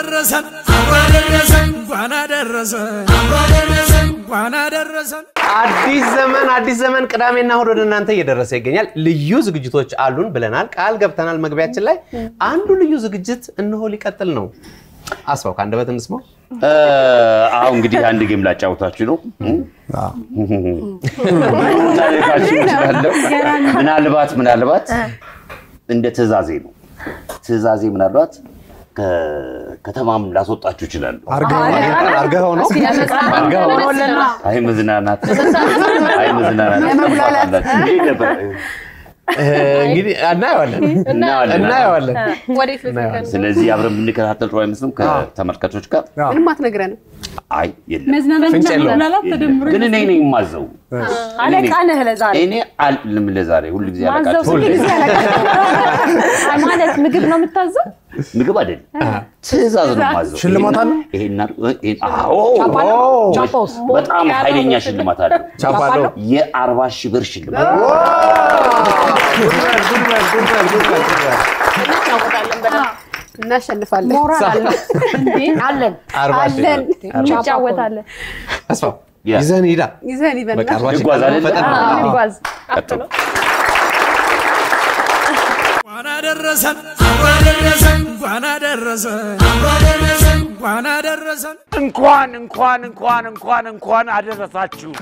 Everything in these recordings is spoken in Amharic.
አደረሰን እንኳን አደረሰን እንኳን አደረሰን እንኳን አደረሰን እንኳን አደረሰን። አዲስ ዘመን አዲስ ዘመን ቅዳሜና እሁድ ወደ እናንተ እየደረሰ ይገኛል። ልዩ ዝግጅቶች አሉን ብለናል፣ ቃል ገብተናል መግቢያችን ላይ። አንዱ ልዩ ዝግጅት እነሆ ሊቀጥል ነው። አስፋው ከአንደበት እንስማው። አሁ እንግዲህ አንድ ጌም ላጫውታችሁ ነው። ታሪካችሁ እችላለሁ። ምናልባት ምናልባት እንደ ትዕዛዜ ነው። ትዕዛዜ ምናልባት ከከተማም ላስወጣችሁ ይችላሉ። አርገኸው ነው አይ መዝናናት፣ አይ መዝናናት ለመጉላላት። ይሄ ነበር። እንግዲህ እናየዋለን እናየዋለን። እናየዋለን። ወዴት ልትልከን? ስለዚህ አብረን ብንከታተል ጥሩ አይመስልም? ከተመልካቾች ጋር ምንም አትነግረንም። አይ የለም፣ መዝናናት ፍንጭ የለውም። መላላት ተደምሮ ግን እኔ ነኝ የማዘው። አለቃ ነህ ለዛሬ እኔ አልም ለዛሬ ሁል ጊዜ ማዘው አለቃችሁ ሁል ጊዜ አለቃ ማለት ምግብ ነው የምታዘው? ምግብ አይደለም ትዕዛዝ ነው የማዘው። ሽልማት አለው? ይሄን አድርግ- ይሄን- አዎ ቻፓውስ? በጣም ኃይለኛ ሽልማት አለው። ቻፓ አለው። የአርባ ሺህ ብር ሽልማት እንጫወታለን በደንብ እናሸንፋለን። ሞራል አለ እንዴ? አለን አርባ ሺህ አለን። ብር። እንጫወታለን። አስፋው ያ። ይዘህን ሂዳ ይዘን በቃ ይበልና አርባ ሺህ ልጓዝ አይደለ? ፈጠን አዎ፣ በል። እንጓዝ። ቀጥሉ። እንኳን አደረሰን እንኳን አደረሰን እንኳን አደረሰን እንኳን አደረሰን እንኳን አደረሰን። እንኳን እንኳን እንኳን እንኳን እንኳን አደረሳችሁ።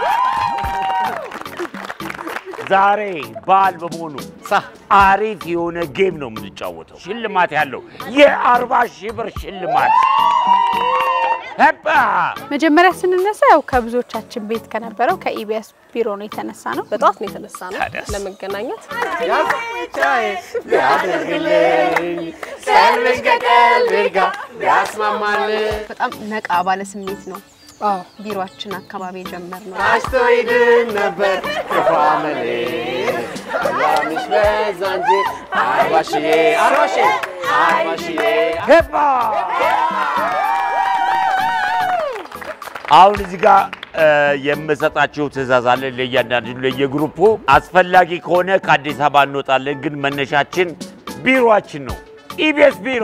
ዛሬ በዓል በመሆኑ አሪፍ የሆነ ጌም ነው የምንጫወተው። ሽልማት ያለው የአርባ ሺህ ብር ሽልማት ሄባ መጀመሪያ ስንነሳ ያው ከብዙዎቻችን ቤት ከነበረው ከኢቢኤስ ቢሮ ነው የተነሳ ነው። በጠዋት ነው የተነሳ ነው ታዲያስ? ለመገናኘት በጣም ነቃ ባለ ስሜት ነው ቢሮአችን አካባቢ የጀመርነው። ሄባ አሁን እዚህ ጋር የምሰጣችሁ ትእዛዝ አለ ለእያንዳንዱ ለየግሩፑ። አስፈላጊ ከሆነ ከአዲስ አበባ እንወጣለን፣ ግን መነሻችን ቢሮአችን ነው፣ ኢቢኤስ ቢሮ።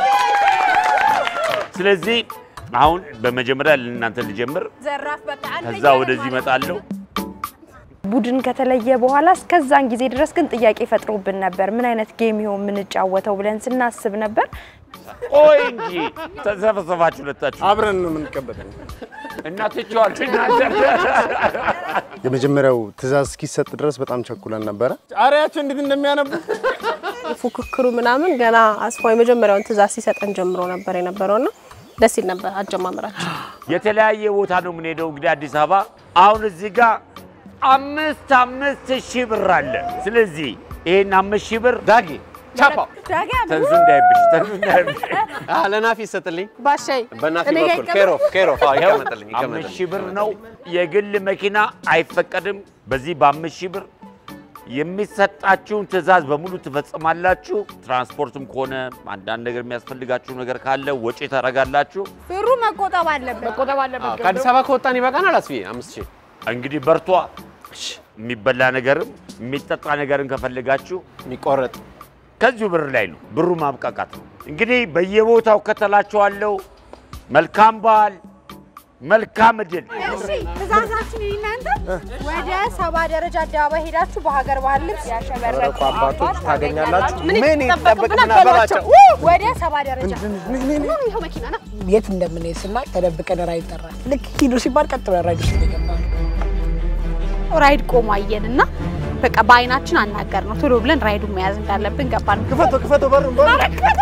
ስለዚህ አሁን በመጀመሪያ ለእናንተ ልጀምር፣ ከዛ ወደዚህ እመጣለሁ። ቡድን ከተለየ በኋላ እስከዛን ጊዜ ድረስ ግን ጥያቄ ፈጥሮብን ነበር። ምን አይነት ጌም ይሆን የምንጫወተው ብለን ስናስብ ነበር። ቆይ እንጂ ተሰፈሰፋችሁ ሁለታችሁ አብረን ነው የምንቀበለው። እና ትቼዋለሁ እናንተ የመጀመሪያው ትዕዛዝ እስኪሰጥ ድረስ በጣም ቸኩለን ነበረ። አሪያቸው እንዴት እንደሚያነቡ ፉክክሩ ምናምን ገና አስፋው የመጀመሪያውን ትእዛዝ ሲሰጠን ጀምሮ ነበር የነበረውና ደስ ይል ነበር አጀማመራችን። የተለያየ ቦታ ነው የምንሄደው። እንግዲህ አዲስ አበባ አሁን እዚህ ጋር አምስት አምስት ሺህ ብር አለ። ስለዚህ ይሄን አምስት ሺህ ብር ዳጊ ቻፓው ተንሱ እንዳይብሽ ተንሱ እንዳይብሽ አ፣ ለናፊ ይሰጥልኝ። ባሻይ በናፊ እኔ ጋር በኩል ይቀመጥ። ኬሮፍ ኬሮፍ አዎ፣ ይኸው ይቀመጥልኝ አምስት ይቀመጥልኝ። ሺህ ብር ነው። የግል መኪና አይፈቀድም። በዚህ በአምስት ሺህ ብር የሚሰጣችሁን ትዕዛዝ በሙሉ ትፈጽማላችሁ። ትራንስፖርትም ከሆነ አንዳንድ ነገር የሚያስፈልጋችሁ ነገር ካለ ወጪ ታደርጋላችሁ። ብሩ መቆጠብ አለበት። መቆጠብ አለበት። ከአዲስ አበባ ከወጣን ይበቃናል። አስፊ አምስት ሺህ እንግዲህ በርቷ። የሚበላ ነገርም የሚጠጣ ነገርን ከፈለጋችሁ የሚቆረጥ ከዚሁ ብር ላይ ነው። ብሩ ማብቃቃት ነው። እንግዲህ በየቦታው ከተላችኋለሁ። መልካም በዓል፣ መልካም እድል። እሺ ትእዛዛችን እናንተ ወደ ሰባ ደረጃ አደባባይ ሄዳችሁ በሀገር ባህል ልብስ ያሸበረቁ አባቶች ታገኛላችሁ። ምን ይጠበቅብናል በላቸው። ወደ ሰባ ደረጃ ይኸው መኪና ነው። የት እንደምንሄድ ስናቅ ተደብቀን ራይድ ጠራል። ልክ ሂዱ ሲባል ቀጥ ብለን ራይድ ውስጥ የገባ ነው። ራይድ ቆሞ አየን እና በቃ በአይናችን አናገር ነው ቶሎ ብለን ራይዱን መያዝ እንዳለብን ገባን። ክፈቶ ክፈቶ በሩን በሩን።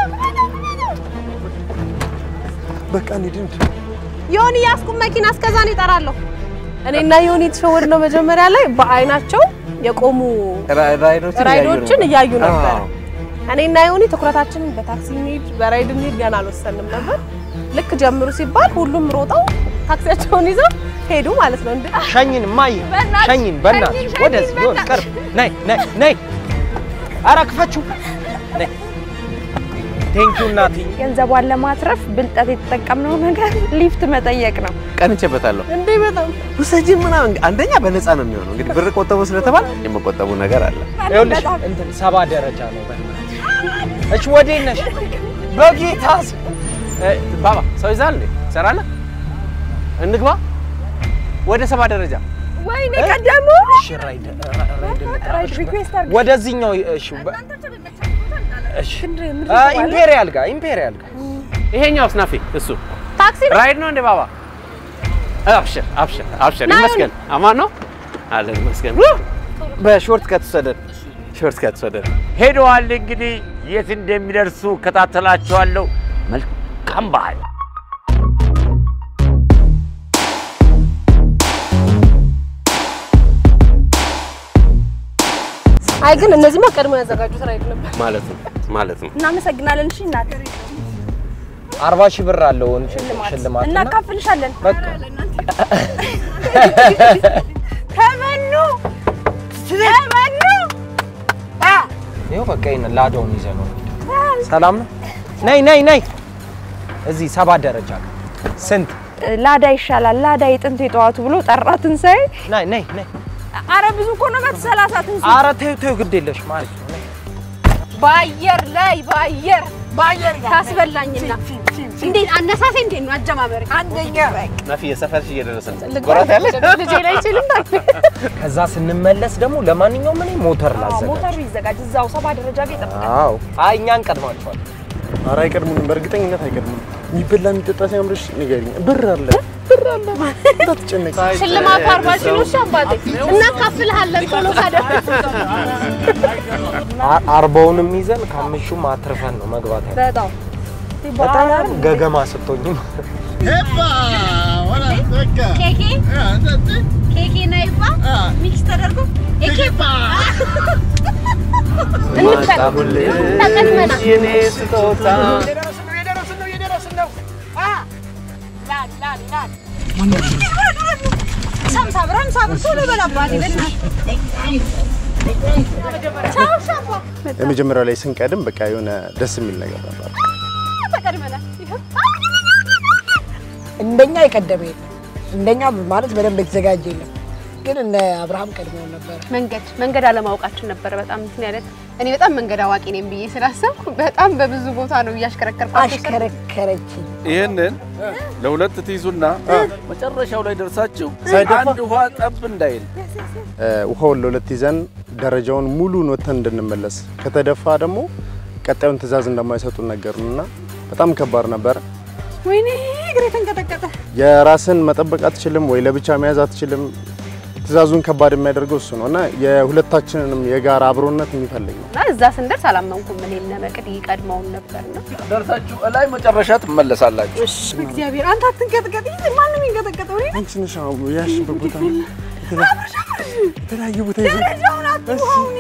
በቃ እንሂድ እንሂድ። ዮኒ ያስቁም መኪና እስከዛን ይጠራለሁ። እኔና ዮኒ የተሸወድ ነው መጀመሪያ ላይ በአይናቸው የቆሙ ራይዶችን እያዩ ነበር። እኔና ዮኒ ትኩረታችንን በታክሲ እንሂድ በራይድ እንሂድ ገና አልወሰንም ነበር። ልክ ጀምሩ ሲባል ሁሉም ሮጠው ታክሲያቸውን ይዘው ሄዱ ማለት ነው። እንደ ሸኝን ማይ ሸኝን በእናትሽ ወደዚህ ሆን ቅርብ ነይ ነይ ነይ ኧረ ክፈችው ነይ ቴንኪው እናቴ ገንዘቧን ለማትረፍ ብልጠት የተጠቀምነው ነገር ሊፍት መጠየቅ ነው። ቀንቼበታለሁ። እንዴ በጣም ውሰጂን ምናምን አንደኛ በነፃ ነው የሚሆነው። እንግዲህ ብር ቆጠቡ ስለተባል የመቆጠቡ ነገር አለ። ይኸውልሽ እንትን ሰባ ደረጃ ነው በእናትሽ እች ወዴት ነሽ በጌታ ስም እ፣ ባባ ሰው ይዛል እንዴ? ትሰራለህ? እንግባ ወደ ሰባ ደረጃ ወይኔ ቀደሙ። እሺ ራይድ ራይድ ራይድ ሪኩዌስት አድርግ። ወደዚህኛው እሺ በ- እሺ አ፣ ኢምፔሪያል ጋር ኢምፔሪያል ጋር ይሄኛው ስናፊ እሱ ታክሲ ነው። ራይድ ነው እንደ ባባ አብሽር አብሽር አብሽር ና ይመስገን አማን ነው አለ ይመስገን በሾርት ከት ወሰደን ሾርት ከት ወሰደን ሄደዋል። እንግዲህ የት እንደሚደርሱ ከታተላቸዋለሁ። መልካም ባህል አይ ግን እነዚህማ ቀድሞ ያዘጋጁት ራይድ ነበር። ማለት ነው ማለት ነው እናመሰግናለን። እሺ እናት አርባ ሺህ ብር አለው እንትን ሽልማት እና እናካፍልሻለን። በቃ ተመኑ ተመኑ። ይኸው በቃ ይሄን ላዳውን ይዘህ ነው። ሰላም ነው። ነይ ነይ ነይ። እዚህ ሰባት ደረጃ ነው። ስንት? ላዳ ይሻላል። ላዳ የጥንቱ የጠዋቱ ብሎ ጠራ ትንሣኤ። ነይ ነይ ነይ። አረ ብዙ እኮ ነው መቶ ሰላሳ ትንሣኤ ኧረ ተይው ተይው፣ ግድ የለሽም ማለት ነው። ነይ። በአየር ላይ በአየር በአየር ታስበላኝና እንዴት አነሳሴ እንዴት ነው አጀማመር አንደኛ ናፊ የሰፈርሽ እየደረሰ ነው ልግባ ጎራት ያለ ልጄ ላይ አይችልም ከዛ ስንመለስ ደግሞ ለማንኛውም እኔ ሞተር አዎ፣ ላዘጋጅ። ሞተሩ ይዘጋጅ እዛው ሰባ ደረጃ ጋር ይጠብቃል። አዎ። አይ እኛ እንቀድማቸዋለን። ኧረ አይቀድሙንም፣ በእርግጠኝነት አይቀድሙንም። የሚበላ የሚጠጣ ሲያምርሽ ንገሪኝ። ብር አለ ብር አለ፣ እንዳትጨነቂ። ሽልማቱ አርባ ሺህ ነው። እሺ አባቴ እናካፍልሃለን ቶሎ ካደረስ አ- አርባውንም ይዘን ከአምሹም አትርፈን ነው መግባት ያለ በጣም በጣም ገገማ ስትሆኝም ኬኬ ኬኬ ናይባ ሚክስ ተደርጎ ኤኬባ እንፈል የኔ ስጦታ ሳምሳብራም ሳብር ቶሎ በል አባቴ በእናትህ ቻው ሻባ የመጀመሪያው ላይ ስንቀድም በቃ የሆነ ደስ የሚል ነገር ነበር። ተቀድመናል ይኸው እንደኛ የቀደመ የለም። እንደኛ ማለት በደንብ የተዘጋጀ የለም። ግን እነ አብርሃም ቀድመው ነበር። መንገድ መንገድ አለማወቃችን ነበረ በጣም እንትን ያለን። እኔ በጣም መንገድ አዋቂ ነኝ ብዬ ስላሰብኩ በጣም በብዙ ቦታ ነው እያሽከረከርኳቸው አሽከረከረችኝ። ይህንን ለሁለት ትይዙና መጨረሻው ላይ ደርሳችሁ ሳይደፋ? አንድ ውሃ ጠብ እንዳይል እ፣ ውሃውን ለሁለት ይዘን ደረጃውን ሙሉን ወጥተን እንድንመለስ ከተደፋ ደግሞ ቀጣዩን ትዕዛዝ እንደማይሰጡን ነገሩን እና በጣም ከባድ ነበረ። ወይኔ እግሬ ተንቀጠቀጠ። የራስን መጠበቅ አትችልም ወይ ለብቻ መያዝ አትችልም። ትዕዛዙን ከባድ የሚያደርገው እሱ ነው እና የሁለታችንንም የጋራ አብሮነት የሚፈልግ ነው። እና እዛ ስንደርስ አላመንኩም። እኔ እነ መቅዲ ቀድመውን ነበርና ደርሳችሁ እላይ መጨረሻ ትመለሳላችሁ። እግዚአብሔር አንተ አትንቀጥቀጥ። ይህ ማንም ይንቀጠቀጠው እኔ አንቺ ነሽ አሁን ያሽበት ቦታ የተለያዩ ቦታ ይዘን ደረጃውን አትውሃውኒ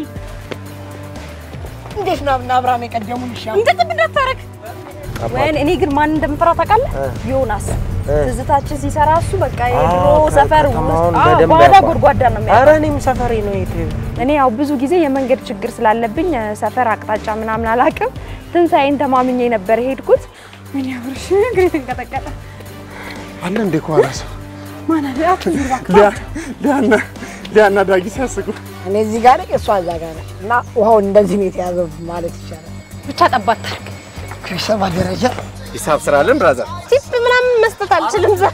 እንዴት ነው እና አብርሃም የቀደሙን ይሻል እንቅጥብ እንዳታረግ ወይኔ እኔ ግን ማን እንደምፈራ ታውቃለህ? ዮናስ ትዝታችን ሲሰራ እሱ በቃ የድሮ አዎ፣ ሰፈር ከተማውን ውስጥ በደንብ ባዳ ያውቃል። ጎድጓዳ ነው ኧረ የሚያውቀው። እኔም ሰፈሬ ነው የት እኔ ያው ብዙ ጊዜ የመንገድ ችግር ስላለብኝ እ፣ ሰፈር አቅጣጫ ምናምን አላውቅም። ትንሣኤን ተማምኜ ነበር የሄድኩት። ምን ያምርሽ እግሬ ተንቀጠቀጠ። አለ እንዴ ከኋላ ሰው ማን አለ አትዙር እባክህ። ሊያ- ሊያና ሊያና ዳጊ ሲያስቁ እኔ እዚህ ጋር ነኝ፣ እሷ እዛ ጋር ነች እና ውሃውን እንደዚህ ነው የተያዘው ማለት ይቻላል። ብቻ ጠባት ታርግ ከሰባ ደረጃ ሂሳብ ስራለን ብራዘር ቲፕ ምናምን መስጠት አልችልም። ዛ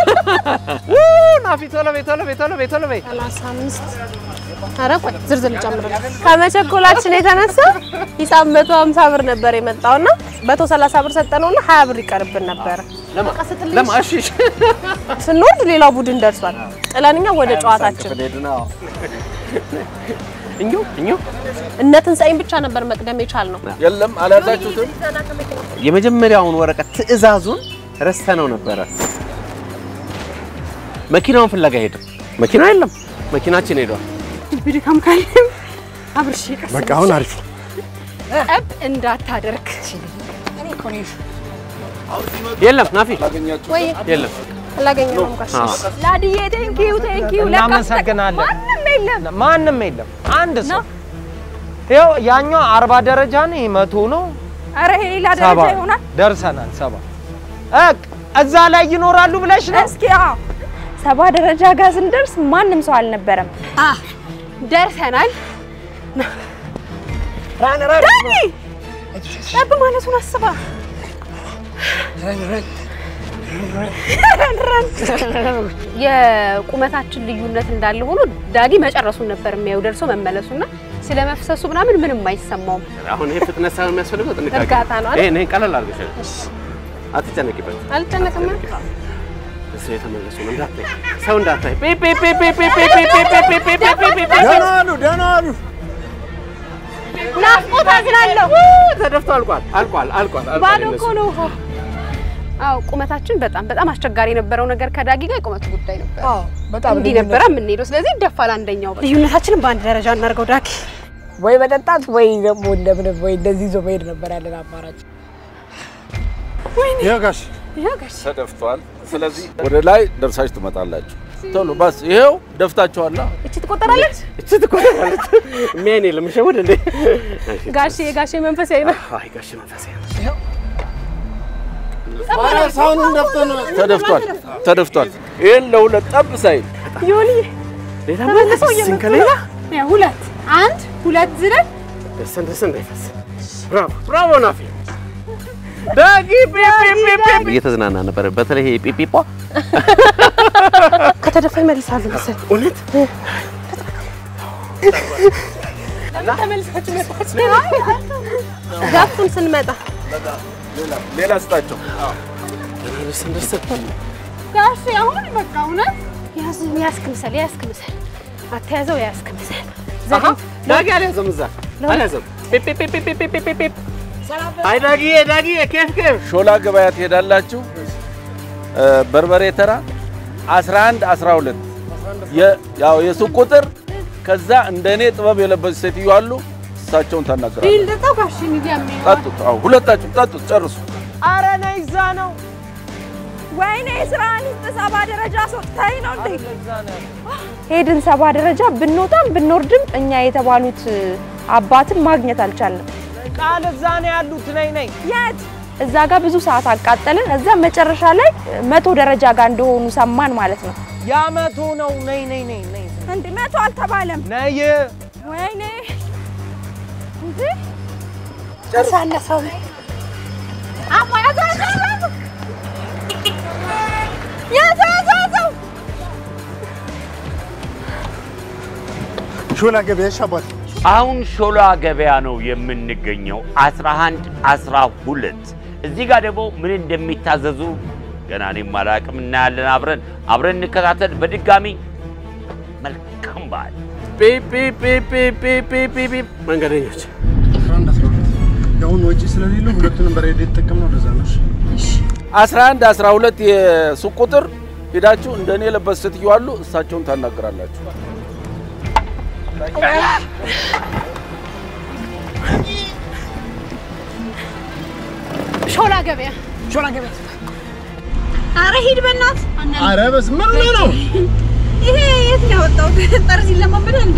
ናፊ ቶሎ በይ ቶሎ በይ ቶሎ በይ ቶሎ በይ ሰላሳ አምስት ኧረ ቆይ ዝርዝር ልጨምርልህ። ከመቸኮላችን የተነሳ ሂሳብ መቶ ሀምሳ ብር ነበር የመጣውና መቶ ሰላሳ ብር ሰጠነውና ሀያ ብር ይቀርብን ነበረ። በቃ ስትልሽ ለማ እሺ እሺ ስንወርድ ሌላው ቡድን ደርሷል። ጥለንኛ ወደ ጨዋታችን እኙ እኙ እነ ትንሣኤን ብቻ ነበር መቅደም የቻልነው። የለም አልያዛችሁትም። የመጀመሪያውን ወረቀት ትዕዛዙን ረስተነው ነበረ። መኪናውን ፍለጋ ሄድን። መኪናው የለም። መኪናችን ሄዷል። ቢድካም ካለም አብርሽ ቀስ በቃ አሁን አሪፍ ነው። ጠብ እንዳታደርግ የለም ናፊ ወይ የለም። አላገኘሁም ጋሽ አዎ። ላድዬ ቴንኪው ቴንኪው። እናመሰግናለን። ማንም የለም። ማንም የለም። አንድ ሰው ይኸው ያኛው አርባ ደረጃ ነው፣ ይሄ መቶ ነው። ኧረ ይሄ ሌላ ሰባ ደረጃ ይሆናል። ደርሰናል። ሰባ እቅ እዛ ላይ ይኖራሉ ብለሽ ነው? እስኪ አዎ፣ ሰባ ደረጃ ጋር ስንደርስ ማንም ሰው አልነበረም። አ ደርሰናል። ራን ራን ዳኒ ጠብ ማለቱን አስባ የቁመታችን ልዩነት እንዳለ ሆኖ ዳጊ መጨረሱን ነበር የሚያዩ ደርሶ መመለሱና ስለ መፍሰሱ ምናምን ምንም አይሰማውም። አሁን ይሄ ፍጥነት ሳይሆን የሚያስፈልገው ጥንቃቄ እርጋታ ነው አይደል? ይሄ ይሄን ቀለል አድርገሽ አትጨነቂበት። አልጨነቅም። እሱ የተመለሱ ነው እንዳታይ ሰው እንዳታይ ፒ ፒ ፒ ፒ ፒ ፒ ፒ ፒ ፒ ፒ ፒ ፒ ፒ ፒ ደህና ዋሉ፣ ደህና ዋሉ። ናፍቆት አዝናለሁ። ተደፍቶ አልቋል አልቋል አልቋል አልቋል ባዶ የእነሱ። እኮ ነው ውሃ። አዎ ቁመታችን በጣም በጣም አስቸጋሪ የነበረው ነገር ከዳጊ ጋር የቁመቱ ጉዳይ ነበር። በጣም እንዲህ ልዩነት- ነበረ የምንሄደው። ስለዚህ ይደፋል አንደኛው። ልዩነታችንን በአንድ ደረጃ እናድርገው ዳጊ። ወይ መጠጣት ወይ ደግሞ እንደምንም ወይ እንደዚህ ይዞ መሄድ ነበር ያለን አማራጭ። ይኸው ጋሽ ተደፍቷል። ስለዚህ ወደ ላይ ደርሳችሁ ትመጣላችሁ። ቶሎ በስ ይሄው ደፍታችኋላ። እቺ ትቆጠራለች። እቺ ትቆጠራለች። ምን የለም ሸውድ እንዴ ጋሼ ጋሼ መንፈስ ያይበ አይ ጋሽ መንፈስ ሳህኑን ደፍቶ ነው ተደፍቷል፣ ተደፍቷል። ይሄን ለሁለት ጠብ ሳይል ዮኒ ሌላ ተመልሶ ምን እየመጡ ከሌላ ነው። ሁለት አንድ ሁለት ዝለን ደሰን ደሰን እንዳይፈስ ብራቮ ብራቮ ናፊ ዳጊ ፒ ፒ ፒ ፒ እየተዝናና ነበር። በተለይ ይሄ ፒፒፖ ከተደፋ ይመልሳሉ መሰል እውነት ተመልሳችሁ መጣችሁ። ዛፉን ስንመጣ ሌላ ስጣቸው። ደሰን ደሰን ጋሼ አሁን በቃ እውነት ያዝ ያዝክ ምሰል ያዝክ ምሰል አተያዘው ያዝክ ምሰል አሃ ዳጊ አልያዘም እዛ አልያዘም ፒ ፒ ፒ ፒ ፒ ፒ ፒ አይ ዳጊዬ ዳጊዬ ኬፍ ኬፍ ሾላ ገበያ ትሄዳላችሁ። እ፣ በርበሬ ተራ 11 12 የ- ያው የሱቅ ቁጥር ከዛ እንደኔ ጥበብ የለበሱ ሴትዮ አሉ። እሳቸውን ታናግራላችሁ። ቢልደታው ጋሼ ሚዲያም ጠጡት። አዎ ሁለታችሁ ጠጡት፣ ጨርሱ። አረ ነይ እዛ ነው። ወይኔ ስራን ይስጥ ሰባ ደረጃ አስወጥታኝ ነው እንዴ? ሄድን ሰባ ደረጃ ብንወጣም ብንወርድም እኛ የተባሉት አባትን ማግኘት አልቻልንም። ቃል እዛ ነው ያሉት። ነይ ነይ። የት? እዛ ጋር ብዙ ሰዓት አቃጠልን። እዛ መጨረሻ ላይ መቶ ደረጃ ጋር እንደሆኑ ሰማን ማለት ነው። ያ መቶ ነው። ነይ ነይ ነይ ነይ። እንደ መቶ አልተባለም። ነይ ወይኔ እንዴ አሳነሰው አማ ያዛዛዛው ያዛዛዛው ሾላ ገበያ ሻባት አሁን ሾላ ገበያ ነው የምንገኘው። 11 12 እዚህ ጋር ደግሞ ምን እንደሚታዘዙ ገና እኔም አላውቅም። እናያለን። አብረን አብረን እንከታተል። በድጋሚ መልካም በዓል። ፒ ፒ ፒ ፒ ፒ ፒ ፒ ፒ መንገደኞች 11 12 የአሁን ወጪ ስለሌለ ሁለቱንም በሬዲዮ የተጠቀም ነው። ለዛ ነው። እሺ 11 12 የሱቅ ቁጥር ሄዳችሁ እንደኔ የለበሱ ሴትዮ አሉ። እሳቸውን ታናግራላችሁ። ሾላ ገበያ ሾላ ገበያ አረ ሂድ በእናት ኧረ በስመ አብ ምን ነው ይሄ የት ነው ያወጣው? ጠርዝ ይለማመዳል እንዴ?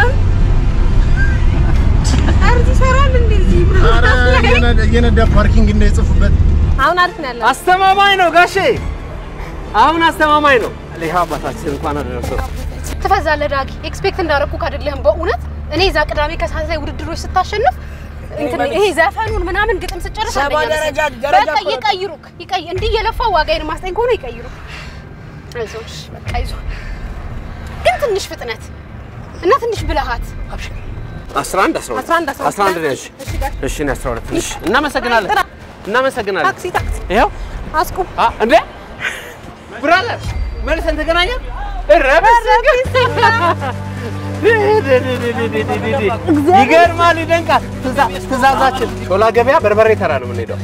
ጠርዝ ይሰራል እንደዚህ ኧረ እየነ- እየነዳ ፓርኪንግ እንዳይጽፉበት አሁን አሪፍ ነው ያለው። አስተማማኝ ነው ጋሼ፣ አሁን አስተማማኝ ነው። ይሄ አባታችን እንኳን አደረሰው። ትፈዛለህ ዳጊ። ኤክስፔክት እንዳደረኩ አይደለህም በእውነት እኔ እዛ ቅዳሜ ከሰዓት ላይ ውድድሮች ስታሸንፍ እንትን ይሄ ዘፈኑን ምናምን ግጥም ስጨርስ ሰባ አንደኛ ደረጃ ነበር። ደረጃ በቃ እኮ ነው። ይቀይሩክ ይቀይ እንዲህ እየለፋው ዋጋዬን ማስጠኝ ከሆነ ይቀይሩክ። አይዞሽ በቃ አይዞህ። ግን ትንሽ ፍጥነት እና ትንሽ ብልሃት 11 12 11 11 ነው ያልሽ። እሺ ጋር እሺ እኔ 12 እሺ። እናመሰግናለን ጥራ። እናመሰግናለን። ታክሲ ታክሲ ይኸው አስቁም። አ እንዴ ብራዘር መልሰን ተገናኘን። እረበስ ይገርማል፣ ይደንቃል። ትእዛ- ትእዛዛችን ሾላ ገበያ በርበሬ ተራ ነው የምንሄደው።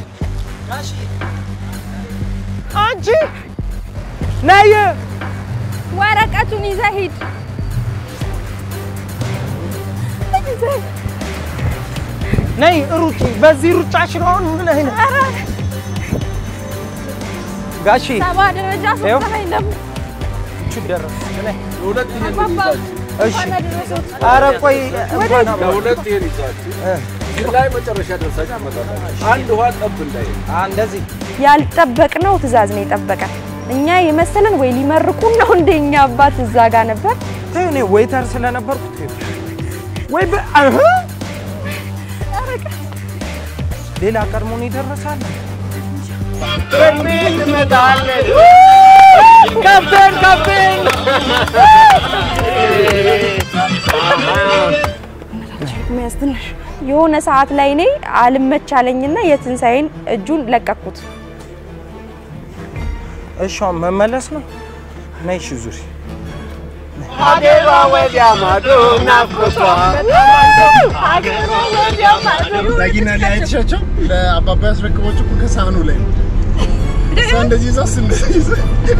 አንቺ ነይ። ወረቀቱን ይዘህ ሂድ። ነይ ሩጪ። በዚህ ሩጫሽ ነው አሁን ምን አይነት ጋሺ ሰባ ደረጃ አስወጥታኝ ለምን እቹ ደረስ ነይ። ለሁለት ይሄን ይዛችሁ እሺ ኧረ ቆይ እንኳን አብሮ- ለሁለት ይሄን ይዛችሁ እዚህ ላይ መጨረሻ ደርሳችሁ ትመጣላችሁ። አንድ ውሃ ጠብ እንዳይል አ እንደዚህ ያልጠበቅነው ትእዛዝ ነው የጠበቀን። እኛ የመሰለን ወይ ሊመርቁን ነው እንደኛ አባት እዛ ጋር ነበር። ተይው፣ እኔ ዌይተር ስለነበርኩ ተይው። ወይ በ አህ ሌላ ቀድሞን ይደረሳል። እንመጣለን። ካፕቴን ካፕቴን የሚያስትንሽ የሆነ ሰዓት ላይ እኔ አልመቻለኝና የትንሣኤን እጁን ለቀኩት። እሺ አሁን መመለስ ነው። ነይ እሺ ዙሪ። ሀገሯ ወዲያ ማዶ ናፍቆቷ ሀገሯ ወዲያ ማዶ ዳጊና ላይ አይተሻቸው ለአባባ ያስረክቦች እኮ ከሳህኑ ላይ ነው። እሷ እንደዚህ ይዛ እሱ እንደዚህ ይዛ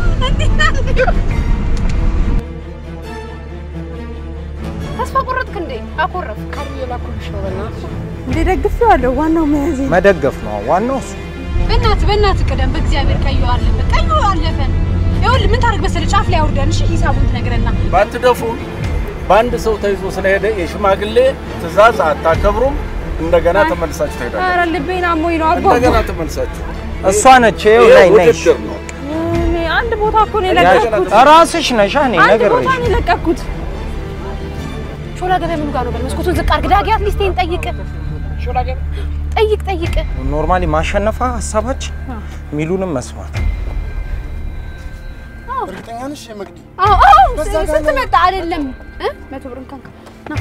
ተስፋ ቆረጥክ እንዴ? አኮረፍ ካሉ የላኩልሽ ነው። በእናትህ እንዴ ደግፌዋለሁ። ዋናው መያዜ መደገፍ ነው ዋናው እሱ። በእናትህ በእናትህ ቅደም። በእግዚአብሔር ቀዩ አለፈ፣ ቀዩ አለፈን። ይኸውልህ ምን ታደርግ መሰለህ? ጫፍ ላይ አውርደን እሺ፣ ሂሳቡን ትነግረና ባትደፉ በአንድ ሰው ተይዞ ስለሄደ የሽማግሌ ትእዛዝ አታከብሩም። እንደገና ተመልሳችሁ ትሄዳላችሁ። ኧረ ልቤን አሞኝ ነው አባ እንደገና ተመልሳችሁ እሷ ነች። ይኸው ይሄ ነይ ነይ እሺ። ውድድር ነው። እኔ አንድ ቦታ እኮ ነው የለቀኩት። ራስሽ ነሻ እኔ አንድ ነግሬሽ ቦታ ነው የለቀኩት። ሾላ ገበያ ምኑ ጋር ነው? በል መስኮቱን ዝቅ አድርግ። ዳጊ አትሊስት ይሄን ጠይቅ፣ ጠይቅ፣ ጠይቅ። ኖርማሊ ማሸነፋ ሀሳባችን ሚሉንም መስማት እርግጠኛ ነሽ የመቅዲ አዎ አዎ፣ በዛ ጋር ስንት ነው። መጣ? አይደለም እ መቶ ብር እንካንካ ና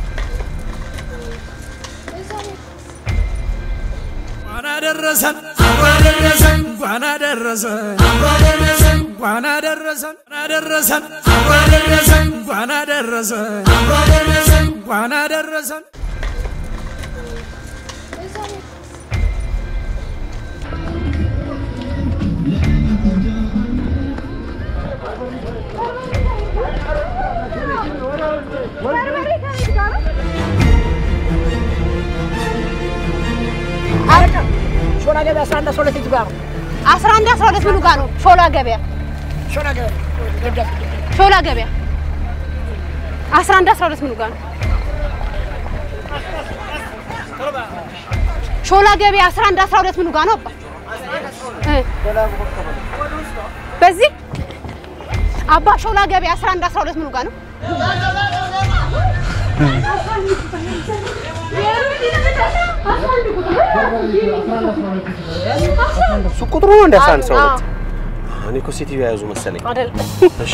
እንኳን አደረሰን እንኳን አደረሰን እንኳን አደረሰን እንኳን አደረሰን እንኳን አደረሰን አደረሰን እንኳን አደረሰን እንኳን አደረሰን እንኳን አደረሰን እንኳን አደረሰን ሾላ ገበያ አስራ አንድ አስራ ሁለት ጋር ነው። አስራ አንድ አስራ ሁለት ምኑ ጋር ነው? ሾላ ገበያ ሾላ ገበያ ደብዳቤ ሾላ ገበያ አስራ አንድ አስራ ሁለት ምኑ ጋር ነው? ሾላ ገበያ አስራ አንድ አስራ ሁለት ምኑ ጋር ነው? አባ እ በዚህ አባ ሾላ ገበያ አስራ አንድ አስራ ሁለት ምኑ ጋር ነው? እሱ ቁጥሩ ነው እንደ አስራ አንድ ሰው ሁለት እኔ እኮ ሴትዮ የያዙ መሰለኝ። አይደለም። እሺ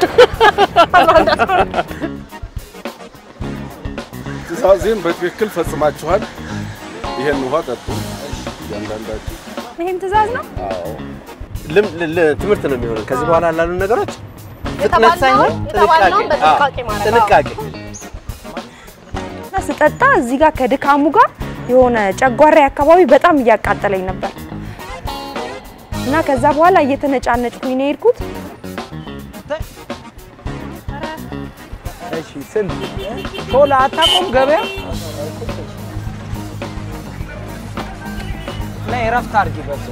ትእዛዜን በትክክል ፈጽማችኋል። ይሄን ውሃ ጠጡ እያንዳንዳችሁ። ይሄን ትእዛዝ ነው ልም- ል- ል- ትምህርት ነው የሚሆነው ከዚህ በኋላ ላሉ ነገሮች ፍጥነት የተባልነውን- ሳይሆን ጥንቃቄ የተባልነውን በጥንቃቄ አዎ፣ ማድረግ። ጥንቃቄ እና ስጠጣ እዚህ ጋር ከድካሙ ጋር የሆነ ጨጓራዬ አካባቢ በጣም እያቃጠለኝ ነበር እና ከዛ በኋላ እየተነጫነጭኩኝ ነው የሄድኩት። እሺ ስንት ሾላ አታውቁም ገበያ ነይ እረፍት አድርጊ በዛው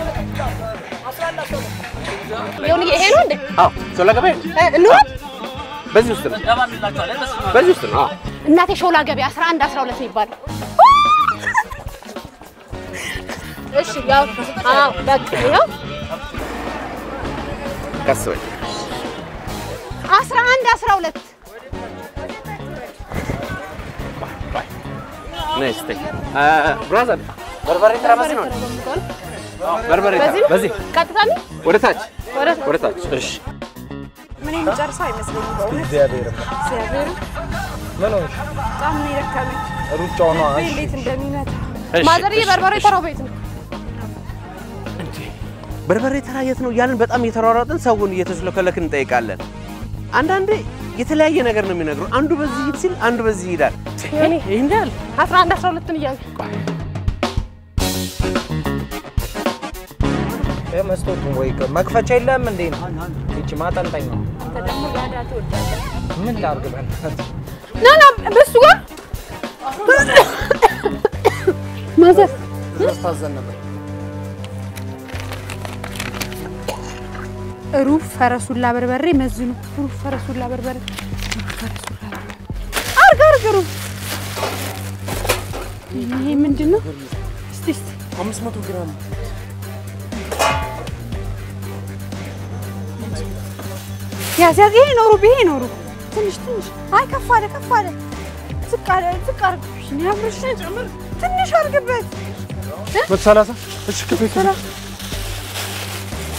ይሁን ይሄ ነው እንዴ? አዎ ሾላ ገበያ ነው። እ እንውረድ? በዚህ ውስጥ ነው በዚህ ውስጥ ነው አዎ እናቴ ሾላ ገበያ 11 12 የሚባለው እሺ፣ ያው አዎ፣ በቃ ይኸው ቀስ በይ 11 12 ነይ እስኪ አ፣ ብራዘር በርበሬ ተራ በዚህ ነው በርበሬ ተራ በዚህ ነው? በዚህ ቀጥታ ነው ወደ ታች ወደ ወደ ታች እሺ ምን የሚጨርሰው አይመስለኝም በእውነት እግዚአብሔር እግዚአብሔር ምን ሆንሽ? በጣም ነው የደከመኝ። ሩጫው ነው ልቤ እንዴት እንደሚመታ እሺ፣ ማዘርዬ እሺ፣ በርበሬ እሺ። ተራው ቤት ነው። በርበሬ ተራ የት ነው እያልን በጣም እየተሯሯጥን ሰውን እየተስለከለክን እንጠይቃለን። አንዳንዴ የተለያየ ነገር ነው የሚነግሩ። አንዱ በዚህ ሂድ ሲል አንዱ በዚህ ይሄዳል። ይህ እንዳል 11 12 እያሉ ይሄ መስኮቱ ወይ መክፈቻ የለም እንዴ ነው? እቺ ማጠንጠኝ ነው። አንተ ደግሞ ጋዳ ትወዳለህ። ምን ላድርግ በእናትህ? ና ና በሱ ጋር ማዘር ታዘን ነበር። ሩብ ፈረሱላ በርበሬ መዝኑ። ሩብ ፈረሱላ በርበሬ ሩብ ፈረሱላ በርበሬ አርግ አርግ ሩብ ይሄ ምንድን ነው? እስቲ እስቲ አምስት መቶ ግራም ያዝ ያዝ። ይሄ ነው ሩብ፣ ይሄ ነው ሩብ። ትንሽ ትንሽ። አይ ከፍ አለ ከፍ አለ። ዝቅ አለ ዝቅ አርግ። እሺ አብርሽ ጨምር። ትንሽ አርግበት። መቶ ሰላሳ እሺ ክፍል ክፍል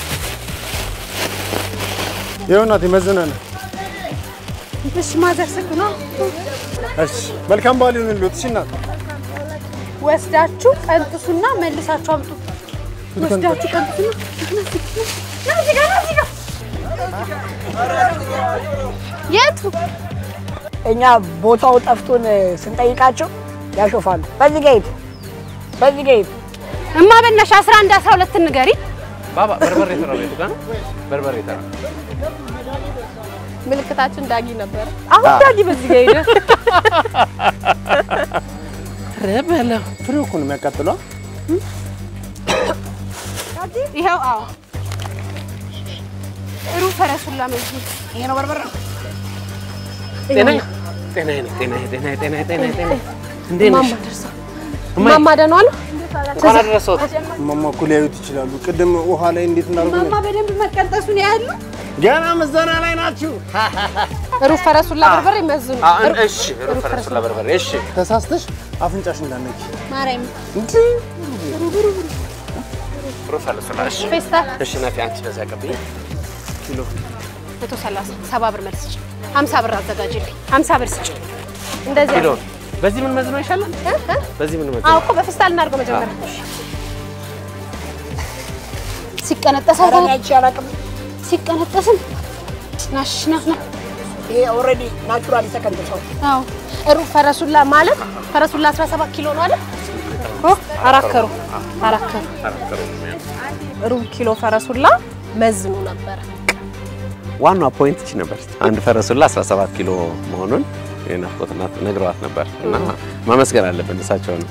ይኸው እናቴ መዝነን። እሺ ማዘር ስልክ ነው እሺ መልካም በዓል ይሁንልዎት። እሺ እናት ወስዳችሁ ቀንጥሱና መልሳችሁ አምጡ። ወስዳችሁ ቀንጥሱና ና እዚህ ጋር ና እዚህ ጋር የቱ እኛ ቦታው ጠፍቶን ስንጠይቃቸው ያሾፋሉ። በዚህ ጋር ሂድ፣ በዚህ ጋር ሂድ። እማ በእናትሽ 11 12 ንገሪ። ባባ በርበሬ ተራ ቤቱ ጋር ነው። በርበሬ ተራ ምልክታችን ዳጊ ነበረ። አሁን ዳጊ በዚህ ጋር ሄደ። ኧረ በለው ፍሬው እኮ ነው የሚያቃጥለው። ይኸው አዎ፣ ሩብ ፈረሱላ መዝጊ ይሄ ነው በርበሬ። ጤናዬ ጤናዬ ነው ጤናዬ ጤናዬ ጤናዬ ጤናዬ ጤናዬ እንዴት ነሽ? ማማ ደርሳ ማማ ደህና ዋሉ? እንኳን አደረሰዎት። እማማ እኮ ሊያዩት ይችላሉ። ቅድም ውሃ ላይ እንዴት እንዳደረጉ ማማ በደንብ መቀንጠሱን ያሉ ገና ምዘና ላይ ናችሁ። ሩብ ፈረሱላ በርበሬ መዝኑ። አሁን እሺ፣ ሩብ ፈረሱላ በርበሬ እሺ። ተሳስተሽ አፍንጫሽ እንዳነኪ ማርያም ሩብ ፈረሱላ እሺ። ፌስታል እሺ ናፊ አንቺ በዚያ ቀብኝ ኪሎ መቶ ሰላሳ ሰባ ብር መልስ ስጭ። ሀምሳ ብር አዘጋጅልኝ። ሀምሳ ብር ስጭ። እንደዚህ ኪሎ በዚህ ምን መዝነው ይሻላል? እ? እ? በዚህ ምን መዝነው? አዎ እኮ በፌስታል እናድርገው መጀመሪያ። ሲቀነጠስ ኧረ አይተኸው? እኔ አይቼ አላውቅም። ሲቀነጠስም ናሽ ናፍ ና ይሄ ኦልሬዲ ናቹራሊ ተቀንጥሰው አዎ ሩብ ፈረሱላ ማለት ፈረሱላ 17 ኪሎ ነው አይደል? ኦ አራከሩ አራከሩ ሩብ ኪሎ ፈረሱላ መዝኑ ነበረ። ዋናዋ ፖይንት እቺ ነበር። አንድ ፈረሱላ 17 ኪሎ መሆኑን የናፍቆት እናት ነግረዋት ነበር እና ማመስገን አለብን እሳቸውን።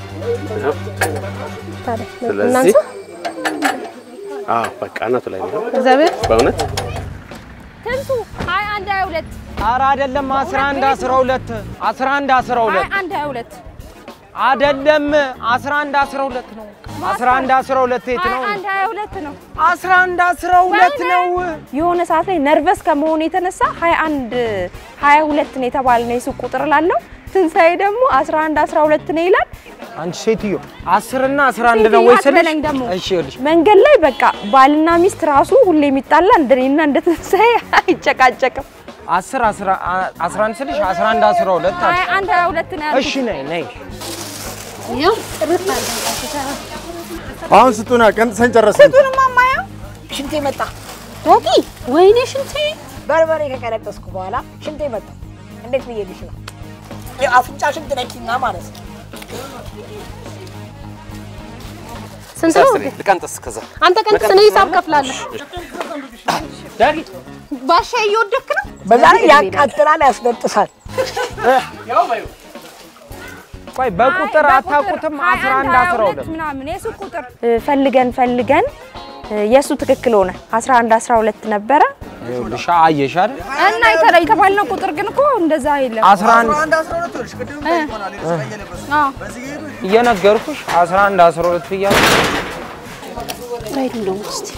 ታዲያ ስለዚህ እናንተ አዎ በቃ እናቱ ላይ ነው እግዚአብሔር በእውነት ትንሱ 21 22 ኧረ አይደለም 11 12 11 12 21 22 አይደለም 11 12 ነው 11 12 የት ነው 21 22 ነው 11 12 ነው የሆነ ሰዓት ላይ ነርቨስ ከመሆኑ የተነሳ 21 22 ነው የተባለ ነው የሱቅ ቁጥር ላለው ትንሳኤ ደግሞ 11 12 ነው ይላል። አንቺ ሴትዮ 10 እና 11 ነው ወይ ስልሽ አትበለኝ ደግሞ። እሺ ይኸውልሽ መንገድ ላይ በቃ ባልና ሚስት ራሱ ሁሌ የሚጣላ እንደኔና እንደ ትንሳኤ አይጨቃጨቅም። 10 11 ስልሽ 11 12 አልሽ 21 22 ነው ያልኩት። እሺ ነይ ነይ ይኸው ጥርት አድርገን አሁን ስጡና ቀንጥሰን ጨረስን። ስጡንማ ማያ ሽንቴ መጣ። ዳጊ ወይኔ ሽንቴ በርበሬ ከቀነጠስኩ በኋላ ሽንቴ መጣ። እንዴት ብዬ ልሽ ነው አፍንጫ ሽንት ነኪና ማለት ነው። ስንት ነው? ሰብስቤ ልቀንጥስ ከዛ አንተ ቀንጥስ፣ እኔ ሂሳብ ከፍላለሁ። ዳጊ ባሻ እየወደክ ነው። በዛ ላይ ያቃጥላል፣ ያስነጥሳል። ቆይ በቁጥር አታውቁትም 11 12 ምናምን የሱቅ ቁጥር ፈልገን ፈልገን የእሱ ትክክል ሆነ 11 12 ነበረ ይኸውልሽ አየሽ አይደል እና የተለ- የተባልነው ቁጥር ግን እኮ እንደዛ የለም። 11 አዎ እየነገርኩሽ 11 12 ብያለሁ ራይድ እንደውም እስቲ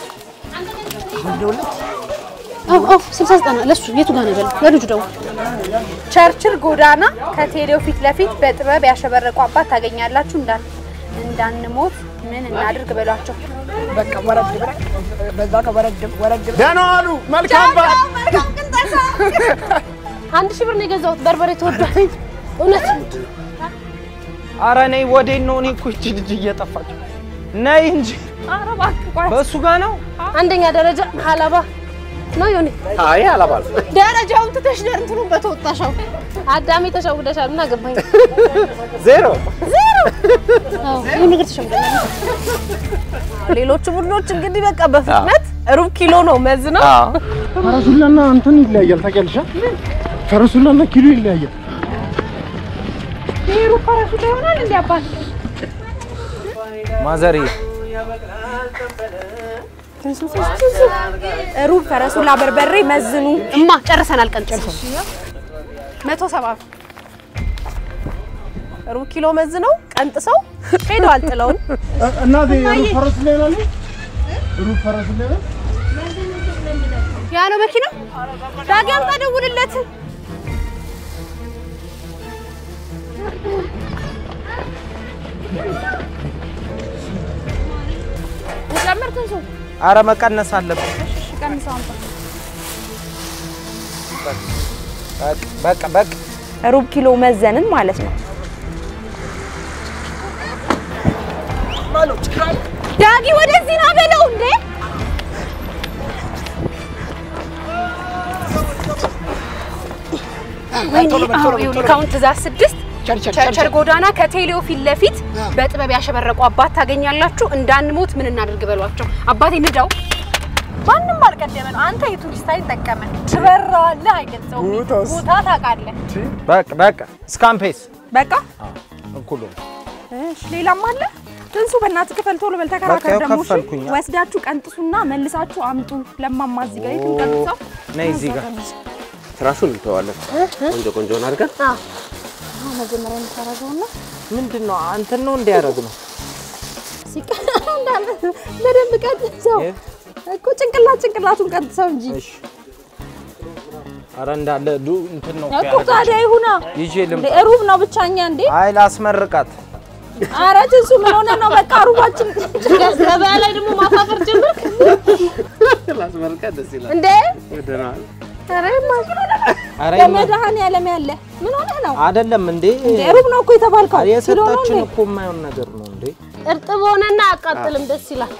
አዎ አዎ ስልሳ ዘጠና ለሱ የቱ ጋር ነው ያለው? ለልጁ ደውል። ቸርችል ጎዳና ከቴሌው ፊት ለፊት በጥበብ ያሸበረቁ አባት ታገኛላችሁ። እንዳን እንዳንሞት ምን እናድርግ በሏቸው። በቃ ወረድ ብለህ በዛ ጋር ወረድ ወረድ ብለህ ደህና ዋሉ። መልካም በዓል። አንድ ሺህ ብር ነው የገዛሁት። በርበሬ ተወዷል። እውነት ኧረ ነይ ወዴት ነው እኔ እኮ ይቺ ልጅ እየጠፋች ነይ እንጂ ኧረ እባክህ ቆይ በእሱ ጋር ነው አንደኛ ደረጃ ሀላባ ነው ዮኒ። አይ አላባል ደረጃውን ትተሽ ደር እንትኑን በተወጣሻው አዳሜ ተሸውደሻል። ምን አገባኝ? ዜሮ ዜሮ። አዎ ይሄ ነገር ተሸውደናል። ሌሎቹ ቡድኖች እንግዲህ በቃ በፍጥነት ሩብ ኪሎ ነው መዝ ነው። ፈረሱላና እንትን ይለያያል። ታውቂያለሽ? ፈረሱላና ኪሎ ይለያያል። ይሄ ፈረሱ ላይ ይሆናል እንዴ አባት? ማዘሪ ሩብ ፈረሱላ በርበሬ መዝኑ። እማ ጨርሰናል። ቀን ጨርሰን መቶ ሰባ ሩብ ኪሎ መዝ ነው ቀንጥሰው ሄደዋል ጥለውን። እናቴ ሩብ ፈረሱ ላይ ነው ሩብ ፈረሱ ላይ ነው ያ ነው መኪና። ዳጊ አምጣ ደውልለት። ጨምር ትንሱ አረ መቀነስ አለብን ቀንሰው አምጣ። በቃ በቃ ሩብ ኪሎ መዘንን ማለት ነው። ዳጊ ወደዚህ ና በለው እንዴ! ወይኔ አዎ፣ ይኸውልህ አሁን ትእዛዝ ስድስት ቸርቸር ጎዳና ከቴሌው ፊት ለፊት በጥበብ ያሸበረቁ አባት ታገኛላችሁ። እንዳንሞት ምን እናድርግ በሏቸው። አባቴ ንዳው። ማንም አልቀደመን። አንተ የቱሪስት አይጠቀመ ትበራዋለህ፣ አይገልጸውም። ቦታ ታውቃለህ። በቃ በቃ ስካምፔስ በቃ እኩሉ እሺ፣ ሌላም አለ። ትንሱ በእናትህ ክፈል፣ ቶሎ በል ተከራከር። በቃ ደግሞ እሺ፣ ከፈልኩኝ። ወስዳችሁ ቀንጥሱና መልሳችሁ አምጡ። ለማማ እዚህ ጋር የቱን ቀንጥሰው ነይ እዚህ ጋር ትራሹን እንተዋለን። ቆንጆ ቆንጆን አድርገን መጀመሪያ የምታረገውና ምንድን ነው አንተን ነው እንዲያደርግ ነው እንዳለ በደንብ ቀንጥሰው እኮ ጭንቅላት ጭንቅላቱን ቀንጥሰው እንጂ አረ እንዳለ ዱ እንትን ነው እኮ ታዲያ ይሁና። ይዤ እንዴ ልምጣ ሩብ ነው ብቻኛ እንዴ? አይ ላስመርቃት አረ ትንሱ ምን ሆነ ነው? በቃ ሩባችን ገበያ ላይ ደግሞ ማፋፈር ጀመርክ ላስመርቀት ደስ ይላል። እንዴ? ወደናል። አረ አረ ለመድኃኒዓለም ያለ ምን ሆነ ነው? አይደለም እንዴ እንዴ ሩብ ነው እኮ የተባልከው። አይ ኪሎ ነው የሰጣችን እንዴ? እኮ የማይሆን ነገር ነው እንዴ እርጥብ ሆነና አቃጥልም ደስ ይላል።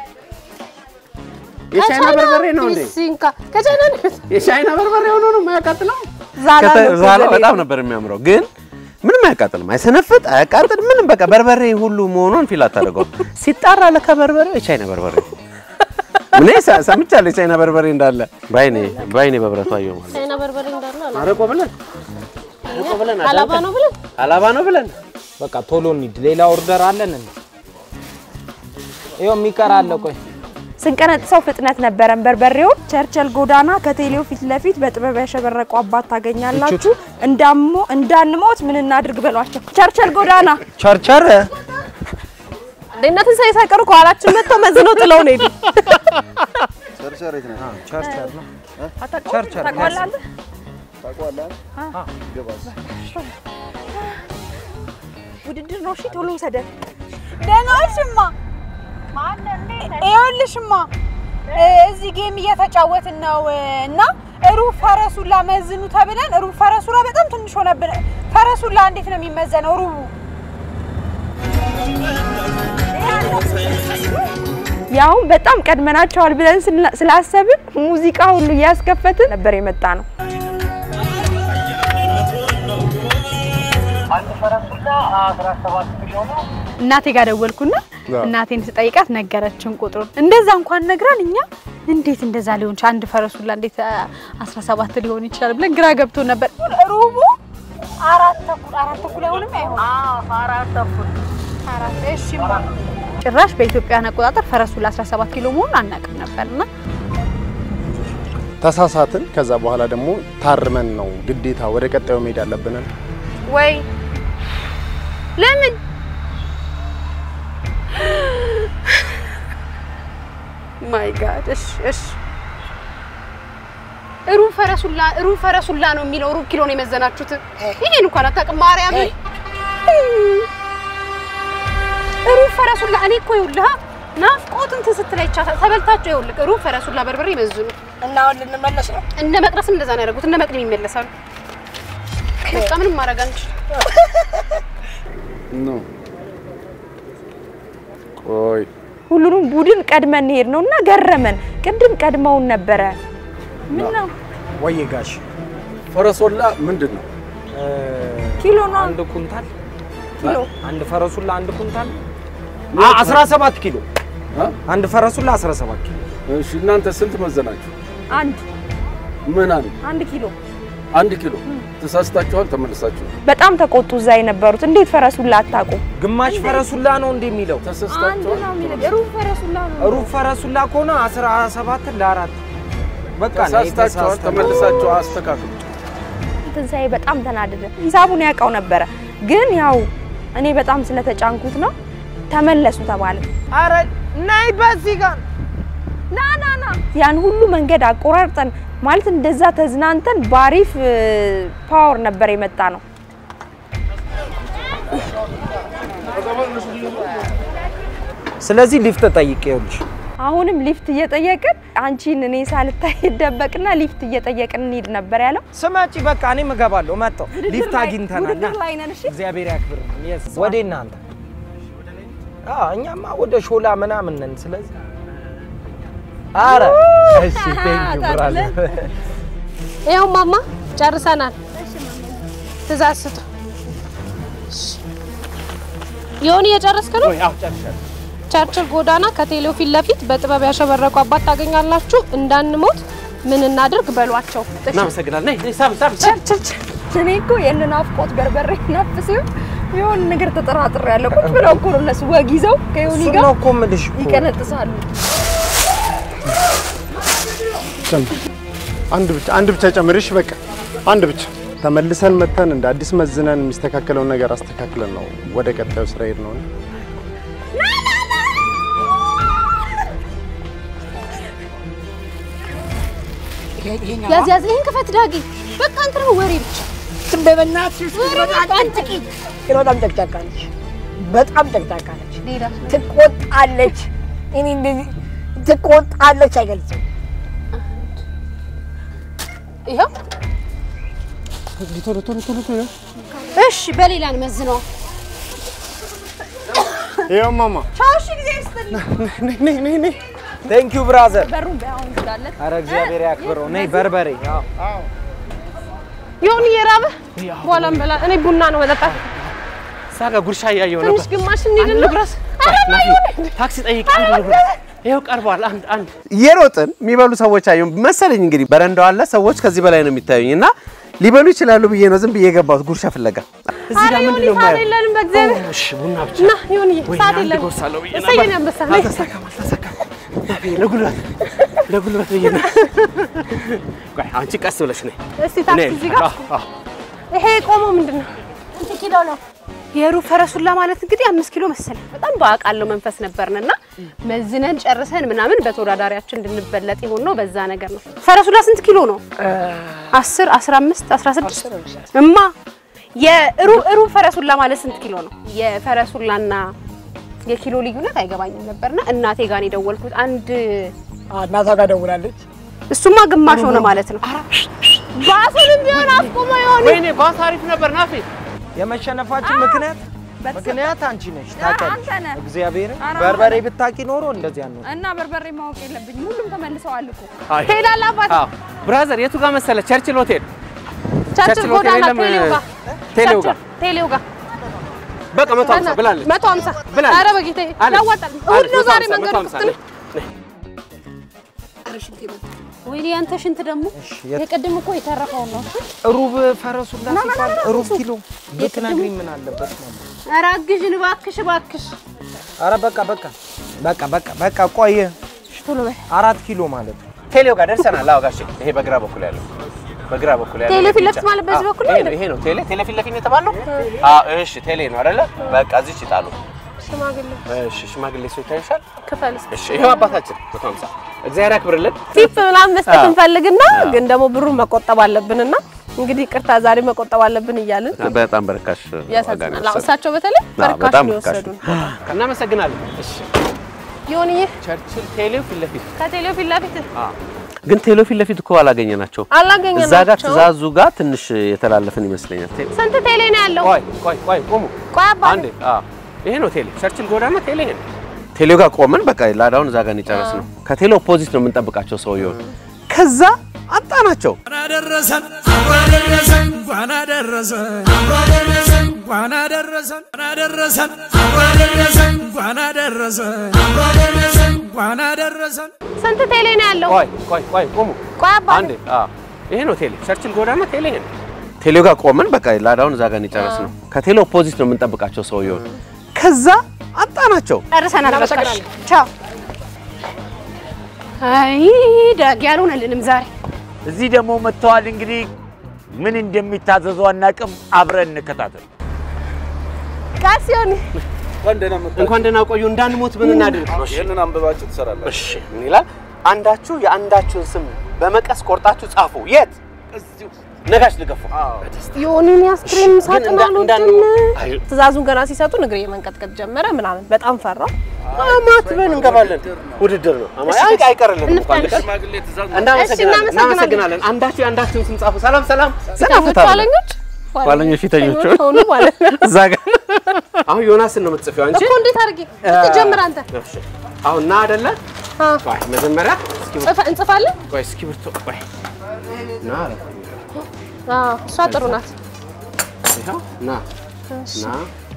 የቻይና በርበሬ ነው እንዴ? ሲንካ ከቻይና ነው የቻይና በርበሬ ሆኖ ነው የማያቃጥለው? ዛላ ከተ- ነው ዛላ እኮ በጣም ነበር የሚያምረው፣ ግን ምንም አያቃጥልም፣ አይሰነፍጥ፣ አያቃጥል፣ ምንም በቃ በርበሬ ሁሉ መሆኑን ፊል አታደርገውም። ሲጣራ ለካ በርበሬው የቻይና በርበሬ ነው። እኔ ሰ- ሰምቻለሁ የቻይና በርበሬ እንዳለ ባይኔ ባይኔ በብረቱ አየሁ ማለት ነው። ቻይና በርበሬ እንዳለ አለ። አረቆ ብለን አረቆ ብለን አላባ ነው ብለን አላባ ነው ብለን በቃ ቶሎ እንሂድ ሌላ ኦርደር አለን እንዴ ይኸው የሚቀር አለ ቆይ ስንቀነጥሰው ፍጥነት ነበረን። በርበሬውን ቸርቸል ጎዳና ከቴሌው ፊት ለፊት በጥበብ ያሸበረቁ አባት ታገኛላችሁ። እንዳሞ እንዳንሞት ምን እናድርግ በሏቸው። ቸርቸል ጎዳና ቸርቸር እንደነትን ሳይቀሩ ከኋላችን መጥተው መዝነው ጥለውን ሄዱ። ቸርቸር ነው ቸርቸል ታውቀዋለህ? ውድድር ነው። እሺ ቶሎ ውሰደን። ደህና ዋልሽማ? ይኸውልሽማ እዚህ ጌም እየተጫወትን ነው እና ሩብ ፈረሱላ መዝኑ ተብለን ሩብ ፈረሱላ በጣም ትንሽ ሆነብን። ፈረሱላ እንዴት ነው የሚመዘነው? ሩቡ ያው በጣም ቀድመናቸዋል ብለን ስላ- ስላሰብን ሙዚቃ ሁሉ እያስከፈትን ነበር የመጣ ነው። እናቴ ጋር ደወልኩና እናቴን ስጠይቃት ነገረችን ቁጥሩን። እንደዛ እንኳን ነግራን እኛ እንዴት እንደዛ ሊሆን ይችላል? አንድ ፈረሱላ እንዴት አ- 17 ሊሆን ይችላል ብለን ግራ ገብቶ ነበር። ሩቡ አራት ተኩል አራት ተኩል አይሆንም? አይሆንም። አራት ተኩል አራት እሺ። ጭራሽ በኢትዮጵያን አቆጣጠር ፈረሱላ 17 ኪሎ መሆኑን አናውቅም ነበርና ተሳሳትን። ከዛ በኋላ ደግሞ ታርመን ነው ግዴታ ወደ ቀጣዩ መሄድ ያለብንን ወይ ለምን ማይ ጋድ እሺ እሺ ሩብ ፈረሱላ ሩብ ፈረሱላ ነው የሚለው ሩብ ኪሎ ነው የመዘናችሁት ይሄን እንኳን አታውቅም ማርያም ሩብ ፈረሱላ እኔ እኮ ይኸውልህ ናፍቆት እንትን ስትል አይቻታል ተበልታችሁ ይኸውልህ ሩብ ፈረሱላ በርበሬ ይመዝኑ እና አሁን ልንመለስ ነው። እነ መቅደስም እንደዛ ነው ያደረጉት እነ መቅድም ይመለሳሉ በቃ ምንም ማድረግ አንችል ኖ ቆይ ሁሉንም ቡድን ቀድመን እንሄድ ነው እና ገረመን። ቅድም ቀድመውን ነበረ። ምን ነው ወይ ጋሽ ፈረሶላ ምንድን ነው? ኪሎ ነው አንድ ኩንታል ኪሎ አንድ ፈረሱላ አንድ ኩንታል አ- 17 ኪሎ አንድ ፈረሱላ 17 ኪሎ እሺ እናንተ ስንት መዘናችሁ? አንድ ምን አንድ አንድ ኪሎ አንድ ኪሎ ተሳስታችኋል። ተመልሳችሁ በጣም ተቆጡ እዛ የነበሩት። እንዴት ፈረሱላ አታውቁም? ግማሽ ፈረሱላ ነው እንዴ የሚለው ተሳስታችኋል። ሩብ ፈረሱላ ነው። ሩብ ፈረሱላ ከሆነ 17 ለአራት በቃ ነው ተሳስታችኋል። የተሳሳተ። ተመልሳችሁ አስተካክሉ። ትንሣኤ በጣም ተናደደ። ሂሳቡን ያውቀው ነበረ፣ ግን ያው እኔ በጣም ስለተጫንኩት ነው ተመለሱ ተባለ። አረ ነይ በዚህ ጋር ና ና ና ያን ሁሉ መንገድ አቆራርጠን ማለት እንደዛ ተዝናንተን ባሪፍ ፓወር ነበር የመጣ ነው። ስለዚህ ሊፍት ጠይቄ ይኸውልሽ አሁንም ሊፍት እየጠየቅን አንቺን እኔ ሳልታይ ደበቅና ሊፍት እየጠየቅን እንሂድ ነበር ያለው። ስመጪ በቃ እኔም እገባለሁ። መጣሁ። ውድድር ሊፍት ላይ- አግኝተናል። ና። ውድድር ላይ ነን። እሺ እግዚአብሔር ያክብር። የስ ወደ እናንተ አዎ፣ እኛማ ወደ ሾላ ምናምን ነን። ስለዚህ አረ እሺ፣ ቴንክ ዩ ብራዘር። ይኸው ማማ ጨርሰናል። ትእዛዝ ስጡ። እሺ። ዮኒ እየጨረስክ ነው? አዎ ጨርሻለሁ። ቸርችል ጎዳና ከቴሌው ፊት ለፊት በጥበብ ያሸበረቁ አባት ታገኛላችሁ። እንዳንሞት ምን እናድርግ በሏቸው። እናመሰግናለን። ነይ ነይ፣ ሳም ሳም እኔ እኮ የእነ ናፍቆት በርበሬ ነፍ ሲሆን የሆነ ነገር ተጠራጥሬ ያለ ቁጭ ብለው እኮ ነው እነሱ ወግ ይዘው ከዮኒ እሱን ጋር ነው እኮ የምልሽ እኮ። ይቀነጥሳሉ። ጨምር። አንድ ብቻ አንድ ብቻ ጨምርሽ። በቃ አንድ ብቻ። ተመልሰን መተን እንደ አዲስ መዝነን የሚስተካከለውን ነገር አስተካክለን ነው ወደ ቀጣዩ ስራ ሄድ ነው። ያዝ ያዝ፣ ይሄን ክፈት ዳጊ። በቃ አንተ ነው ወሬ ብቻ በእናትሽ በጣም ጥቂት በጣም ጨቅጫቃ ነች። በጣም ጨቅጫቃ ነች። ትቆጣለች። እኔ እንደዚህ ትቆጣለች አይገልጽም። ይኸው ቶሎ ቶሎ ቶሎ ቶሎ። እሺ፣ በሌላ እንመዝነው። ይኸው ማማ ቻው። እሺ ጊዜ ይስጥልኝ። ነይ ነይ ነይ ነይ። ቴንክ ዩ ብራዘር። በሩን በአሁን እንዳለን አረ እግዚአብሔር ያክብረው። ነይ በርበሬ። አዎ ዮኒ የራበህ በኋላ እንበላ። እኔ ቡና ነው መጠጣት። እዛ ጋር ጉርሻ እያየሁ ትንሽ ነበር። ግማሽ እንሂድና ልጉረስ? ናፊ ታክሲ ጠይቅ። አንድ ልጉረስ። ይኸው ቀርቧል። አንድ አንድ እየሮጥን የሚበሉ ሰዎች አየሁ መሰለኝ። እንግዲህ በረንዳው አለ። ሰዎች ከዚህ በላይ ነው የሚታዩኝ እና ሊበሉ ይችላሉ ብዬ ነው ዝም ብዬ የገባሁት ጉርሻ ፍለጋ። እዚህ ጋር ምንድን ነው ሰዓት የማየው? የለንም በእግዚአብሔር። እሺ ቡና ብቻ ና ዮኒ ወይኔ፣ ሰዓት አንድ የለንም። ጎርሳለሁ ብዬ ነበር። እሰየን አንበሳ ነይ። አልተሳካም፣ አልተሳካም። ናፊ ለጉልበት ለጉልበት ብዬ ነው። ቆይ አንቺ ቀስ ብለሽ ነይ። እስቲ ታክሲ እኔ- እዚህ ጋር አዎ፣ አዎ። ይሄ የቆመው ምንድን ነው? ስንት ኪሎ ነው? የሩብ ፈረሱላ ማለት እንግዲህ አምስት ኪሎ መሰለኝ። በጣም በአቃለው መንፈስ ነበርን እና መዝነን ጨርሰን ምናምን በተወዳዳሪያችን እንድንበለጥ የሆን ነው በዛ ነገር ነው። ፈረሱላ ስንት ኪሎ ነው? አስር አስራ አምስት አስራ ስድስት እማ የሩብ ሩብ ፈረሱላ ማለት ስንት ኪሎ ነው? የፈረሱላና የኪሎ ልዩነት አይገባኝም ነበርና እናቴ ጋር ነው የደወልኩት። አንድ እናቷ ጋር ደውላለች። እሱማ ግማሽ ሆነ ማለት ነው። ባሱንም ቢሆን አስቆመ ይሆን ወይኔ ባስ አሪፍ ነበር ናፊ። የመሸነፋችን ምክንያት ምክንያት አንቺ ነሽ ታውቂያለሽ። አንተ ነህ። እግዚአብሔር ኧረ በርበሬ ብታቂ ኖሮ እንደዚያ ነው። እና በርበሬ ማወቅ የለብኝም። ሁሉም ተመልሰዋል እኮ አይ። ትሄዳለህ አባት? አዎ። ብራዘር የቱ ጋር መሰለ? ቸርችል ሆቴል ቸርችል ቸርችል ሆቴል ጎዳና የለም? ቴሌው ጋር ቴሌው ጋር ቴሌው ጋር በቃ መቶ ሀምሳ ብላለች። መቶ ሀምሳ ብላለች። ኧረ በጌታ አለች። ያዋጣል። እሑድ አለች። ነው መቶ ዛሬ ሀምሳ፣ መንገዱ መቶ ሀምሳ ክፍት ነው። ነይ። ወይኔ ያንተ ሽንት ደግሞ የቅድም እኮ የተረፈው ነው። ሩብ ፈረሱላ ሲባል ሩብ ኪሎ ብትነግሪኝ ምን አለበት ማለት ነው። ኧረ አግዥን እባክሽ እባክሽ። ኧረ በቃ በቃ በቃ በቃ በቃ ቆየ ቶሎ በል አራት ኪሎ ማለት ነው። ቴሌው ጋር ደርሰናል። አዎ ጋሼ፣ ይሄ በግራ በኩል ያለው በግራ በኩል ያለው ቴሌ ይሄ ፊት ለፊት ብቻ። ማለት በዚህ አዎ፣ በኩል ይሄ ነው ነው ይሄ ነው ቴሌ ቴሌ ፊት ለፊት ነው የተባለው። አዎ እሺ፣ ቴሌ ነው አይደለ? በቃ እዚች ይጣሉ። ሽማግሌ እሺ፣ ሽማግሌ ሰው ይታይሻል። ክፈል እሺ፣ ይሄው አባታችን መቶ ሀምሳ እግዚአብሔር ያክብርልን። ቲፕ ምናምን መስጠት አዎ። እንፈልግና ግን ደግሞ ብሩን መቆጠብ አለብንና እንግዲህ ቅርታ ዛሬ መቆጠብ አለብን እያልን በጣም በርካሽ ዋጋ ነው ያሳዝናል። አዎ፣ የወሰደው። እሳቸው በተለይ አዎ፣ በርካሽ በጣም ነው በርካሽ የወሰዱን። ነው። እናመሰግናለን። እሺ፣ ይሁንዬ ቸርችል ቴሌው ፊት ለፊት ከቴሌው ፊት ለፊት ግን ቴሌው ፊት ለፊት እኮ አላገኘናቸው። አላገኘናቸው። እዛ ጋር ትእዛዙ ጋር ትንሽ የተላለፍን ይመስለኛል። ቴሌ ስንት ቴሌ ነው ያለው? ቆይ ቆይ ቆይ ቁሙ። ቆይ አባቴ አንዴ አዎ፣ ይሄ ነው ቴሌ ቸርችል ጎዳና ቴሌ ይሄ ነው። ቴሌው ጋር ቆመን በቃ ላዳውን እዛ ጋር የጨረስ ነው። ከቴሌ ኦፖዚት ነው የምንጠብቃቸው ሰውየውን። ከዛ አጣናቸው። እንኳን አደረሰን እንኳን አደረሰን እንኳን አደረሰን እንኳን አደረሰን እንኳን አደረሰን እንኳን አደረሰን እንኳን አደረሰን እንኳን አደረሰን እንኳን አደረሰን እንኳን አደረሰን ስንት ቴሌ ነው ያለው? ቆይ ቆይ ቆይ ቁሙ። ቆይ አባቴ አንዴ አዎ፣ ይሄ ነው ቴሌ ቸርችል ጎዳና ቴሌ ይሄ ነው። ቴሌው ጋር ቆመን በቃ ላዳውን እዛ ጋር የጨረስ ነው። ከቴሌ ኦፖዚት ነው የምንጠብቃቸው ሰውየውን። ከዛ አጣናቸው። ጨርሰናል። በቃ እሺ፣ ቻው። አይ ዳጊ አልሆነልንም ዛሬ። እዚህ ደግሞ መጥተዋል። እንግዲህ ምን እንደሚታዘዙ አናውቅም። አብረን እንከታተል። ቀስ ይሁን እንኳን ደህና ቆዩ። እንዳንሞት ምን እናድርግ? ይህንን አንብባችሁ ትሰራላችሁ። እሺ ምን ይላል? አንዳችሁ የአንዳችሁን ስም በመቀስ ቆርጣችሁ ጻፉ። የት? ነጋሽ ልገፉ የሆኑን የአስክሬም ሳጥን እንዳ- እንዳን- አልወድም። አይ- ትእዛዙን ገና ሲሰጡ እግሬ መንቀጥቀጥ ጀመረ ምናምን በጣም ፈራው። አማት ብለን እንገባለን። ውድድር ነው። አማ- አይ አይቀርልንም እኮ አንድ ቀን። እናመሰግናለን እናመሰግናለን። አንዳችሁ አንዳችሁን ስም ጻፉ። ሰላም ሰላም። ዘና ፊተኞች ፈታ ብለን። ኋለኞች ኋለኞች ፊተኞች ሆኑ ማለት ነው። እዛ ጋር አሁን ዮናስን ነው የምትጽፊው አንቺ። እኮ እንዴት አድርጌ ትጀምር አንተ እሺ። አሁን ና አይደለ? ቆይ መጀመሪያ እስኪ ጽፈ- እንጽፋለን። ቆይ እስክሪብቶ ቆይ ና አለ። አዎ እሷ ጥሩ ናት። ይኸው ና ና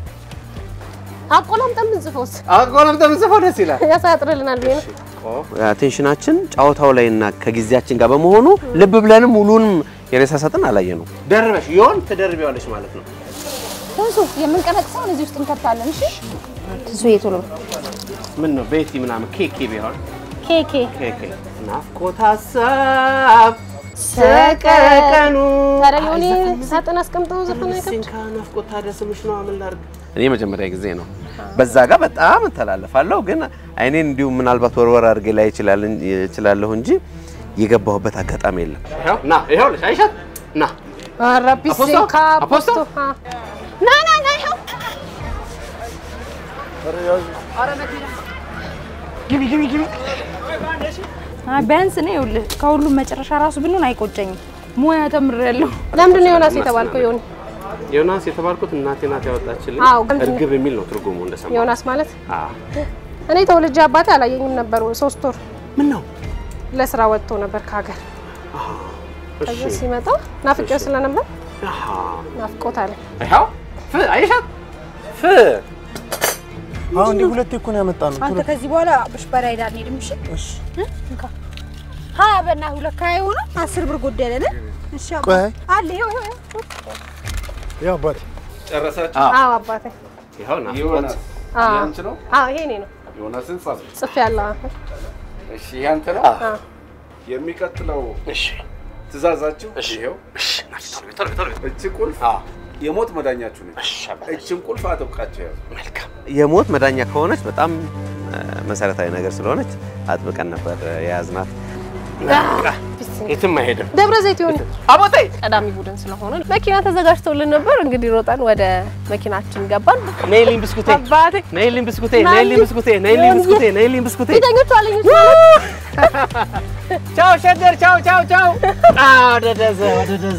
አቆላምጠን ብንጽፈውስ አቆላምጠን ብንጽፈው ደስ ይላል። ያሳጥርልናል ብዬ ነው። አቴንሽናችን ጨዋታው ላይ እና ከጊዜያችን ጋር በመሆኑ ልብ ብለንም ሙሉንም የሬሳ ሳጥን አላየ ነው። ደርበሽ ዮን ትደርቢዋለሽ ማለት ነው። ትንሱ የምንቀነቅሰውን እዚህ ውስጥ እንከታለን። እሺ ትንሱ የቶሎ ምን ነው ቤቲ ምናምን ኬኬ ቢሆን ኬኬ ኬኬ ናፍቆት ሀሳብ ሰቀቀኑ ታዲያ የሆነ ሳጥን አስቀምጠው ዘፈን አይከብድ ሲንካ ናፍቆት ታዲያ ስምሽ ነው ምን ላድርግ? እኔ መጀመሪያ ጊዜ ነው በዛ ጋር በጣም እተላለፋለሁ፣ ግን አይኔን እንዲሁ ምናልባት ወርወር አድርጌ ላይ ይችላል እችላለሁ እንጂ የገባሁበት አጋጣሚ የለም። ይኸው ና ይኸው ልሽ አይሻት ና ኧረ ቢሴካ አፖስቶ? አፖስቶ አ። ና ና ና ይኸው ግቢ ግቢ ግቢ። አይ ቢያንስ እኔ ይኸውልህ ከሁሉም መጨረሻ ራሱ ብንሆን አይቆጨኝም። ሙያ ተምሬያለሁ። ለምንድን ነው ዮናስ የተባልከው? ዮኒ ዮናስ የተባልኩት እናቴ ናት ያወጣችልኝ። አዎ። እርግብ የሚል ነው ትርጉሙ እንደሰማ ዮናስ ማለት እኔ ተወልጄ አባቴ አላየኝም ነበር ሶስት ወር። ምን ነው ለስራ ወጥቶ ነበር ከሀገር። ከዛ ሲመጣ ናፍቄው ስለነበር ናፍቆት አለ። ይኸው ፍ አይሻት ፍ አሁን እንዲህ ሁለቴ እኮ ነው ያመጣነው። አንተ ከዚህ በኋላ ብሽበራ ሄዳ አንሄድም። እሺ እ? እንካ ሀያ በእናትህ ሁለት ከሀያ የሆነ አስር ብር ጎደለን። እሺ አባ- ቆይ አለ ይኸው ይኸው ይኸው። ያው አባቴ ጨረሳችሁ? አዎ አባቴ። ይኸው ናፍቆት ዮናስ አዎ ያንቺ ነው? አዎ ይሄ እኔ ነው ዮናስን ጻፍ። ጽፌ ያለው እሺ ያንተ ነው? የሚቀጥለው ትእዛዛችሁ ይኸው። እቺ ቁልፍ የሞት መዳኛችሁ ነች። እችን ቁልፍ አጥብቃችሁ ያዙ። የሞት መዳኛ ከሆነች በጣም እ፣ መሰረታዊ ነገር ስለሆነች አጥብቀን ነበር የያዝናት። የትም አይሄድም። ደብረ ዘይት ይሆን አቦቴ ቀዳሚ ቡድን ስለሆነ መኪና ተዘጋጅቶልን ነበር። እንግዲህ ሮጠን ወደ መኪናችን ገባን። ነይልኝ ብስኩቴ፣ አባቴ ነይልኝ ብስኩቴ፣ ነይልኝ ብስኩቴ፣ ነይልኝ ብስኩቴ፣ ነይልኝ ብስኩቴ። ፊተኞቹ አለኞች ቻው ሸገር፣ ቻው ቻው ቻው። ወደ ደዘ ወደ ደዘ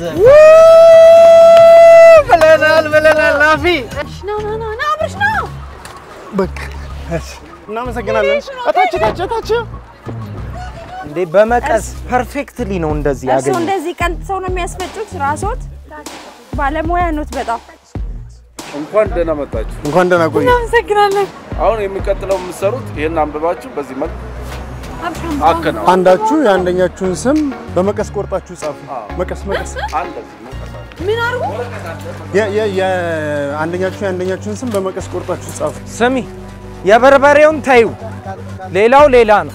ብለናል ብለናል ናፊ ና ና ና ና አብርሽ ና በቃ እሺ፣ እናመሰግናለን። እታች እታች እታች እንዴ በመቀስ ፐርፌክትሊ ነው እንደዚህ እርስዎ ያገኘ እንደዚህ ቀን ሰው ነው የሚያስፈጩት? ራስዎት ባለሙያ ኖት በጣም እንኳን ደህና መጣችሁ። እንኳን ደህና ቆዩ። እናመሰግናለን። አሁን የሚቀጥለው የምትሰሩት ይሄን አንብባችሁ በዚህ መልክ አከናው አንዳችሁ የአንደኛችሁን ስም በመቀስ ቆርጣችሁ ጻፉ። መቀስ መቀስ ምን አድርጉ? የ- የ- የ- አንደኛችሁ የአንደኛችሁን ስም በመቀስ ቆርጣችሁ ጻፉ። ስሚ የበርበሬውን ታዩ፣ ሌላው ሌላ ነው።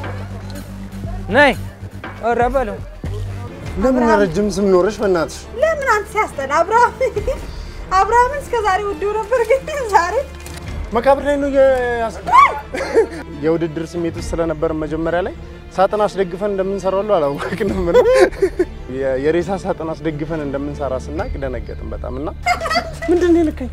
ነይ ኧረ በለው ለምን ረጅም ስም ኖረሽ በእናትሽ? ለምን አንተ ሲያስጠላ አብርሃም አብርሃምን እስከ ዛሬ ወደው ነበር፣ ግን ዛሬ መቃብር ላይ ነው የ- የውድድር ስሜት ውስጥ ስለነበር መጀመሪያ ላይ ሳጥን አስደግፈን እንደምንሰራው ሁሉ አላወቅንም። እና የ- የሬሳ ሳጥን አስደግፈን እንደምንሰራ ስናቅ ደነገጥን በጣም እና ምንድን ነው የነካኝ?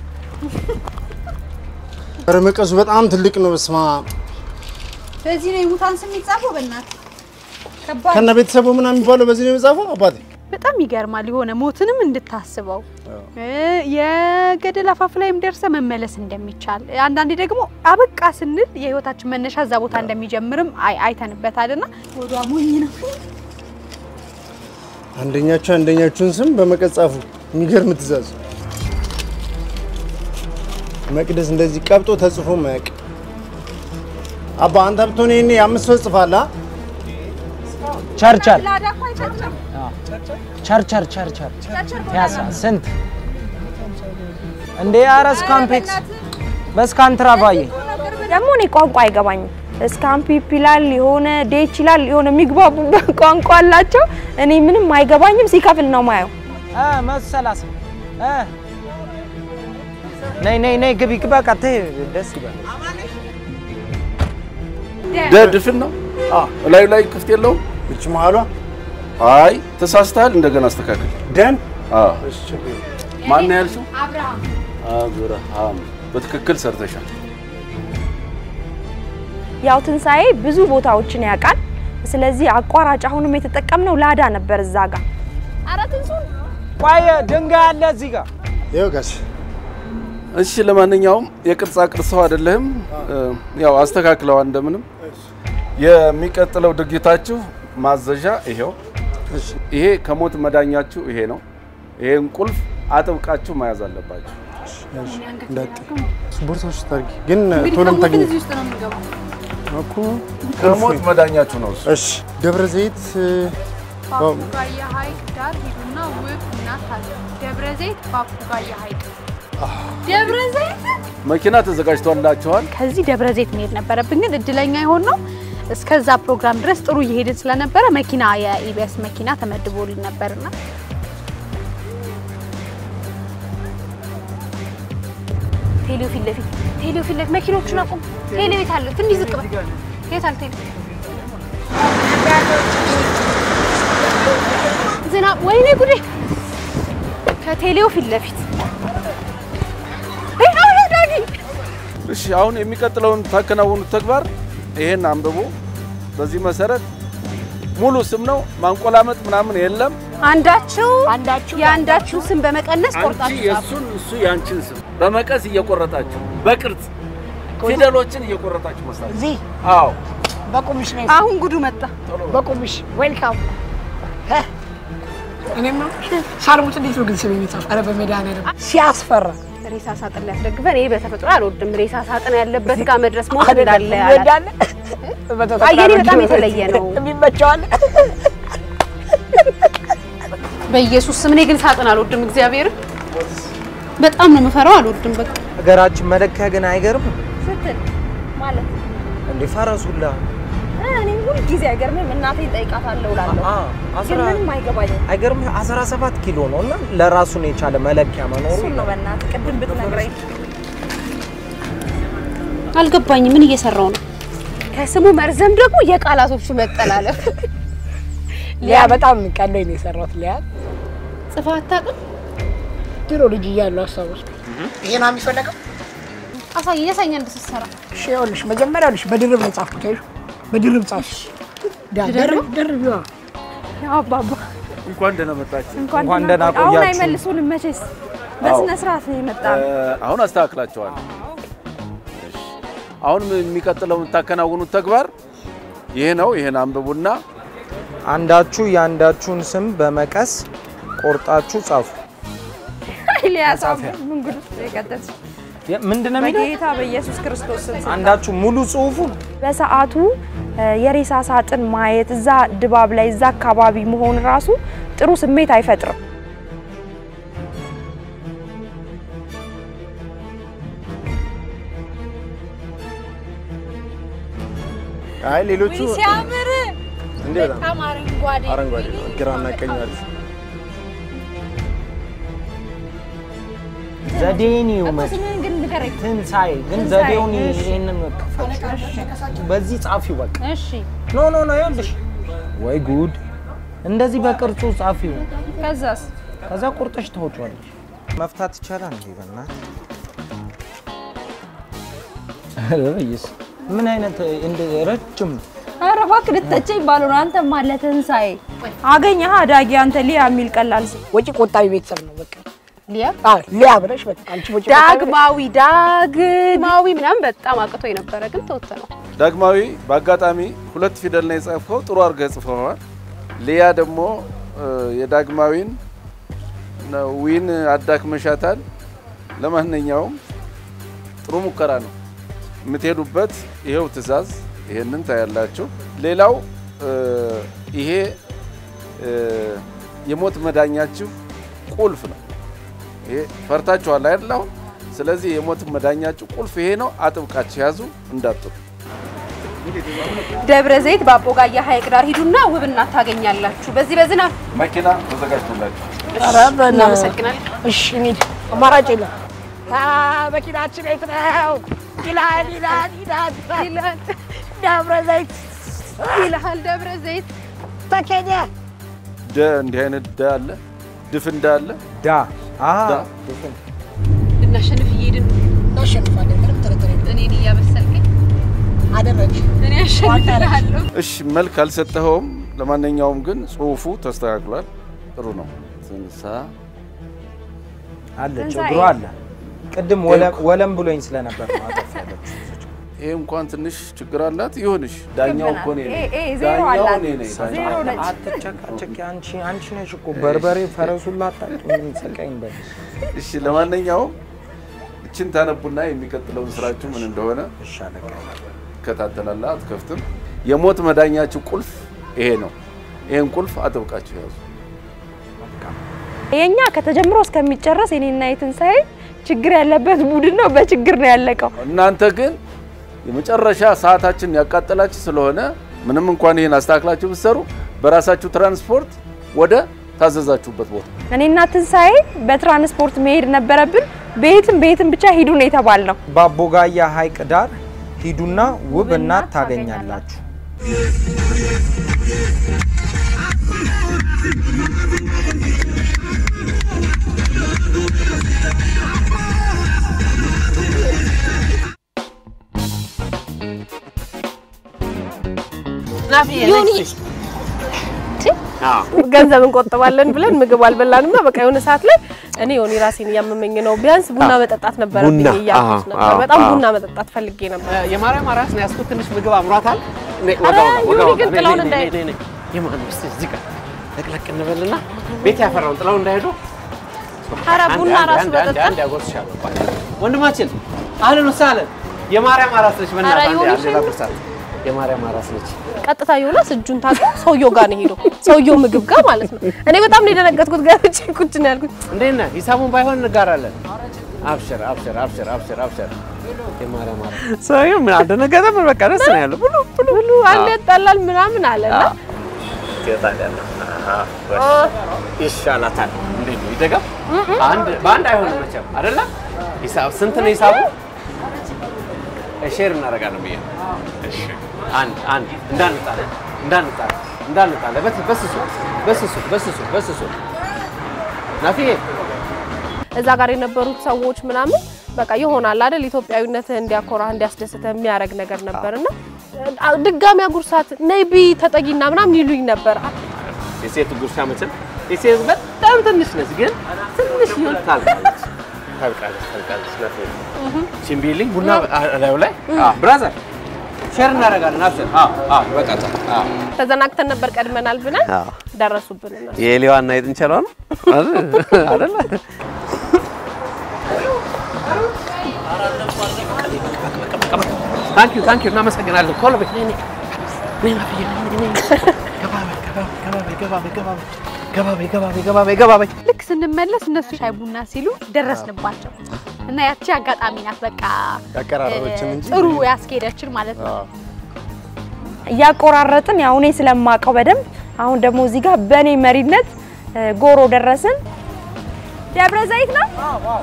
ኧረ መቀሱ በጣም ትልቅ ነው። በስማ በዚህ ነው የሙታን ስም የሚጻፈው። በእናትህ ከባድ ከነ ቤተሰቡ ምናምን የሚባለው በዚህ ነው የጻፈው አባቴ። በጣም ይገርማል። የሆነ ሞትንም እንድታስበው እ የገደል አፋፍ ላይም ደርሰ መመለስ እንደሚቻል አንዳንዴ ደግሞ አበቃ ስንል የህይወታችን መነሻ እዛ ቦታ እንደሚጀምርም አይ አይተንበታልና ወዷ ሞኝ ነው። አንደኛችሁ አንደኛችሁን ስም በመቀስ ጻፉ። የሚገርም ትእዛዝ። መቅደስ እንደዚህ ቀብጦ ተጽፎ መቅ አባ አንተ ብትሆን ይሄኔ አምስት ሰው ጽፋላ። ቸርቸር ላዳ እኮ አይፈጥርም። ቸርቸር ቸርቸር ፒያሳ ስንት እንዴ? ኧረ ስካምፔክስ በስካንትራቫዬ ደግሞ እኔ ቋንቋ አይገባኝም። ስካምፒፕ ይላል የሆነ ዴች ይላል የሆነ የሚግባቡበት ቋንቋ አላቸው። እኔ ምንም አይገባኝም። ሲከፍል ነው ማየው። እ መሰላስ እ ነይ ነይ ነይ ግቢ በቃ ተይ ደስ ይበል። ደ- ድፍን ነው እላዩ ላይ ክፍት የለውም። እች መሀሏ አይ ተሳስተሃል፣ እንደገና አስተካክል። ደን አዎ ማን ነው ያልሽው? አብርሃም። በትክክል ሰርተሻል። ያው ትንሣኤ ብዙ ቦታዎችን ያውቃል። ስለዚህ አቋራጭ አሁንም የተጠቀምነው ላዳ ነበር እዛ ጋር። ኧረ ትንሱን ቆይ፣ ድንጋይ አለ እዚህ ጋር ይኸው ጋሽ እሺ፣ ለማንኛውም የቅርጻ ቅርጽ ሰው አይደለህም። ያው አስተካክለዋል እንደምንም። የሚቀጥለው ድርጊታችሁ ማዘዣ ይሄው። ይሄ ከሞት መዳኛችሁ ይሄ ነው። ይሄን ቁልፍ አጥብቃችሁ መያዝ አለባችሁ። ቦርሳዎች ታርጊ ግን ቶሎም ታግኝ እኮ ከሞት መዳኛችሁ ነው እሱ። እሺ ደብረ ዘይት ባቡጋያ ሐይቅ ዳር ሂዱና ውብ እናት አለ። ደብረ ዘይት ባቡጋያ ሐይቅ ደብረ ዘይት መኪና ተዘጋጅቶላችኋል። ከዚህ ደብረ ዘይት መሄድ ነበረብን፣ ግን እድለኛ የሆን ነው እስከዛ ፕሮግራም ድረስ ጥሩ እየሄድን ስለነበረ መኪና የኢቢኤስ መኪና ተመድቦልን ነበርና ቴሌው ፊት ለፊት ቴሌው ፊት ለፊት መኪኖቹን አቁም። ቴሌው የት አለ? ትንሽ ዝቅ በል። የት አለ ቴሌው? ዝናብ! ወይኔ ጉዴ! ከቴሌው ፊት ለፊት ይሄ አሁን ዳጊ እሺ አሁን የሚቀጥለውን ታከናውኑት ተግባር ይሄን አንብቡ። በዚህ መሰረት ሙሉ ስም ነው፣ ማንቆላመጥ ምናምን የለም። አንዳችሁ የአንዳችሁ ስም በመቀነስ አንቺ ቆርጣችሁ ጻፉ። የእሱን እሱ የአንቺን ስም በመቀስ እየቆረጣችሁ በቅርጽ ፊደሎችን እየቆረጣችሁ መስራት። እዚህ አዎ በቁምሽ ነው። አሁን ጉዱ መጣ። በቁምሽ ዌልካም። እኔም ነው ሳልሙት እንዴት ነው ግን ስም የሚጻፍ? ኧረ በመድኃኒዓለም ሲያስፈራ ሬሳ ሳጥን ላይ አስደግፈን ይሄ በተፈጥሮ አልወድም። ሬሳ ሳጥን ያለበት ጋር መድረስ ሞት እንዳለ ይወዳል። አየኔ በጣም የተለየ ነው። የሚመቸዋል። በኢየሱስ ስም እኔ ግን ሳጥን አልወድም። እግዚአብሔር በጣም ነው የምፈራው። አልወድም በቃ ሀገራችን መለኪያ ግን አይገርም ስትል ማለት እንዴ? ፈረሱላ እኔ ሁል ጊዜ አይገርምም። እናቴ ጠይቃታለሁ እላለሁ፣ ግን ምንም አይገባኝም። አይገርም 17 ኪሎ ነው እና ለራሱን የቻለ መለኪያ መኖሩ እሱን ነው በእናትህ ቅድም ብትነግረኝ። አልገባኝም። ምን እየሰራው ነው? ከስሙ መርዘም ደግሞ የቃላቶቹ መጠላለፍ። ሊያ በጣም ቀሎኝ ነው የሰራሁት። ሊያ ጽፈህ አታውቅም? ድሮ ልጅ እያለሁ አስታወስኩ። ይሄ ነው የሚፈለገው። አሳይ እያሳየኝ እንድትሰራ እሺ ይኸውልሽ፣ መጀመሪያ ይኸውልሽ በድርብ ነው የጻፍኩት። ይኸውልሽ በድርብ ጻፍሽ። ደርብ ደርብ ይዋ ያው አባባ እንኳን ደህና መጣችሁ። እንኳን እንኳን ደህና ደህና ቆይ። አሁን ቆያችሁ። አይመልሱንም መቼስ በስነ ስርዓት ነው የመጣ ነው። አሁን አስተካክላቸዋል። አሁን የሚቀጥለው የምታከናውኑት ተግባር ይሄ ነው። ይሄን አንብቡና አንዳችሁ የአንዳችሁን ስም በመቀስ ቆርጣችሁ ጻፉ። ሊያሳፍ ምን ጉድ ውስጥ ነው የከተትሽ? ምንድን ነው የሚለው? በጌታ በኢየሱስ ክርስቶስ ስም አንዳችሁ ሙሉ ጽሁፉን በሰዓቱ እ፣ የሬሳ ሳጥን ማየት እዛ ድባብ ላይ እዛ አካባቢ መሆን ራሱ ጥሩ ስሜት አይፈጥርም። አይ ሌሎቹ ሲያምር እንዴ በጣም በጣም አረንጓዴ አረንጓዴ ነው። ግራና ቀኝ አለ። ዘዴን ይው እኮ ስምህን ግን ንገረኝ። ትንሣኤ ግን ትንሣኤ፣ ዘዴውን እሺ። ይሄንን ክፈች። በዚህ ጻፊው በቃ እሺ ኖ ኖ ኖ ይኸውልሽ፣ ወይ ጉድ! እንደዚህ በቅርጹ ጻፊው፣ ከዛስ ከዛ ቁርጥሽ ታወጪዋለሽ። መፍታት ይቻላል እንዴ? በእናትህ ኧረ በኢየሱስ ምን አይነት እንደ ረጅም ነው። ኧረ እባክህ ልትተቸኝ ባልሆነ አንተም አለ ትንሣኤ አገኘህ አዳጊ አንተ ሊያ የሚል ቀላል ስም ወጪ ቆጣቢ ቤተሰብ ነው በቃ ሊያ አዎ ሊያ ብለሽ በቃ አንቺ ወጪ ቆጣቢ ዳግማዊ ዳግማዊ ምናምን በጣም አቅቶ የነበረ ግን ተወተ ነው። ዳግማዊ በአጋጣሚ ሁለት ፊደል ነው የጻፍከው። ጥሩ አድርገህ ጽፈዋል። ሊያ ደግሞ እ፣ የዳግማዊን ነው ዊን አዳክመሻታል። ለማንኛውም ጥሩ ሙከራ ነው። የምትሄዱበት ይሄው ትዕዛዝ፣ ይሄንን ታያላችሁ። ሌላው እ፣ ይሄ እ፣ የሞት መዳኛችሁ ቁልፍ ነው። ይሄ ፈርታችኋል አይደል? አሁን ስለዚህ የሞት መዳኛችሁ ቁልፍ ይሄ ነው። አጥብቃችሁ ያዙ እንዳጥሩ። ደብረ ዘይት በአቦጋያ ሐይቅ ዳር ሂዱና ውብ እናት ታገኛላችሁ። በዚህ በዝናብ መኪና ተዘጋጅቶላችሁ ኧረ በእናትህ። እናመሰግናለን። እሺ እንሂድ፣ አማራጭ የለም። አ መኪናችን የት ነው? ይላል ይላል ይላል ይልሃል ደብረ ዘይት ይልሃል ደብረ ዘይት ተኬደ ደ እንዲህ አይነት ደ አለ፣ ድፍን ደ አለ። ዳ ዳ ልናሸንፍ እየሄድን እናሸንፋለን። ምንም ጥርጥር የለም። እኔን እያበሰልከኝ አደረግሽ። እኔ አሸንፍልሃለሁ። እሺ መልክ አልሰጠኸውም። ለማንኛውም ግን ጽሁፉ ተስተካክሏል። ጥሩ ነው። ትንሳ አለ ትንሣኤ። ችግሩ አለ። ቅድም ወለም ወለም ብሎኝ ስለነበር ነው አጠፍ ያለችው። ይሄ እንኳን ትንሽ ችግር አላት። ይሁንሽ። ዳኛው እኮ እኔ ነኝ። ኤ- ኤ- ዜሮ ዳኛው አላት። እኔ ነኝ። ዜሮ ነች። አትጨቃጨቂ። አንቺ አንቺ ነሽ እኮ በርበሬ ፈረሱን ላታውቂ ምን ሰቀኝ በል። እሺ ለማንኛውም እችን ታነቡና የሚቀጥለውን ስራችሁ ምን እንደሆነ ትከታተላላ። አትከፍትም። የሞት መዳኛችሁ ቁልፍ ይሄ ነው። ይሄን ቁልፍ አጥብቃችሁ ያዙ። የኛ ከተጀምሮ እስከሚጨረስ የኔና የትንሣኤ ችግር ያለበት ቡድን ነው። በችግር ነው ያለቀው። እናንተ ግን የመጨረሻ ሰዓታችን ያቃጠላችሁ ስለሆነ ምንም እንኳን ይህን አስተካክላችሁ ብትሰሩ በራሳችሁ ትራንስፖርት ወደ ታዘዛችሁበት ቦታ እኔና ትንሣኤ በትራንስፖርት መሄድ ነበረብን። ቤትም ቤትም ብቻ ሂዱ ነው የተባልነው። በአቦጋያ ሐይቅ ዳር ሂዱና ውብ እናት ታገኛላችሁ። ገንዘብ እንቆጥባለን ብለን ምግብ አልበላንማ። በቃ የሆነ ሰዓት ላይ እኔ ዮኒ ራሴን እያመመኝ ነው፣ ቢያንስ ቡና መጠጣት ነበረብኝ ቡና፣ እያልኩት አዎ፣ ነበር። አዎ፣ በጣም አዎ። ቡና መጠጣት ፈልጌ ነበር። የማርያም አራስ ነው ያዝኩት። ትንሽ ምግብ አምሯታል። ነይ፣ ኧረ ወጋ፣ ወጋ፣ ወጋ፣ ዮኒ ወጋ። ግን ነይ፣ ጥላውን ነይ፣ እንዳይ- ነይ፣ ነይ፣ ነይ። የማን ነው? እስኪ እዚህ ጋር ለቅለቅ እንበልና ቤት ያፈራውን ጥላው እንዳይሄዱ ኧረ ቡና ራሱ አንድ መጠጣት አንድ ያጎርስሻለሁ። ወንድማችን አህለን ወሰህለን። የማርያም አራስ ነች። ኧረ በእናትህ አንዴ ይሁንሽ። አንዴ ላጉርሳት። የማርያም አራስ ነች። ቀጥታ ዮናስ እጁን ታጥቦ ሰውየው ጋር ነው ሄዶ ሰውየው ምግብ ጋር ማለት ነው። እኔ በጣም ነው የደነገጥኩት። ገብቼ ቁጭ ነው ያልኩት። እንዴት ነህ? ሂሳቡን ባይሆን እንጋራለን። አብሽር አብሽር አብሽር አብሽር አብሽር። የማርያም አራስ ሰውየው ምን አልደነገጠም። በቃ ደስ ነው ያለው። ብሉ ብሉ ብሉ አንድ ያጣላል ምናምን አለና ይወጣል ይሻላታል። እንዴት ነው ይደገም? አንድ በአንድ አይሆንም መቼም አይደለ? ሂሳብ ስንት ነው ሂሳቡ? ሼር እናደርጋለን ብዬ ነው። እሺ አንድ አንድ እንዳንጣለ እንዳንጣለ እንዳንጣለ በስ- በስሱ በስሱ በስሱ በስሱ ናፊዬ እዛ ጋር የነበሩት ሰዎች ምናምን በቃ ይሆናል አይደል ኢትዮጵያዊነትህ እንዲያኮራ እንዲያስደስትህ የሚያደርግ ነገር ነበርና አ- ድጋሚ አጉርሳት ነይ ቢ ተጠጊና ምናምን ይሉኝ ነበር። የሴት ጉርሻ መቼም የሴት በጣም ትንሽ ነች፣ ግን ትንሽ ይሆን ታልቃለች ታልቃለች ታልቃለች። ናፊዬ ሲምቢልኝ ቡና ላዩ ላይ ብራዘር ሼር እናደርጋለን። አብሽር በቃ ተዘናግተን ነበር ቀድመናል ብለን ደረሱብን እነሱ። የሌዋና የጥንቸሏ ነው አይደለ? ታንክ ዩ ታንክ ዩ እናመሰግናለን። ቶሎ በይ ነይ ነይ ነይ ናፍዬ ነይ ነይ ነይ ገባ በይ ገባ በይ ገባ በይ ገባ በይ ገባ በይ ገባ በይ ገባ በይ ገባ በይ ልክ ስንመለስ እነሱ ሻይ ቡና ሲሉ ደረስንባቸው እና ያቺ አጋጣሚ ናት በቃ ያቀራረበችን እንጂ ጥሩ ያስኬደችን ማለት ነው። እያቆራረጥን ያው እኔ ስለማውቀው በደንብ አሁን ደግሞ እዚህ ጋር በእኔ መሪነት እ፣ ጎሮ ደረስን። ደብረ ዘይት ነው።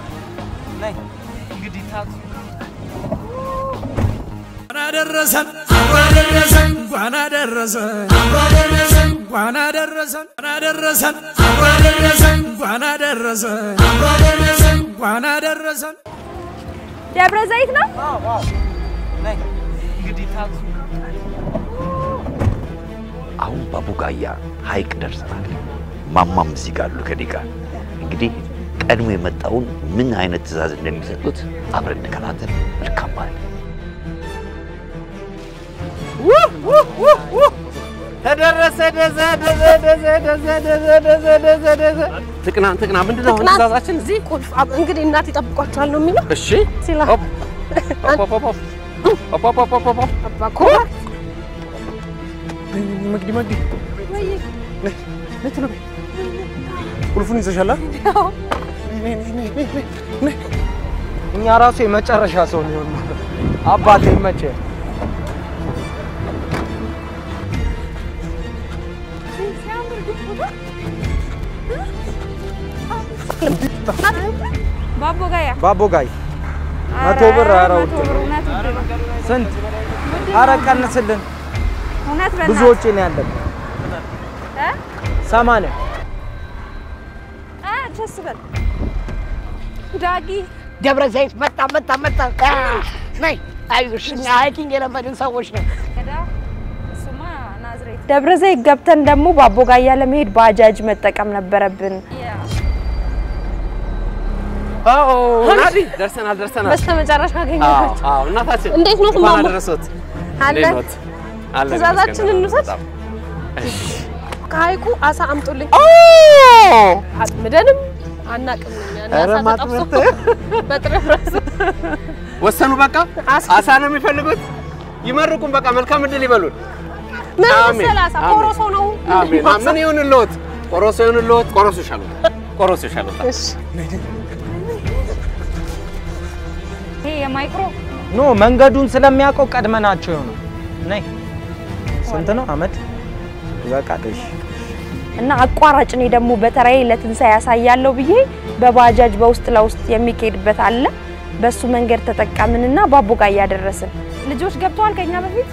እንኳን አደረሰን እንኳን አደረሰን እንኳን አደረሰን እንኳን አደረሰን እንኳን አደረሰን እንኳን አደረሰን እንኳን አደረሰን እንኳን አደረሰን እንኳን አደረሰን ደብረ ዘይት ነው። አሁን በቡጋያ ሐይቅ ደርሰናል። ማማም እዚህ ጋር አሉ ከኔ ጋር። እንግዲህ ቀድሞ የመጣውን ምን አይነት ትዕዛዝ እንደሚሰጡት አብረን እንከታተል። መልካም በዓል። ተደረሰ ደዘ ደዘ ደዘ ደዘ ደዘ ደዘ ደዘ ደዘ ትቅና ትቅና ምንድን ነው አሁን ትቅና? ትእዛዛችን እዚህ ቁልፍ አብ- እንግዲህ እናት ይጠብቋቸዋል ነው የሚለው እሺ ሲላ ሆፕ ሆፕ ሆፕ ሆፕ ሆፕ ሆፕ ሆፕ ሆፕ ሆፕ አባ ኮራ መግዲ መግዲ ቁልፉን ይዘሻላ? እኛ ራሱ የመጨረሻ ሰው ሊሆን ነው። አባቴ መቼ ባቦጋያ ባቦጋይ መቶ ብር ኧረ ውድ ነው። ስንት? ኧረ ቀንስልን። እውነት ብዙ ወጪ ነው ያለብን። ሰማንያ ቸስ በል ዳጊ ደብረ ዘይት መጣ መጣ መጣ። አ፣ ነይ አይዞሽ፣ እኛ ሃይኪንግ የለመድን ሰዎች ነው። ደብረ ዘይት ገብተን ደግሞ በአቦጋያ ለመሄድ ባጃጅ መጠቀም ነበረብን። አዎ ናዲ ደርሰናል ደርሰናል። በስተመጨረሻ አገኘኋቸው። አዎ እናታችን እንዴት ኖት እንኳን ማማ? አደረሶት። አለን። እንዴት ኖት? አለን ትእዛዛችንን ይመስገን እንውሰድ። በጣም። እሺ ከሀይቁ አሳ አምጡልኝ። አጥምደንም አናቅም እኛ እና ኧረ አሳ ማጥመድ ተጠብሶ በጥሬ ወሰኑ። በቃ አሳ ነው የሚፈልጉት። ይመርቁን። በቃ መልካም እድል ይበሉን። ምን አሜን፣ መሰለህ አሳ አሜን። ቆሮሶ ነው። አሜን። ምን ይሁንልዎት? ቆሮሶ ይሁንልዎት። ቆሮሶ ይሻሉታል። ቆሮሶ ይሻሉታል። እሺ ይሄ የማይክሮ ኖ መንገዱን ስለሚያውቀው ቀድመናቸው የሆነ ነይ ስንት ነው አመድ በቃ እሺ እና አቋራጭ እኔ ደግሞ በተራዬ ለትንሳኤ ያሳያለሁ ብዬ በባጃጅ በውስጥ ለውስጥ የሚካሄድበት አለ። በሱ መንገድ ተጠቀምንና በአቦጋያ ደረስን። ልጆች ገብተዋል ከኛ በፊት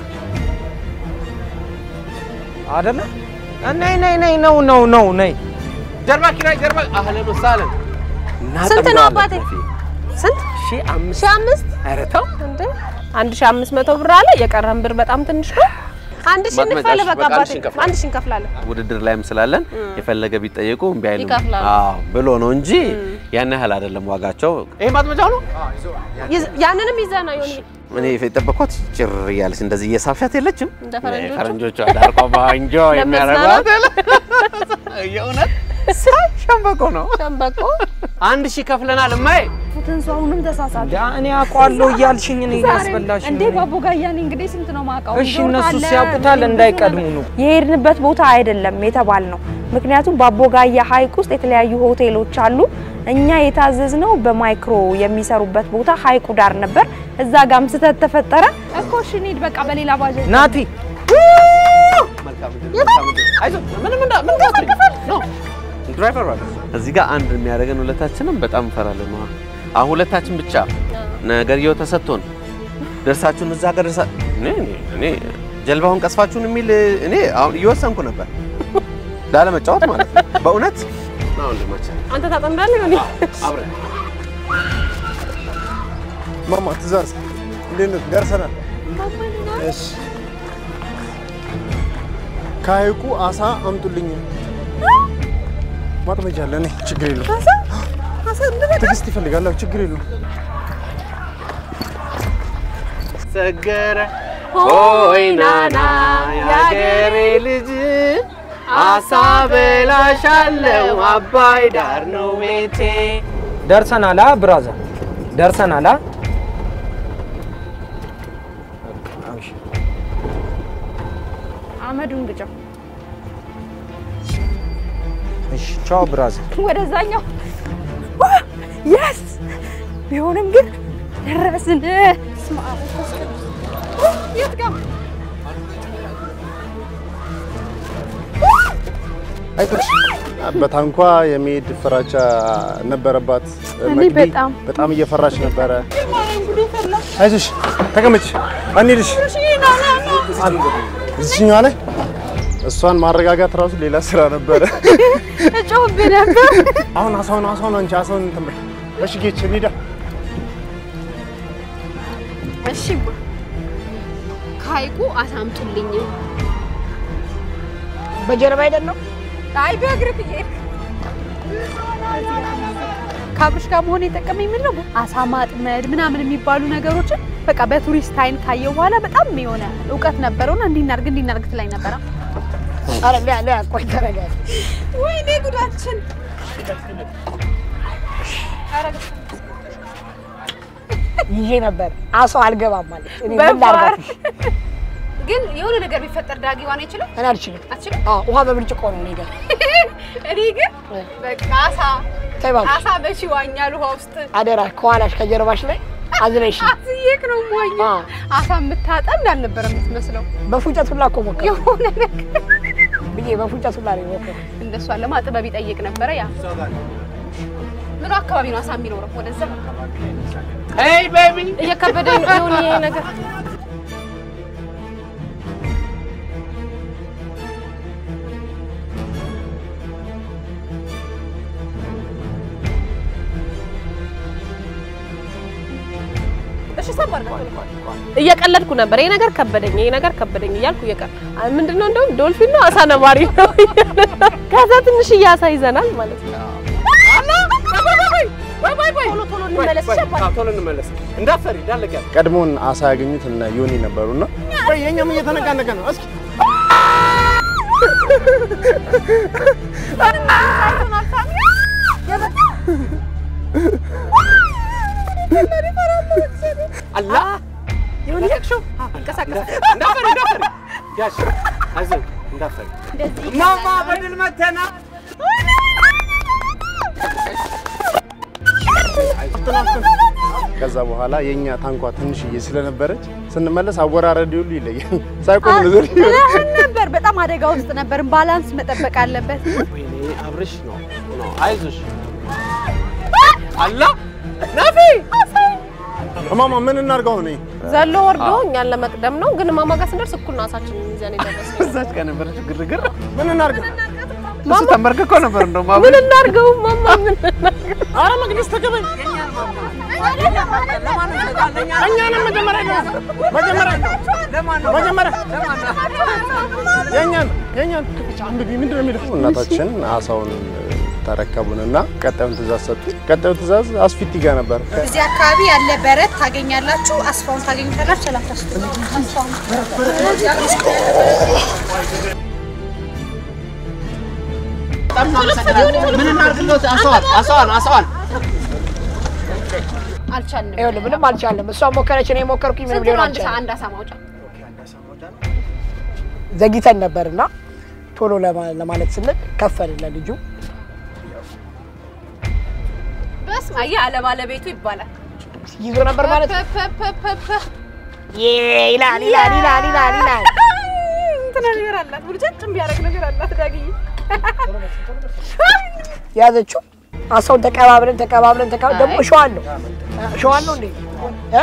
አይደለ ነይ ነይ ነይ ነው ነው ነው ነይ ጀርባ ኪራይ ጀርባ አህለን ወሳለን። ስንት ነው አባቴ? ስንት ሺህ አምስት ሺህ አምስት ኧረ ተው እንዴ አንድ ሺህ አምስት መቶ ብር አለ። የቀረን ብር በጣም ትንሽ ነው። አንድ ሺህ ማጥመጃ እንክፈል እሺ፣ በቃ በቃ አንድ አባቴ ሺህ እንከፍላለን። አንድ ሺህ እንከፍላለን። ውድድር ላይም ስላለን የፈለገ ቢጠየቁ እምቢ አይሉም። ይከፍላሉ። አዎ ብሎ ነው እንጂ ያን ያህል አይደለም ዋጋቸው። ይሄ ማጥመጃው ነው። ይዝ- ያንንም ይዘህ ነው ዮኒ እኔ የጠበቅኳት ጭር እያለች እንደዚህ እየሳብሻት የለችም። እንደ ፈረንጆቹ ፈረንጆቹ አዳርቆ ባንጆ የሚያደርጓት የእውነት ሸምበቆ ነው። ሸምበቆ አንድ ሺህ ከፍለናል። እማዬ ትንሱ አሁንም ተሳሳተ። እኔ አውቀዋለሁ እያልሽኝ እኔ እያስበላሽ እንዴ ባቦጋያ እኔ እንግዲህ ስንት ነው ማውቀው? እሺ እነሱ ሲያውቁታል እንዳይቀድሙ ነው የሄድንበት ቦታ አይደለም የተባል ነው። ምክንያቱም በአቦጋያ ሐይቅ ውስጥ የተለያዩ ሆቴሎች አሉ። እኛ የታዘዝነው በማይክሮ የሚሰሩበት ቦታ ሐይቁ ዳር ነበር። እዛ ጋም ስህተት ተፈጠረ እኮ እሺ እንሂድ በቃ በሌላ ባጃጅ ናቲ ድራይቨር ባለ እዚህ ጋር አንድ የሚያደርገን ሁለታችንም በጣም እንፈራለን። ነው አሁን ሁለታችን ብቻ ነገርየው ተሰጥቶን ደርሳችሁን እዛ ጋር ደርሳ እኔ እኔ- እኔ ጀልባውን ቀስፋችሁን የሚል እኔ አሁን እየወሰንኩ ነበር ላለመጫወት ማለት ነው። በእውነት ነው ወንድማችን አንተ ታጠምዳለህ ዮኒ? አብረን ማማ ትእዛዝ እንዴት ነው? ደርሰናል። እሺ ከሐይቁ አሳ አምጡልኝ። ማጥመጃ አለ። እኔ ችግር የለውም። ትዕግስት ይፈልጋል። አዎ፣ ችግር የለውም። ሰገረ ሆይ ናና የአገሬ ልጅ አሳ በላሻለው አባይ ዳር ነው ቤቴ። ደርሰናል አ ብራዘር ደርሰናል አ አመዱን ግጨው እሺ ቻው ብራዘር ወደዛኛው የስ ቢሆንም ግን ደረስን። ስማ የት ጋር አይቶሽ በታንኳ የመሄድ ፍራቻ ነበረባት። እኔ መቅዲ በጣም በጣም እየፈራች ነበረ። አይዞሽ ተቀመጭ፣ አንሄድሽ እዚህኛዋ ላይ እሷን ማረጋጋት ራሱ ሌላ ስራ ነበረ። እጮህብህ ነበር። አሁን አሳውን አሳውን አንቺ አሳውን እንትን በይ። እሺ ጌች እንሂዳ። እሺ ከሐይቁ አሳ አምጡልኝ። በጀርባ አይደል ነው? አይ በእግርህ እየሄድክ ከአብርሽ ጋር መሆን የጠቀመኝ ምንድን ነው አሳ ማጥመድ ምናምን የሚባሉ ነገሮችን በቃ በቱሪስት አይን ካየው በኋላ በጣም የሆነ እውቀት ነበረውና እንዲናርግ እንዲናርግ ትላይ ነበረ። ኧረ ሊያ ሊያ ቆይ ተረጋጊ። ወይኔ ጉዳችን! ይዤ ነበር አሳው አልገባም ማለት እኔ ምን በባህር ላድርጋትሽ? ግን የሆነ ነገር ቢፈጠር ዳጊ ዋና አይችልም እኔ አልችልም። አትችልም? አዎ ውሃ በብርጭቆ ነው እኔ ጋር። እኔ ግን በቃ አሳ ተይ እባክሽ አሳ በሺ ዋኛል ውሃ ውስጥ አደራ ከኋላሽ ከጀርባሽ ላይ አዝለሽ አስዬክ ነው ሞኝ አሳ የምታጠምድ አልነበረ የምትመስለው በፉጨት ሁላ እኮ ሞከርኩ የሆነ ነገር ብዬ በፉጨት ሁላ ነው የሞከርኩት። እንደሷ ለማጥበብ ይጠይቅ ነበረ። ያ ምኑ አካባቢ ነው አሳ የሚኖረው? ወደዛ ሄይ ቤቢ እየከበደኝ ነው የሆነ ይሄ ነገር እየቀለድኩ ነበር። ይሄ ነገር ከበደኝ፣ ይሄ ነገር ከበደኝ እያልኩ እየቀ ምንድነው እንደውም ዶልፊን ነው አሳ ነባሪ ነው እያለ ነው። ከዛ ትንሽ እያሳ ይዘናል ማለት ነው። ቶሎ እንመለስ ቶሎ እንመለስ። እንዳፈሪ እንዳለቀ ቀድሞን አሳ ያገኙት እነ ዮኒ ነበሩና የኛም እየተነቃነቀ ነው። እስኪ አላ የሆነ ያክሾ እንቀሳቀስ እንዳፈሪ እንዳፈሪ ያሽ አይዞህ እንዳፈሪ ማማ በድል መተና ከዛ በኋላ የኛ ታንኳ ትንሽዬ ስለነበረች ስንመለስ አወራረድ ሁሉ ይለያል። ሳይቆም ነው ዞር ብለህን ነበር። በጣም አደጋ ውስጥ ነበርን። ባላንስ መጠበቅ አለበት። ወይኔ አብርሽ ነው ነው አይዞሽ አላ ናፊ እማማ ምን እናድርገው ነው? ዘሎ ወርዶ እኛን ለመቅደም ነው። ግን ማማ ጋር ስንደርስ እኩል ነው አሳችንን ይዘን የደረስነው። እዛች ጋር ነበረች ግርግር። ምን እናድርገው? እሱ ተንበርክኮ ነበር እንደውም ምን አብርሽ እናድርገው ማማ ምን እናድርገው? ኧረ መቅደስ ተቀበል። እኛንም መጀመሪያ ነው መጀመሪያ መጀመሪያ የኛን የኛን ብቻ አንብቢ ምንድን ነው የሚለው? እናታችን አሳውን ተረከቡንና ቀጣዩን ትእዛዝ ሰጡ። ቀጣዩ ትእዛዝ አስፊቲ ጋር ነበር። እዚህ አካባቢ ያለ በረት ታገኛላችሁ፣ አስፋውን ታገኙታላችሁ። ሰላም ምን እናድርግለት? አሳዋን አሳዋን አሳዋን አልቻልንም። ይኸውልህ ምንም አልቻለም። እሷ ሞከረች፣ እኔ ሞከርኩኝ፣ ምንም ስንት ሊሆን ነው አንድ አልቻለም። አንድ አሳ ማውጫ? ዘግይተን ነበርና ቶሎ ለማ- ለማለት ስንል ከፈልን ለልጁ። በስመ አብ አለባለቤቱ ይባላል። ይዞ ነበር ማለት ነው። ፐፐፐፐ ይላል ይላል ይላል ይላል ይላል። እንትና ነገር አላት፣ ውርጨጭ የሚያደርግ ነገር አላት ዳግዬ። ያዘችው አሳውን ተቀባብለን ተቀባብለን ተቀባብለን ደግሞ እሸዋለሁ እሸዋለሁ እንዴ እ?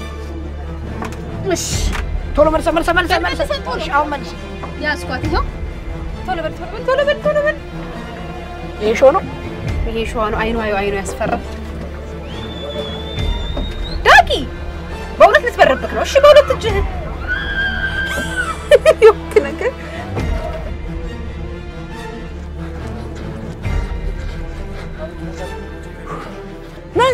እሺ ቶሎ መልሰ መልሰ መልሰ መልሰ እሺ፣ አሁን መልስ ያዝኳት። ይኸው ቶሎ በል ቶሎ በል ቶሎ በል ቶሎ በል። ይሄ ሾ ነው ይሄ ሸዋ ነው። አይኑ አዩ አይኑ ያስፈራል። ዳጊ በእውነት ልትበረብክ ነው? እሺ በሁለት እጅህ ይወክ ነገር ነይ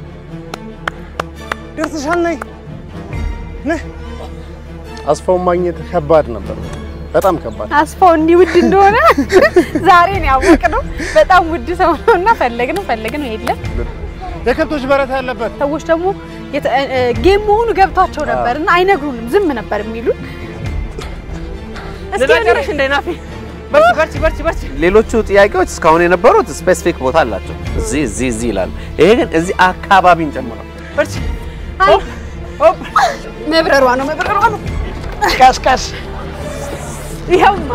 ደርሰሻል። ነይ ነይ። አስፋውን ማግኘት ከባድ ነበር፣ በጣም ከባድ። አስፋው እንዲህ ውድ እንደሆነ ዛሬ ነው ያወቅነው። በጣም ውድ ሰው ነው እና ፈለግነው ፈለግነው የለም። የከብቶች በረት ያለበት ሰዎች ደግሞ የተ- እ- እ- ጌም መሆኑ ገብቷቸው ነበር እና አይነግሩንም፣ ዝም ነበር የሚሉን። እስኪ ልናገርሽ እንደ ናፊ በርቺ በርቺ በርቺ በርቺ። ሌሎቹ ጥያቄዎች እስካሁን የነበሩት ስፔሲፊክ ቦታ አላቸው። እዚህ እዚህ እዚህ ይላሉ። ይሄ ግን እዚህ አካባቢን ጨምሯል። በርቺ መብረሯ ነው መብረሯ ነው። ቀስ ቀስ ይኸውማ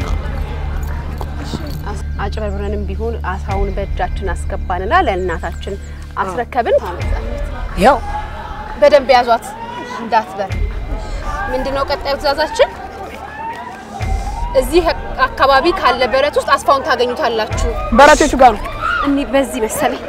አጭበርብረንም ቢሆን አሳውን በእጃችን አስገባንና ለእናታችን አስረከብን። ያው በደንብ ያዟት እንዳትበር። ምንድነው ቀጣዩ ትእዛዛችን? እዚህ አካባቢ ካለ በረት ውስጥ አስፋውን ታገኙታላችሁ። በረቶቹ ጋር ነው እኒ በዚህ መሰለኝ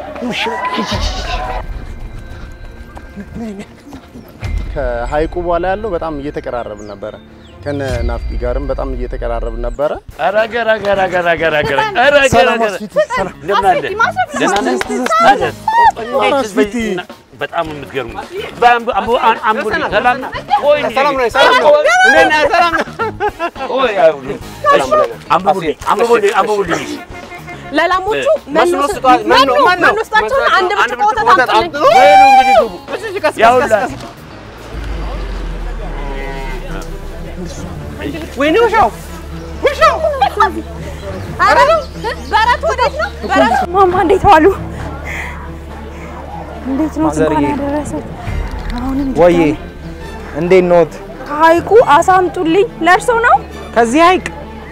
ከሀይቁ በኋላ ያለው በጣም እየተቀራረብን ነበረ። ከነ ናፍቂ ጋርም በጣም እየተቀራረብን ነበረ። ረገ ረገ ረገ ረገ ረገ ረገ ሰላም አስፊቲ፣ ሰላም። እንደምን አለ? ደህና ነህ? ታዲያ እንዴት አስፊቲ። በዚህ- በጣም የምትገርሙ በአምቡ- አምቡ- አን- አምቡሊ ሰላም ነህ? ቆይ እንጂ። ሰላም ነኝ፣ ሰላም ነኝ። እንዴት ነህ? ሰላም ነህ? ቆይ አሁን- እሺ፣ አንብቡልኝ፣ አንብቡልኝ፣ አንብቡልኝ። ለላሞቹ መስኖ መኖ ስጧት፣ መኖ፣ መኖ። መኖ ስጧቸውና አንድ አንድ ብርጭቆ ወተት ብርጭቆ ወተት አምጡልኝ። በሉ እንግዲህ ግቡ። ቀስ ቀስ ቀስ ያውላችሁ። ቀስ። ወይኔ ውሻው ውሻው ኧረ በረቱ ወዴት ነው? በረቱ ማማ እንዴት ዋሉ? እንዴት ነው ማዘርዬ። እንኳን ያደረሰት? አሁንም ወዬ እንዴት ኖት? ከሀይቁ አሳ አምጡልኝ። ለእርሶ ነው? ከዚህ ሀይቅ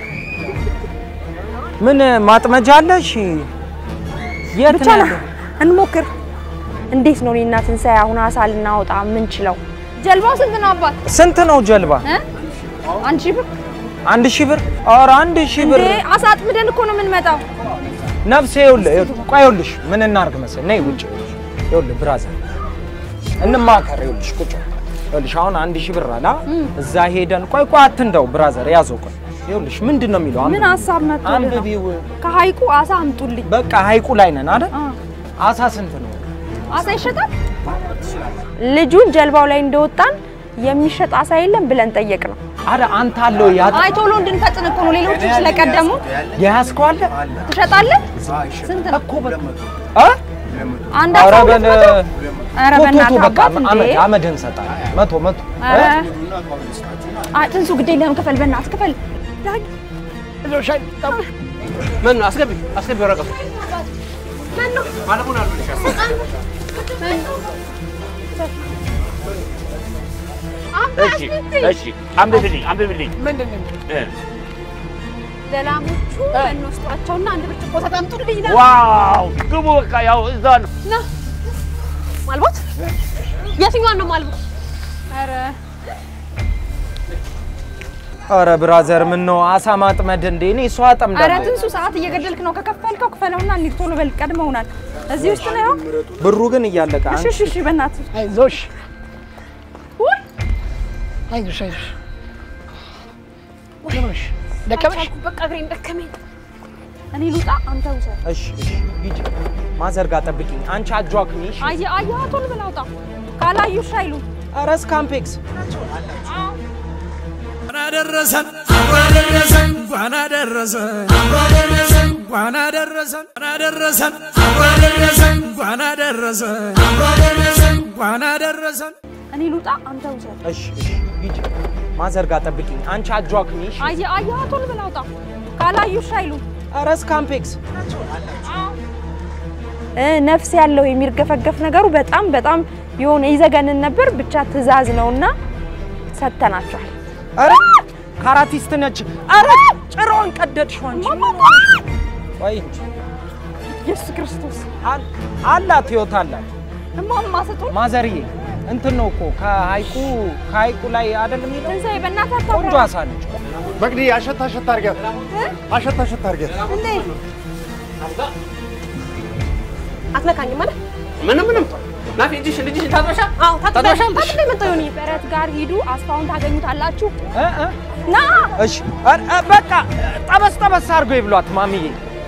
ምን ማጥመጃ አለሽ? የት ብቻ ነው ነው ያለው? እንሞክር። እንዴት ነው እኔና ትንሣኤ አሁን አሳ ልናወጣ የምንችለው? ጀልባው ስንት ነው አባት? ስንት ነው ጀልባ? አንድ ሺህ ብር። አንድ ሺህ ብር? ኧረ አንድ ሺህ ብር እንዴ አሳ አጥምደን እኮ ነው የምንመጣው። ነፍሴ። ይኸውልህ ይኸውልህ፣ ቆይ ይኸውልሽ ምን እናድርግ መሰለህ? ነይ ውጭ። ይኸውልህ ብራዘር፣ እንማከር። ይኸውልሽ ቁጭ በል። ይኸውልሽ አሁን አንድ ሺህ ብር አላ እዛ ሄደን ቆይ ቆይ አትንደው ብራዘር ያዘው ቆይ ይኸውልሽ ምንድን ነው የሚለው ምን ሀሳብ መጥቶ አንብቢው ከሀይቁ አሳ አምጡልኝ። በቃ ሀይቁ ላይ ነን አይደል አሳ ስንት ነው አሳ ይሸጣል? ልጁን ጀልባው ላይ እንደወጣን የሚሸጥ አሳ የለም ብለን ጠየቅ ነው። አረ አንተ አለው ያ አይ ቶሎ እንድንፈጥን እኮ ነው። ሌሎቹ ስለቀደሙ የያዝከው አለ ትሸጣለህ? ስንት ነው? አ አንድ ኧረ አሳ በል ሁለት መቶ? ኧረ ቶቶ በእናትህ በቃ አባት እንዴ! አመድ አመድ እንሰጣለን። መቶ መቶ ኧረ አይ ትንሱ ግዴ ለምን ክፈል፣ በእናትህ ክፈል። ምን አስገቢ አስገቢ ወረቀቱ እሺ እሺ፣ አንብብልኝ አንብብልኝ። እ ለላሞቹ እንወስዷቸውና አንድ ብርጭቆ ተጠምጡልኝ ነው። ዋው ግቡ፣ በቃ ያው እዛ ነው። ና ማልቦት፣ የትኛዋን ነው ማልቦት? ኧረ አረ ብራዘር ምን ነው አሳ ማጥመድ እንዴ? እኔ እሷ ኧረ አጠምዳለሁ። ትንሱ ሰዓት እየገደልክ ነው። ከከፈልከው ክፈለውና እንሂድ። ቶሎ በል፣ ቀድመውናል። እዚህ ውስጥ ነው። ይኸው ብሩ ግን እያለቀ እሺ እሺ እሺ፣ በእናትህ አይዞሽ አይዞሽ አይዞሽ ደከመሽ ደከመሽ አልቻልኩም፣ በቃ እግሬን ደከመኝ። እኔ ልውጣ፣ አንተ ውሰድ። እሺ እሺ ሂጂ። ማዘርጋ ጠብቂኝ። አንቺ አጇክኒ። እሺ አየህ አየህ፣ ቶሎ በል አውጣ። ካላዩሽ አይሉም። ኧረ ስካምፔክስ እንኳን አደረሰን እንኳን አደረሰን እንኳን አደረሰን እንኳን አደረሰን እንኳን አደረሰን እንኳን አደረሰን እንኳን አደረሰን እንኳን አደረሰን እንኳን አደረሰን እኔ ልውጣ፣ አንተ ውሰድ። እሺ እሺ ሂጂ። ማዘርጋ ጠብቂኝ። አንቺ አጇክኒ። እሺ አየህ አየህ፣ ቶሎ በል አውጣ። ካላዩሽ አይሉም። ኧረ ስካምፔክስ ነፍስ ያለው የሚርገፈገፍ ነገሩ በጣም በጣም የሆነ ይዘገንን ነበር። ብቻ ትዕዛዝ ነውና ሰጥተናቸዋል። ኧረ ካራቲስት ነች። ኧረ ጭራዋን ቀደድሽው አንቺ። ቆይ እንጂ ኢየሱስ ክርስቶስ አል- አላት ህይወት አላት። እማማ ስጡን። ማዘርዬ እንትን ነው እኮ ከሀይቁ ከሀይቁ ላይ አይደለም የሚለው ትንሣኤ በእናትህ ቆንጆ አሳ ነች። መቅዲ አሸት አሸት አድርጊያት፣ አሸት አሸት አድርጊያት። እንዴት አትነካኝም ማለት ምንም ምንም ናፊ እጅሽ ልጅሽን ታጥበሻል? አዎ ታጥበሻል። ታጥበሻለሽ? ታጥበሽ መጣ ይሆን በረት ጋር ሂዱ፣ አስፋውን ታገኙታላችሁ። እ እ ና እሺ ኧረ፣ እ፣ በቃ ጠበስ ጠበስ አድርጎ ይብሏት ማሚዬ።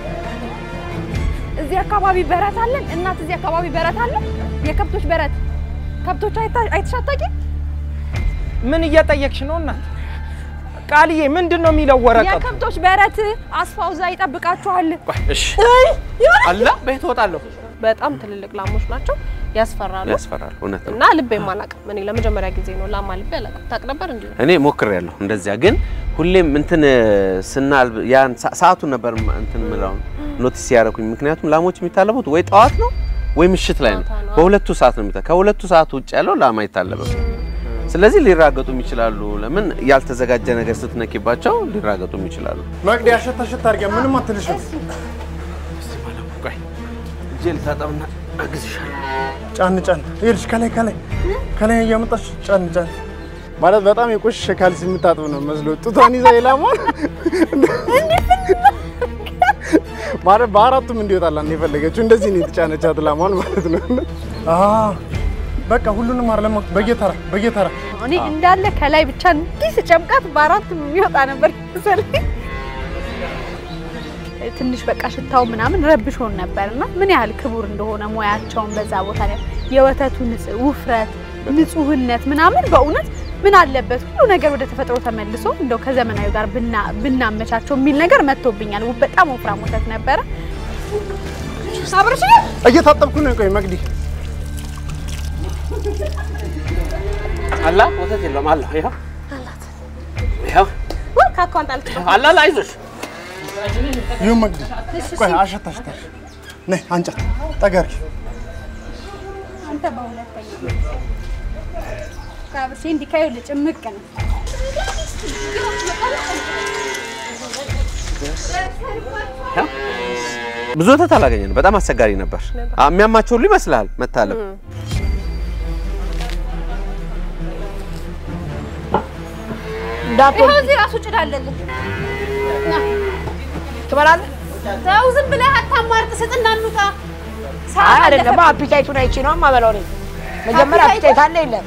እዚህ አካባቢ በረት አለን። እናት እዚህ አካባቢ በረት አለን። የከብቶች በረት ከብቶች አይታ- አይተሽ አታውቂም? ምን እየጠየቅሽ ነው እናት? ቃልዬ ምንድን ነው የሚለው ወረቀቱ? የከብቶች በረት አስፋው እዛ ይጠብቃችኋል። እሺ አላ ቤት እወጣለሁ። በጣም ትልልቅ ላሞች ናቸው፣ ያስፈራሉ። ያስፈራል። እውነት ነው። እና ልቤም አላውቅም። እኔ ለመጀመሪያ ጊዜ ነው ላማ ልቤ አላውቅም። ታውቅ ነበር እንዴ? እኔ ሞክሬያለሁ እንደዚያ፣ ግን ሁሌም እንትን ስናልብ ያን ሰ- ሰዓቱን ነበር ማ- እንትን ምለው ኖቲስ ያደረኩኝ። ምክንያቱም ላሞች የሚታለቡት ወይ ጠዋት ነው ወይ ምሽት ላይ ነው። በሁለቱ ሰዓት ነው የሚታ ከሁለቱ ሰዓት ውጭ ያለው ላም አይታለብም። ስለዚህ ሊራገጡም ይችላሉ። ለምን ያልተዘጋጀ ነገር ስትነኪባቸው ሊራገጡም ይችላሉ። መቅዲ አሸት አሸት አድርጊያት፣ ምንም አትልሽም። ቆይ እጄ ልታጠብና አግዝሻለሁ። ጫን ጫን ይልሽ ከላይ ከላይ ከላይ እያመጣሽ ጫን ጫን ማለት በጣም የቆሸሸ ካልሲ የምታጥብ ነው መስሎ ጡቷን ይዛ የላሟን ማለት በአራቱም እንዲወጣላት ነው የፈለገችው። እንደዚህ ነው የተጫነቻት ላሟን ማለት ነው። አ በቃ ሁሉንም አርለማ በየተራ በየተራ እኔ እንዳለ ከላይ ብቻ እንዲህ ስጨምቃት በአራት የሚወጣ ነበር መሰለኝ። ትንሽ በቃ ሽታው ምናምን ረብሾን ነበርና ምን ያህል ክቡር እንደሆነ ሙያቸውን በዛ ቦታ ላይ የወተቱ ንጽህ ውፍረት፣ ንጹህነት ምናምን በእውነት ምን አለበት ሁሉ ነገር ወደ ተፈጥሮ ተመልሶ እንደው ከዘመናዊ ጋር ብና- ብናመቻቸው የሚል ነገር መጥቶብኛል። በጣም ወፍራም ወተት ነበረ። አብርሽ እየታጠብኩ ነው። ቆይ መቅዲ አላ ወተት የለውም አላ ይኸው ይኸው ካኳን ጣልክ አላ አላ አይዞሽ ይሁን መቅዲ ቆይ አሸት አሸት አድርጊ። ነይ አንጫት ጠገሪ አንተ በሁለተኛ ካብርሽ እንዲህ ከይኸውልህ ጭምቅ ነው። ብዙ ወተት አላገኘንም። በጣም አስቸጋሪ ነበር። አ- የሚያማቸው ሁሉ ይመስልሃል መታለብ ይኸው እዚህ ራሱ ጭድ አለልህ። ና ትበላለህ? ተው ዝም ብለህ አታማርጥ፣ ስጥ እና እንውጣ። አይ አይደለም፣ አፒታይቱን አይቼ ነው የማበላው እኔ። መጀመሪያ አፕቴት አለ የለም?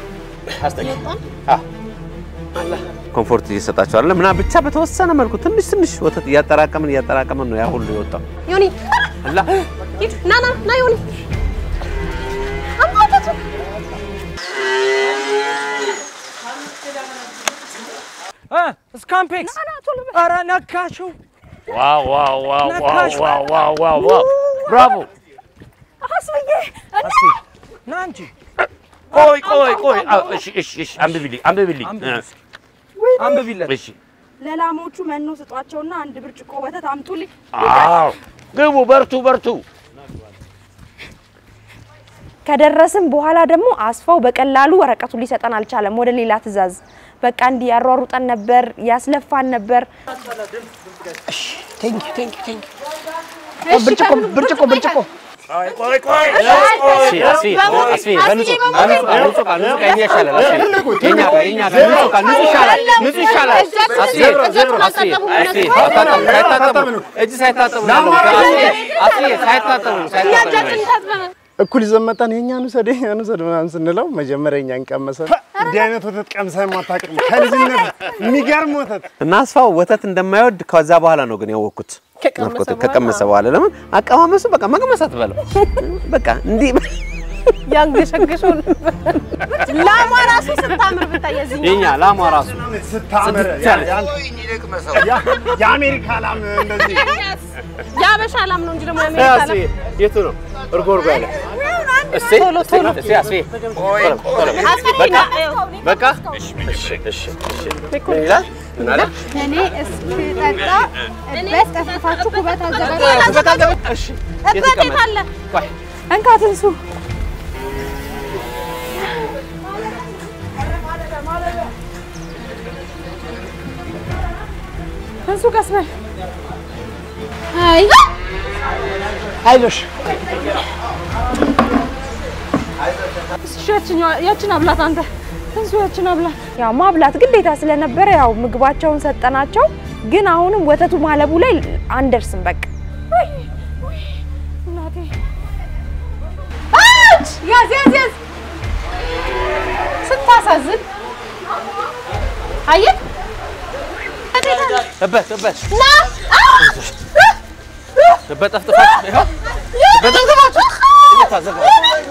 ኮምፎርት እየሰጣቸው አይደለም ምናምን ብቻ በተወሰነ መልኩ ትንሽ ትንሽ ወተት እያጠራቀምን እያጠራቀምን ነው ያ ሁሉ የወጣው። ዮኒ አላ ሂድ ና ና ና ዮኒ አማውጣቱ ስካምፔክስ ኧረ ነካሽው። ዋው ዋው ዋው ዋው ነካሽ። ዋው ዋው ዋው ዋው ብራቮ! አስብዬ ና እንጂ ቆይ ቆይ ቆይ አዎ፣ እሺ እሺ እሺ አንብቢልኝ አንብቢልኝ አንብቢለት። እሺ ለላሞቹ መኖ ስጧቸውና አንድ ብርጭቆ ወተት አምጡልኝ። አዎ ግቡ በርቱ በርቱ ከደረስን በኋላ ደግሞ አስፋው በቀላሉ ወረቀቱን ሊሰጠን አልቻለም። ወደ ሌላ ትዕዛዝ በቃ እንዲህ ያሯሩጠን ነበር፣ ያስለፋን ነበር። ቴንክ ቴንክ ቴንክ ብርጭቆ ብርጭቆ ብርጭቆ ቆይ ቆይ ቆይ አስፊ አስፊ አስፊ በንጹህ በንጹህ ቃል ንጹህ ቃል ንጹህ ቃል የኛ ይሻላል። አስፊ የኛ ቃል የኛ ቃል ንጹህ ቃል ንጹህ ይሻላል። ንጹህ ይሻላል። አስፊ አስፊ አስፊ ሳይታጠቡ ሳይታጠቡ እጅ ሳይታጠቡ ነው ያለው። አስፊ አስፊ ሳይታጠቡ ሳይታጠቡ ነው። እኩል ይዘን መጣን። የእኛን ውሰድ የእኛን ውሰድ ምናምን ስንለው መጀመሪያ እኛን ቀመሰን። እንዲህ አይነት ወተት ቀምሰህ የማታውቅም ከልጅነት የሚገርም ወተት እና አስፋው ወተት እንደማይወድ ከዛ በኋላ ነው ግን ያወቅኩት። ናፍቆት ከቀመሰ በኋላ ለምን አቀማመሱ በቃ መቅመሳት በለው በቃ እንዲህ ያንገሸግሹን ላሟ ራሱ ስታምር ብታይ የዚህኛው የኛ ላሟ ራሱ ስታምር ጽድት ያለች። ያ- የአሜሪካ ላም እንደዚህ የአበሻ ላም ነው እንጂ ደግሞ የአሜሪካ አስፊ ላም የቱ ነው እርጎ እርጎ ያለ እስቲ ቶሎ ቶሎ እስቲ አስፊ ቶሎ ቶሎ በቃ በቃ እሺ እሺ እሺ ምን ይላል ምን አለ እኔ እስክጠጣ እበት ጠፍጥፋችሁ ኩበት አዘጋጁ። እሺ እበት የት አለ? ቆይ እንካ ትንሱ ትንሱ ቀስ በል። አይ አይዞሽ እሺ፣ ያችኛዋ- ያችን አብላት አንተ ትንሱ ያችን አብላት። ያው ማብላት ግዴታ ስለነበረ ያው ምግባቸውን ሰጠናቸው። ግን አሁንም ወተቱ ማለቡ ላይ አንደርስም። በቃ እናቴ አች ያዝ ያዝ ያዝ ስታሳዝን አየህ እበት እበት ና እበት ጠፍጥፋችሁ ይኸው እበት ጠፍጥፋችሁ እየታዘጋችሁ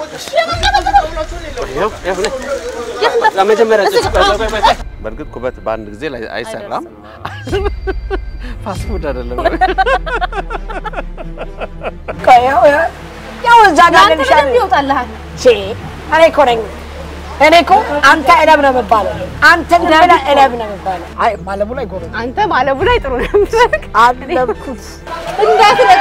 ይኸው ይኸው ነይ። ለመጀመሪያ ጭስ ቆይ ቆይ ቆይ ቆይ። በእርግጥ ኩበት በአንድ ጊዜ ላይ አይሰራም። ፋስት ፉድ አይደለም። ቆይ ያው ያው እዛ ጋር ለአንተ ልልሻለሁ። በደንብ ይወጣልሃል ሲ እኔ እኮ ነኝ እኔ እኮ አንተ እለብ ነው የምባለው። አንተ ዝም ብለህ እለብ ነው የምባለው። አይ ማለቡ ላይ ጎበዝ አንተ ማለቡ ላይ ጥሩ ነው የምትልክ አለብኩት። እንዳትለቅ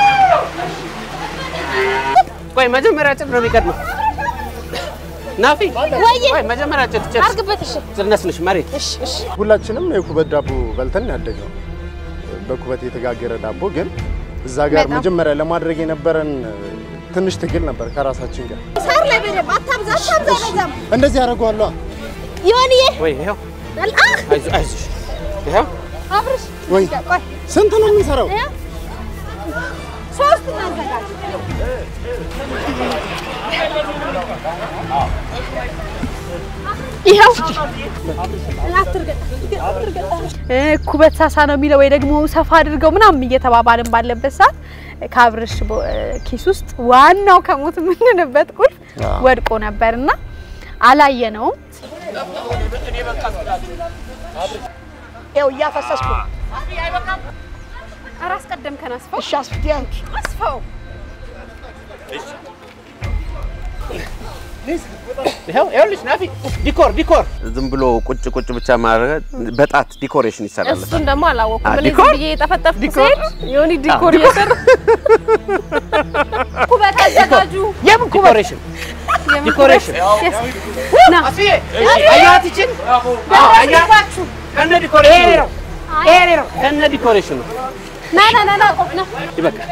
ቆይ መጀመሪያ ጭድ ነው የሚቀድመው። ናፊ ቆይ መጀመሪያ ጭድ ጭድ አርግበት እሺ ትነስንሽ መሬት እሺ እሺ ሁላችንም የኩበት ዳቦ በልተን ያደግነው በኩበት የተጋገረ ዳቦ ግን እዛ ጋር በጣም። መጀመሪያ ለማድረግ የነበረን ትንሽ ትግል ነበር ከራሳችን ጋር። ሳር ላይ በደንብ አታብዛ አታብዛ በዛም እንደዚህ ያደርገዋለሁ። ዮኒዬ ወይ ይኸው አ አይዞ አይዞሽ ይኸው አብርሽ ወይ ስንት ነው የምንሰራው? ሶስት እናዘጋጅ ይኸው አትርገጥ አትርገጥ እ፣ ኩበት ሳሳ ነው የሚለው ወይ ደግሞ ሰፋ አድርገው ምናምን እየተባባልን ባለበት ሰዓት ከአብርሽ ቦ- እ፣ ኪስ ውስጥ ዋናው ከሞት የምንንበት ቁልፍ ወድቆ ነበርና አላየነውም። ይኸው እያፈሰስኩ ነው። ኧረ አስቀደምከን አስፋው እሺ አስፍቴ አንቺ አስፋው ይኸው ይኸውልሽ ናፊ ዲኮር ዲኮር ዝም ብሎ ቁጭ ቁጭ ብቻ ማድረግ በጣት ዲኮሬሽን ይሰራል። እሱን ደግሞ አላወኩም። አ፣ እኔ ዝም ዲኮር? ብዬ የጠፈጠፍኩ ዲኮር? ስሄድ ዮኒ ዲኮር እየሰራ ኩበት አዘጋጁ የምን ኩበት ዲኮሬሽን ዲኮሬሽን ና አስዬ አያት ይችን አያችሁ ከነ ዲኮሬሽን ይሄ ነው ይሄ ነው ከነ ዲኮሬሽኑ ና ና ና ና ቆም ና ይበቃል።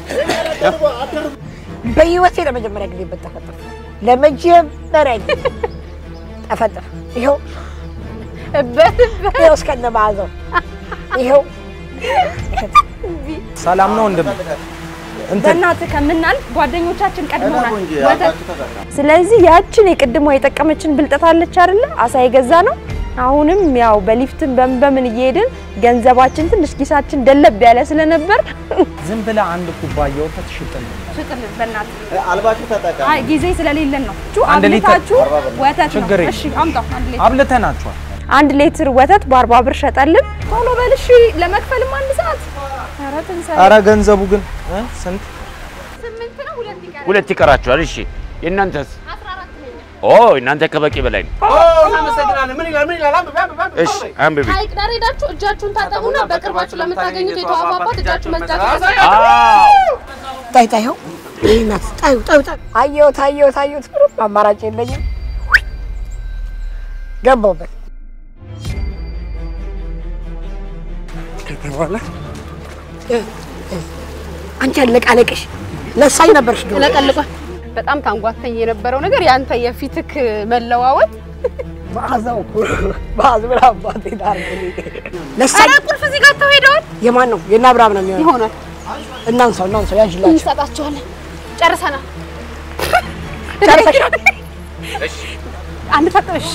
በህይወቴ ለመጀመሪያ ጊዜ በተፈጠረ ለመጀመሪያ ጊዜ ተፈጠረ። ይኸው እበት ይኸው እስከነ መዓዛው ይኸው ሰላም ነው ወንድም? በእናትህ ከምናልፍ ጓደኞቻችን ቀድመውናል። ወተት ስለዚህ ያችን የቅድሟ የጠቀመችን ብልጠት አለች አይደለ? አሳ የገዛ ነው። አሁንም ያው በሊፍትም በምን በምን እየሄድን ገንዘባችን ትንሽ ኪሳችን ደለብ ያለ ስለነበር ዝም ብለህ አንድ ኩባያ ወተት ሽጥልን። ሽጥልን በእናትህ። አልባችሁ ተጠቀሙ። አይ ጊዜ ስለሌለን ነው። አንድ ሊትር አብልታችሁ ወተት ነው። ችግር የለም። እሺ አምጣው አንድ ሊትር አብልተናችኋል። አንድ ሊትር ወተት በአርባ ብር ሸጠልን። ቶሎ በል እሺ፣ ለመክፈልም አንድ ሰዓት። ኧረ ትንሣኤ ኧረ ገንዘቡ ግን እ ስንት ሁለት ይቀራችኋል። እሺ የእናንተስ? ኦ እናንተ ከበቂ በላይ ነው። እናመሰግናለን። ምን ይላል? ምን ይላል? አንብቢ፣ አንብቢ፣ አንብቢ። እሺ አንብቢ። ሐይቅ ዳር ሄዳችሁ እጃችሁን ታጠቡና በቅርባችሁ ለምታገኙት የተዋቡ አባት እጃችሁን መስጠት ጣይ ጣይ ይኸው ይህ ናት። ጣዩ ጣዩ ጣዩ አየሁት አየሁት አየሁት። ምንም አማራጭ የለኝም። ገባሁበት። ከዛ በኋላ እ፣ እ፣ አንቺ አለቃለቅሽ ለሳኝ ነበርሽ ድሮ። ለቀልቋል። በጣም ታንጓተኝ የነበረው ነገር ያንተ የፊትክ መለዋወጥ መዓዛው መዓዝ ምን አባቴ ዳር ለሳኝ ኧረ ቁልፍ እዚህ ጋር ተሄደዋል። የማን ነው? የእነ አብርሃም ነው የሚሆነው። ይሆናል። እናንሳው እናንሳው ያዥላቸው እንሰጣቸዋለን። ጨርሰናል። ጨርሰሻል? አንድ ፈጥሽ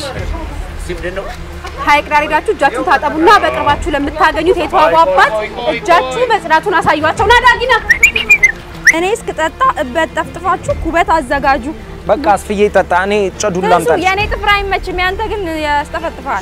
ሐይቅ ዳር ሄዳችሁ እጃችሁን ታጠቡና በቅርባችሁ ለምታገኙት የተዋቡ አባት እጃችሁ መጽዳቱን አሳዩዋቸው። ና ዳጊና እኔ እስክጠጣ እበት ጠፍጥፋችሁ ኩበት አዘጋጁ። በቃ አስፍዬ ጠጣ። እኔ ጨዱን እሱ ላምጣልሽ። የእኔ ጥፍር አይመችም፣ ያንተ ግን ያስጠፈጥፋል።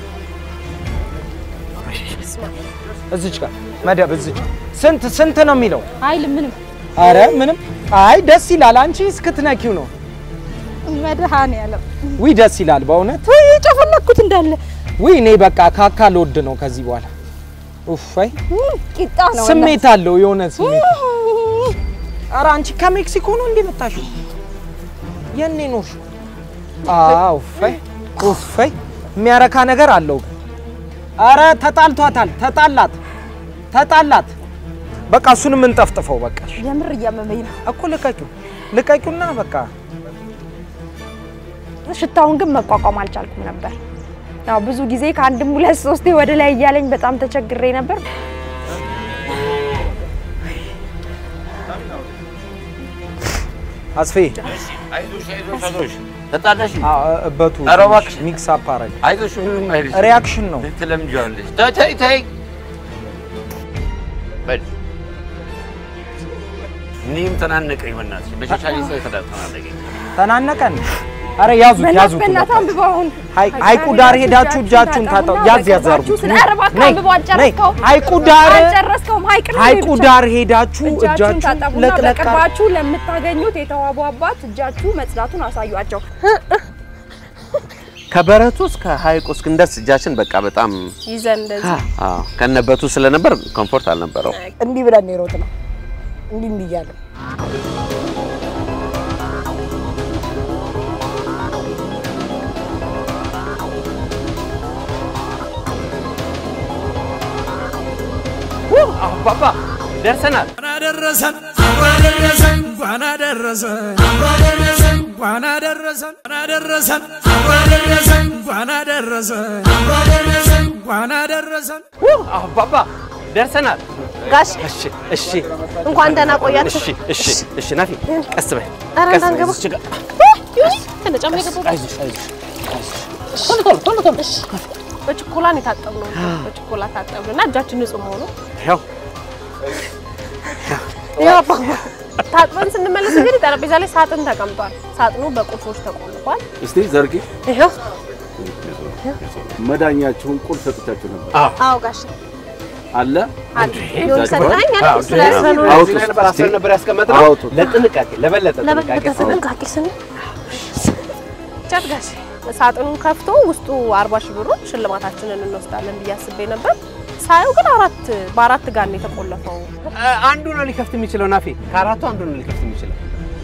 እዚች ጋር መደብ እዚች ስንት ስንት ነው የሚለው? አይልም ምንም አረ ምንም። አይ ደስ ይላል። አንቺ እስክትነኪው ነው። መድኃኔዓለም ውይ ደስ ይላል በእውነት። ውይ ጨፈለኩት እንዳለ ውይ እኔ በቃ ካካ ልወድ ነው ከዚህ በኋላ። ኡፋይ ቂጣ ነው ስሜት አለው የሆነ ስሜት። አረ አንቺ ከሜክሲኮ ነው እንዴ መጣሽው? የኔ ኖርሽ? አዎ ኡፋይ ኡፋይ የሚያረካ ነገር አለው። አረ ተጣልቷታል። ተጣላት ተጣላት። በቃ እሱንም እንጠፍጥፈው። በቃ የምር እያመመኝ ነው እኮ ልቀቂው ልቀቂውና በቃ ሽታውን ግን መቋቋም አልቻልኩም ነበር። ያው ብዙ ጊዜ ከአንድም ሁለት ሶስቴ ወደ ላይ እያለኝ በጣም ተቸግሬ ነበር። አስፌ አይዞሽ አይዞሽ አይዞሽ ተጣላሽ እበቱ ኧረ እባክሽ ሚክስ አፕ አረግ አይዞሽ ምንም አይልሽ ሪያክሽን ነው ትለምጂዋለሽ ተይ ተይ ተይ በል እኔም ተናነቀኝ በእናትሽ በሻሻሊ ሰው ተናነቀኝ ተናነቀን። አረ ያዙት በእናትህ ያዙት። በእናትህ አንብበው አሁን ሀይ- ሀይቁ ዳር ሄዳችሁ እጃችሁን ታጠቡ። ያዝ ያዝ አድርጉት። ስለ ኧረ እባክህ ነይ፣ አንብበው አልጨረስከውም። ነይ። ሀይቁ ዳር አልጨረስከውም። ሀይቅ ነው ሀይቁ ብቻ። ዳር ሄዳችሁ እጃችሁን እጃችሁን ታጠቡና ለቅለቅ አድርጉ። በቅርባችሁ ለምታገኙት የተዋቡ አባት እጃችሁ መጽዳቱን አሳዩአቸው። ከበረቱ እስከ ሀይቁ እስክንደርስ እጃችን በቃ በጣም ይዘን እንደዚህ አዎ ከነበቱ ስለነበር ኮምፎርት አልነበረው። እንዲህ ብለን የሮጥ ነው እንዲህ እንዲህ እያለን አባባ ደርሰናል። አደረሰን አደረሰን እንኳን አደረሰን አደረሰን እንኳን አደረሰን አደረሰን አደረሰን እንኳን አደረሰን አደረሰን እንኳን አደረሰን አባባ ደርሰናል። ጋሽ እሺ እሺ እንኳን ደህና ቆያችሁ። እሺ እሺ እሺ ናፊ ቀስ በይ ኧረ ቀስ በይ እንዳንገባ። እዚች ጋር ከነጫማ የገባው አይዞሽ አይዞሽ ቶሎ ቶሎ ቶሎ ቶሎ። እሺ በችኮላ ነው የታጠብነው። በችኮላ ታጠብን እና እጃችን ንጹህ መሆኑ ያው ያው አባባ ታጥበን ስንመለስ እንግዲህ ጠረጴዛ ላይ ሳጥን ተቀምጧል። ሳጥኑ በቁልፎች ተቆልፏል። እስቲ ዘርጊ። ይኸው መዳኛችሁን ቁልፍ ሰጥቻችሁ ነበር አዎ ጋሽ አለ አለ የሆነ ሰጠኝ አለ አዎ፣ ስለሰኑ አውጡ ነበር አስረን ነበር ያስቀመጥነው አውጡ። ለጥንቃቄ ለበለጠ ጥንቃቄ ለበለጠ ጥንቃቄ ስን ቻት ጋሽ ሳጥኑን ከፍቶ ውስጡ አርባ ሺህ ብሩን ሽልማታችንን እንወስዳለን ብዬ አስቤ ነበር። ሳየው ግን አራት በአራት ጋር ነው የተቆለፈው። አንዱ ነው ሊከፍት የሚችለው ናፊ፣ ከአራቱ አንዱ ነው ሊከፍት የሚችለው።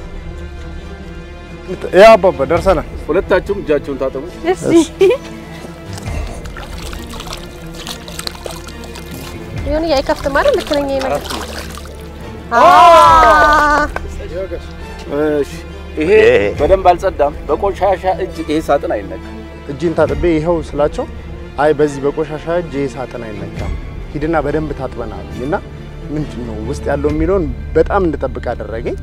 ያ አባባ ደርሰናል። ሁለታችሁም እጃችሁን ታጠቡ። ይሁን አይከፍት ማለት ልክ ነኝ ነገር እሺ፣ ይሄ በደንብ አልጸዳም። በቆሻሻ እጅ ይሄ ሳጥን አይነካም። እጅን ታጥቤ ይኸው ስላቸው አይ በዚህ በቆሻሻ እጅ ይሄ ሳጥን አይነካም፣ ሂድና በደንብ ታጥበናል እና ምንድን ነው ውስጥ ያለው የሚለውን በጣም እንድጠብቅ አደረገኝ።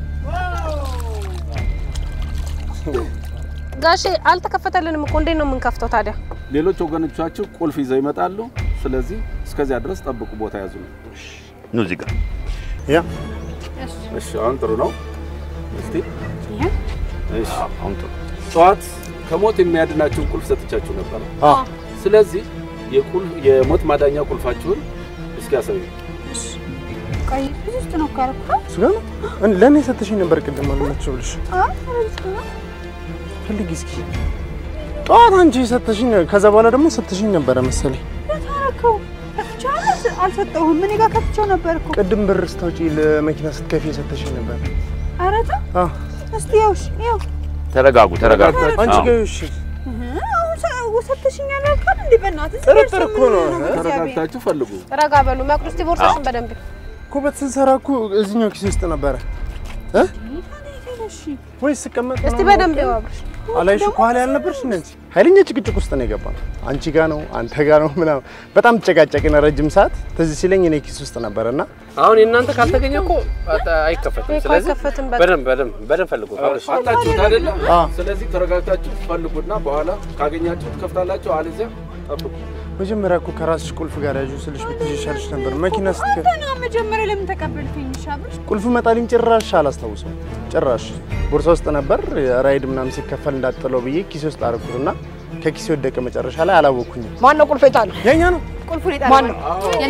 ጋሼ አልተከፈተልንም እኮ እንዴት ነው የምንከፍተው ታዲያ? ሌሎች ወገኖቻችሁ ቁልፍ ይዘው ይመጣሉ። ስለዚህ እስከዚያ ድረስ ጠብቁ፣ ቦታ ያዙ ነው። ኑ እዚህ ጋር ያ እሺ፣ አሁን ጥሩ ነው። እስቲ እሺ፣ አሁን ጥሩ። ጠዋት ከሞት የሚያድናችሁን ቁልፍ ሰጥቻችሁ ነበር። ስለዚህ የቁልፍ የሞት ማዳኛ ቁልፋችሁን እስኪ ያሳዩ። ቆይ ብዙ ውስጥ ነው እኮ ያደረኩት። እሱ ጋር ነው እን- ለእኔ ሰጥሽኝ ነበር ቅድም አልመቸው ብልሽ አይ እዚህ ነው። ፈልጊ እስኪ ጠዋት አንቺ ሰጥሽኝ፣ ከዛ በኋላ ደግሞ ሰጥሽኝ ነበረ መሰለኝ። ታረከው ከፍቼው አልሰ- አልሰጠሁም። እኔ ጋር ከፍቼው ነበር እኮ። ቅድም ብር ስታውጪ ለመኪና ስትከፊ ሰጥሽኝ ነበር። ኧረ ተው አዎ እስቲ ያው እሺ፣ ያው ተረጋጉ፣ ተረጋጉ። አንቺ አዎ። ጋር እሺ እህ፣ አሁን ሰ- ሰጥተሽኛል አልካል እንዴ? በእናትህ ጥርጥር እኮ ነው። ተረጋግታችሁ ፈልጉ። ረጋ በሉ መቅዱ። እስቲ ቦርሳሽን በደንብ ኩበት ስንሰራ እኮ እዚህኛው ኪስ ውስጥ ነበረ እ ወይስ ስቀመጥ እስቲ ነው በደንብ የማውቀው? ይው አብርሽ። አላይሽ ከኋላ ያልነበርሽ እንደዚህ ኃይለኛ ጭቅጭቅ ውስጥ ነው የገባነው። አንቺ ጋ ነው አንተ ጋ ነው ምናምን በጣም ተጨቃጨቅን ረጅም ሰዓት። ትዝ ሲለኝ እኔ ኪስ ውስጥ ነበረና አሁን የእናንተ ካልተገኘ እኮ አታ- አይከፈትም። ይሄ እኮ ስለዚህ አይከፈትም በቃ። በደንብ በደንብ በደንብ ፈልጉ። አብረሽ አላችሁት አይደለ? ስለዚህ ተረጋግታችሁ ፈልጉና በኋላ ካገኛችሁት ከፍታላችሁ፣ አለዚያ ጠብቁ። መጀመሪያ እኮ ከራስሽ ቁልፍ ጋር ያዥ ስልሽ ብትይዥ ይሻልሽ ነበር። መኪና ስትከ ገና መጀመሪያ ለምን ተቀበልከኝ? ሻብርሽ ቁልፍ መጣልኝ ጭራሽ አላስታውሰው። ጭራሽ ቦርሳ ውስጥ ነበር ራይድ ምናምን ሲከፈል እንዳጥለው ብዬ ኪሴ ውስጥ አደረኩትና ከኪሴ ወደቀ። መጨረሻ ላይ አላወኩኝም። ማን ነው ቁልፍ የጣለው? የኛ ነው። ቁልፉን ማን ነው?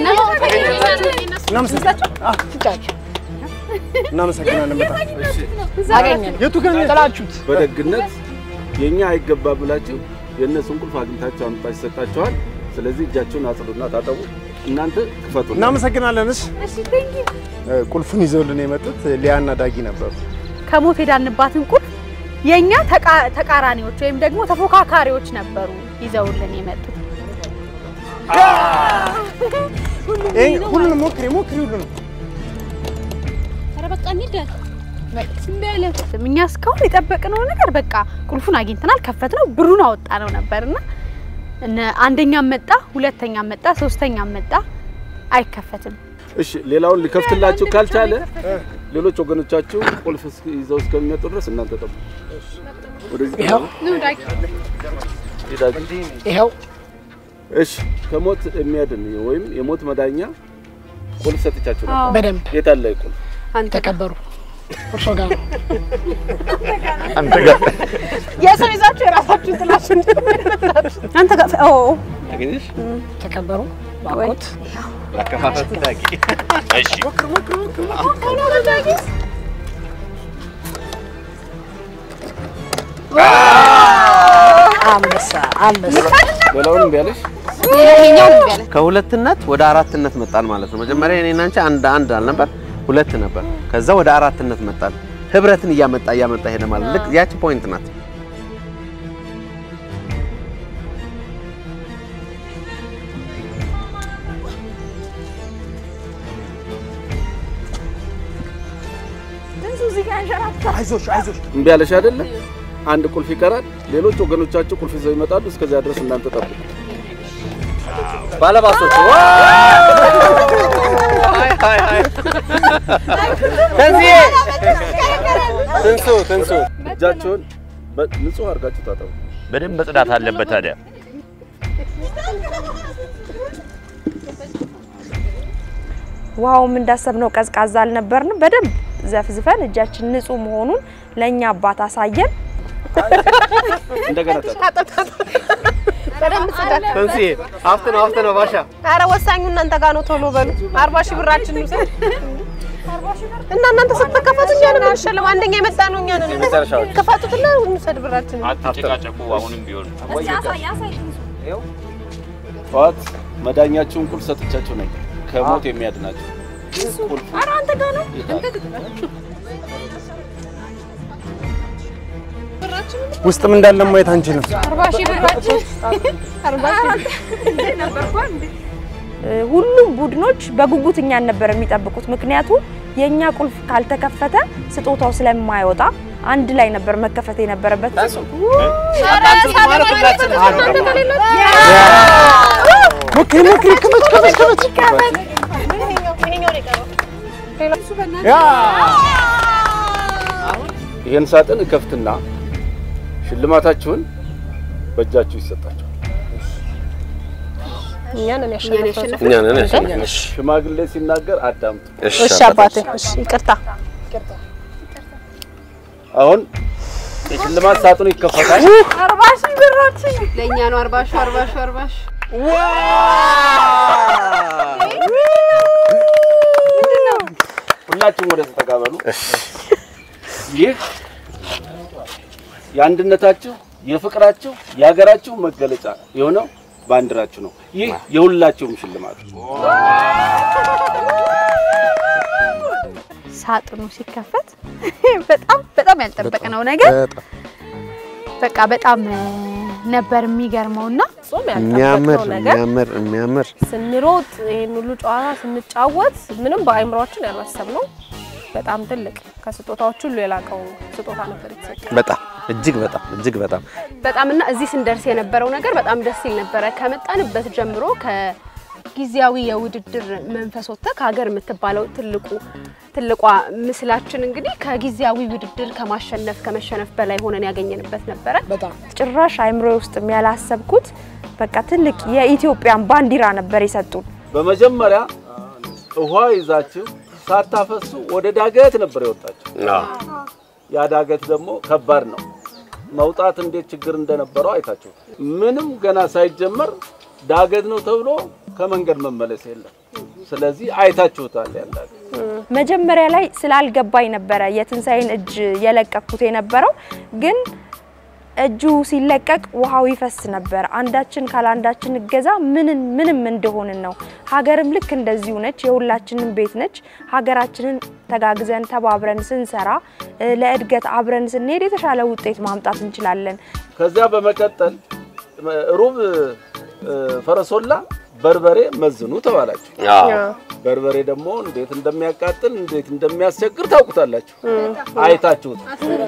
እናመሰግናለን በጣም አገኘን። የቱ ጋር ነው? ጥላችሁት? በደግነት የኛ አይገባ ብላችሁ የእነሱን ቁልፍ አግኝታችሁ አምጣችሁ ሰጣችኋል። ስለዚህ እጃችሁን አጽዱና ታጠቡ። እናንተ ክፈቱ። እናመሰግናለን። እሺ እሺ ቴንኪ እ፣ ቁልፉን ይዘውልን የመጡት ሊያና ዳጊ ነበሩ። ከሞት የዳንባትን ቁልፍ የኛ ተቃ- ተቃራኒዎች ወይም ደግሞ ተፎካካሪዎች ነበሩ ይዘውልን የመጡት። ይሄ ሁሉንም ሞክሪ ሞክሪ ሁሉንም ኧረ በቃ እንሂድ። ዝም በለ። እኛ እስካሁን የጠበቅነው ነገር በቃ ቁልፉን አግኝተናል፣ ከፈትነው፣ ብሩን አወጣነው ነበርና እነ አንደኛም መጣ፣ ሁለተኛም መጣ፣ ሶስተኛም መጣ፣ አይከፈትም። እሺ፣ ሌላውን ሊከፍትላችሁ ካልቻለ ሌሎች ወገኖቻችሁ ቁልፍ እስኪ- ይዘው እስከሚመጡ ድረስ እናንተ ጠብቁ። ወደዚህ ይኸው ሂዳችሁ ይኸው እሺ፣ ከሞት የሚያድን ወይም የሞት መዳኛ ቁልፍ ሰጥቻችሁ ነበር። በደንብ የት አለ ቁልፍ? ተቀበሩ። እርሶ ጋር ነው። አንተ ጋር የሰው ይዛችሁ የራሳችሁን ጥላችሁ አንተ ጋር ኦ አገኘሽ? ተቀበሩ። ባኮት አከፋፈት ዳጊ እሺ አንበሳ አንበሳ ሌላውን እምቢ አለሽ? ከሁለትነት ወደ አራትነት መጣን ማለት ነው። መጀመሪያ እኔና አንቺ አንድ አንድ አልነበር፣ ሁለት ነበር። ከዛ ወደ አራትነት መጣን። ህብረትን እያመጣ እያመጣ ሄደ ማለት ልክ ያቺ ፖይንት ናት። አይዞሽ አይዞሽ እምቢ አለሽ አይደለ? አንድ ቁልፍ ይቀራል። ሌሎች ወገኖቻችሁ ቁልፍ ይዘው ይመጣሉ። እስከዚያ ድረስ እናንተ ጠብቁ። ባለባሶች ተንስዬ ትንሱ ትንሱ እጃችሁን በንጹህ አድርጋችሁ ታጠቡ። በደንብ መጽዳት አለበት ታዲያ። ውሃውም እንዳሰብነው ቀዝቃዛ አልነበርንም። በደንብ ዘፍዝፈን እጃችን ንጹህ መሆኑን ለእኛ አባት አሳየን። እንደገና ታጠቡ። በደንብ ጽዳት። ተንስዬ ሀብት ነው ሀብት ነው ባሻ ኧረ ወሳኙ እናንተ ጋር ነው። ቶሎ በሉ። አርባ ሺህ ብራችን ውሰድ እና እናንተ ስትከፈቱ እኛ ነን የምንሸለመው። አንደኛ የመጣ ነው እኛ ነን። የመጨረሻዎች። ክፈቱትና እንውሰድ ብራችን። አትጨቃጨቁ። አሁንም ቢሆን ጠዋት መዳኛችሁን ቁልፍ ሰጥቻችሁ ነበር፣ ከሞት የሚያድናችሁ ቁልፍ ኧረ አንተ ጋር ነው። ውስጥም እንዳለ ማየት አንችልም። አርባ ሺህ ብራችን አርባ ሺህ ነበርኩ እንዴ? እ፣ ሁሉም ቡድኖች በጉጉት እኛን ነበር የሚጠብቁት። ምክንያቱም የእኛ ቁልፍ ካልተከፈተ ስጦታው ስለማይወጣ አንድ ላይ ነበር መከፈት የነበረበት። ሞክሪ ሞክሪ ክመች ክመች ክመች ይሄኛው ነው የቀረው። ይሄን ሳጥን እከፍትና ሽልማታችሁን በእጃችሁ ይሰጣችኋል። እኛን ያሸነፈው እኛ ነን ያሸነፍነው። እሺ። ሽማግሌ ሲናገር አዳምጡ። እሺ አባቴ፣ እሺ ይቅርታ። አሁን የሽልማት ሳጥኑ ይከፈታል። አርባ ሺህ ብራችን ለእኛ ነው። አርባ ሺህ አርባ ሺህ አርባ ሺህ ሁላችሁም ወደ ተጠቃበሉ። ይህ የአንድነታችሁ፣ የፍቅራችሁ፣ የሀገራችሁ መገለጫ የሆነው ባንዲራችሁ ነው። ይህ የሁላችሁም ሽልማት ነው። ሳጥኑ ሲከፈት በጣም በጣም ያልጠበቅነው ነገር በቃ በጣም እ፣ ነበር የሚገርመውና ጾም የሚያምር ያልጠበቅነው ነገር የሚያምር የሚያምር ስንሮጥ ይሄን ሁሉ ጨዋታ ስንጫወት ምንም በአይምሯችን ያላሰብነው በጣም ትልቅ ከስጦታዎች ሁሉ የላቀው ስጦታ ነበር የተሰጠ። በጣም እጅግ በጣም እጅግ በጣም በጣም እና እዚህ ስንደርስ የነበረው ነገር በጣም ደስ ይል ነበረ። ከመጣንበት ጀምሮ ከጊዜያዊ የውድድር መንፈስ ወጥተህ ከሀገር የምትባለው ትልቁ ትልቋ ምስላችን እንግዲህ ከጊዜያዊ ውድድር ከማሸነፍ ከመሸነፍ በላይ ሆነን ያገኘንበት ነበረ። ጭራሽ አይምሮ ውስጥም ያላሰብኩት በቃ ትልቅ የኢትዮጵያን ባንዲራ ነበር የሰጡን። በመጀመሪያ ውሃ ይዛችሁ ሳታፈሱ ወደ ዳገት ነበር የወጣችሁ። ያ ዳገት ደግሞ ከባድ ነው። መውጣት እንዴት ችግር እንደነበረው አይታችሁ። ምንም ገና ሳይጀመር ዳገት ነው ተብሎ ከመንገድ መመለስ የለም። ስለዚህ አይታችሁታል ያን ዳገት። መጀመሪያ ላይ ስላልገባኝ ነበረ የትንሣኤን እጅ የለቀኩት የነበረው ግን እጁ ሲለቀቅ ውሃው ይፈስ ነበር። አንዳችን ካላንዳችን እገዛ ምንን ምንም እንደሆንን ነው። ሀገርም ልክ እንደዚሁ ነች፣ የሁላችንም ቤት ነች። ሀገራችንን ተጋግዘን ተባብረን ስንሰራ እ፣ ለእድገት አብረን ስንሄድ የተሻለ ውጤት ማምጣት እንችላለን። ከዚያ በመቀጠል ሩብ እ፣ ፈረሶላ በርበሬ መዝኑ ተባላችሁ። በርበሬ ደግሞ እንዴት እንደሚያቃጥል እንዴት እንደሚያስቸግር ታውቁታላችሁ። አይታችሁት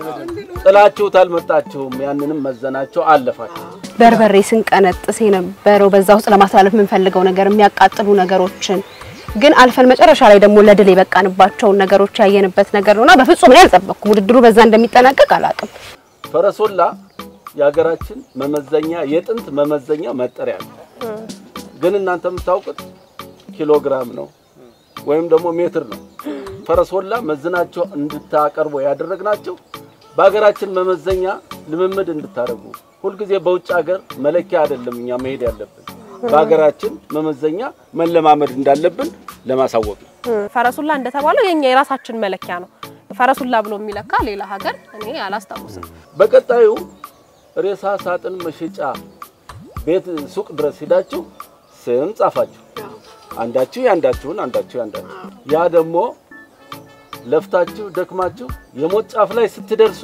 ጥላችሁት አልመጣችሁም። ያንንም መዘናቸው አለፋችሁ። በርበሬ ስንቀነጥስ የነበረው በዛ ውስጥ ለማስተላለፍ የምንፈልገው ነገር የሚያቃጥሉ ነገሮችን ግን አልፈን መጨረሻ ላይ ደግሞ ለድል የበቃንባቸውን ነገሮች ያየንበት ነገር ነውና በፍጹም እኔ አልጠበቅኩም። ውድድሩ በዛ እንደሚጠናቀቅ አላውቅም። ፈረሶላ የሀገራችን መመዘኛ የጥንት መመዘኛ መጠሪያ ነው። ግን እናንተ የምታውቁት ኪሎግራም ነው ወይም ደግሞ ሜትር ነው። ፈረሶላ መዝናቸው እንድታቀርቡ ያደረግናቸው በሀገራችን መመዘኛ ልምምድ እንድታደርጉ ሁልጊዜ በውጭ ሀገር መለኪያ አይደለም እኛ መሄድ ያለብን በሀገራችን መመዘኛ መለማመድ እንዳለብን ለማሳወቅ ነው። ፈረሱላ እንደተባለው የኛ የራሳችን መለኪያ ነው። ፈረሱላ ብሎ የሚለካ ሌላ ሀገር እኔ አላስታውስም። በቀጣዩ ሬሳ ሳጥን መሸጫ ቤት ሱቅ ድረስ ሂዳችሁ ስም ጻፋችሁ። አንዳችሁ ያንዳችሁን፣ አንዳችሁ ያንዳችሁ። ያ ደግሞ ለፍታችሁ ደክማችሁ የሞት ጫፍ ላይ ስትደርሱ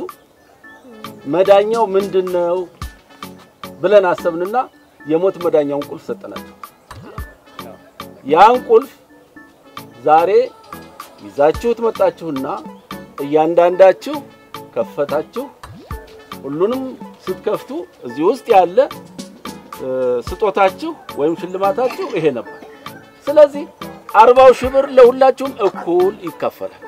መዳኛው ምንድን ነው ብለን አሰብንና የሞት መዳኛውን ቁልፍ ሰጠናችሁ። ያን ቁልፍ ዛሬ ይዛችሁት መጣችሁና እያንዳንዳችሁ ከፈታችሁ። ሁሉንም ስትከፍቱ እዚህ ውስጥ ያለ እ፣ ስጦታችሁ ወይም ሽልማታችሁ ይሄ ነበር። ስለዚህ አርባው ሺህ ብር ለሁላችሁም እኩል ይከፈላል።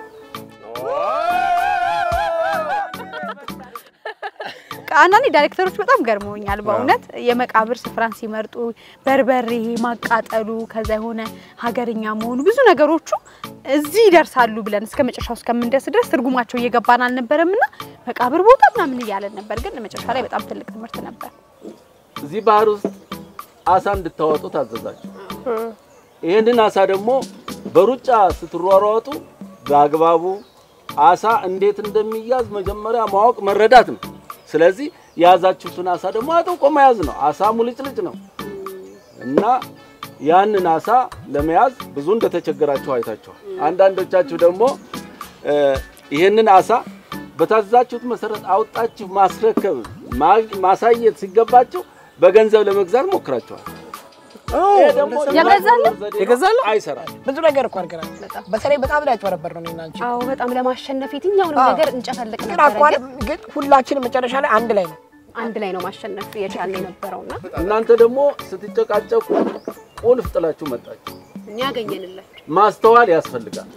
አንዳንዴ ዳይሬክተሮች በጣም ገርመውኛል በእውነት የመቃብር ስፍራን ሲመርጡ በርበሬ ማቃጠሉ ከዛ የሆነ ሀገርኛ መሆኑ ብዙ ነገሮቹ እዚህ ይደርሳሉ ብለን እስከ መጨረሻው እስከምንደርስ ድረስ ትርጉማቸው እየገባን አልነበረም እና መቃብር ቦታ ምናምን እያለን ነበር፣ ግን መጨረሻ ላይ በጣም ትልቅ ትምህርት ነበር። እዚህ ባህር ውስጥ አሳ እንድታወጡ ታዘዛችሁ። ይህንን አሳ ደግሞ በሩጫ ስትሯሯጡ በአግባቡ አሳ እንዴት እንደሚያዝ መጀመሪያ ማወቅ መረዳት ነው። ስለዚህ የያዛችሁትን አሳ ደግሞ አጥብቆ መያዝ ነው። አሳ ሙልጭልጭ ነው እና ያንን አሳ ለመያዝ ብዙ እንደተቸገራችሁ አይታችኋል። አንዳንዶቻችሁ ደግሞ እ፣ ይህንን አሳ በታዘዛችሁት መሰረት አውጣችሁ ማስረከብ ማ- ማሳየት ሲገባችሁ በገንዘብ ለመግዛት ሞክራችኋል። ይሄ ደግሞ የገዛልን? የገዛልን አይሰራም። ብዙ ነገር እኮ አድርገናል። በተለይ በጣም ላይ ያጭበረበር ነው እኔና አንቺ። አዎ በጣም ለማሸነፍ የትኛውንም አዎ። ነገር እንጨፈልቅ ግን ነበረ። አቋራጭ ግን ሁላችንም መጨረሻ ላይ አንድ ላይ ነው አንድ ላይ ነው ማሸነፍ የቻልን የነበረውና እናንተ ደግሞ ስትጨቃጨቁ ቁልፍ ጥላችሁ መጣችሁ። እኛ ያገኘንላችሁ ማስተዋል ያስፈልጋል።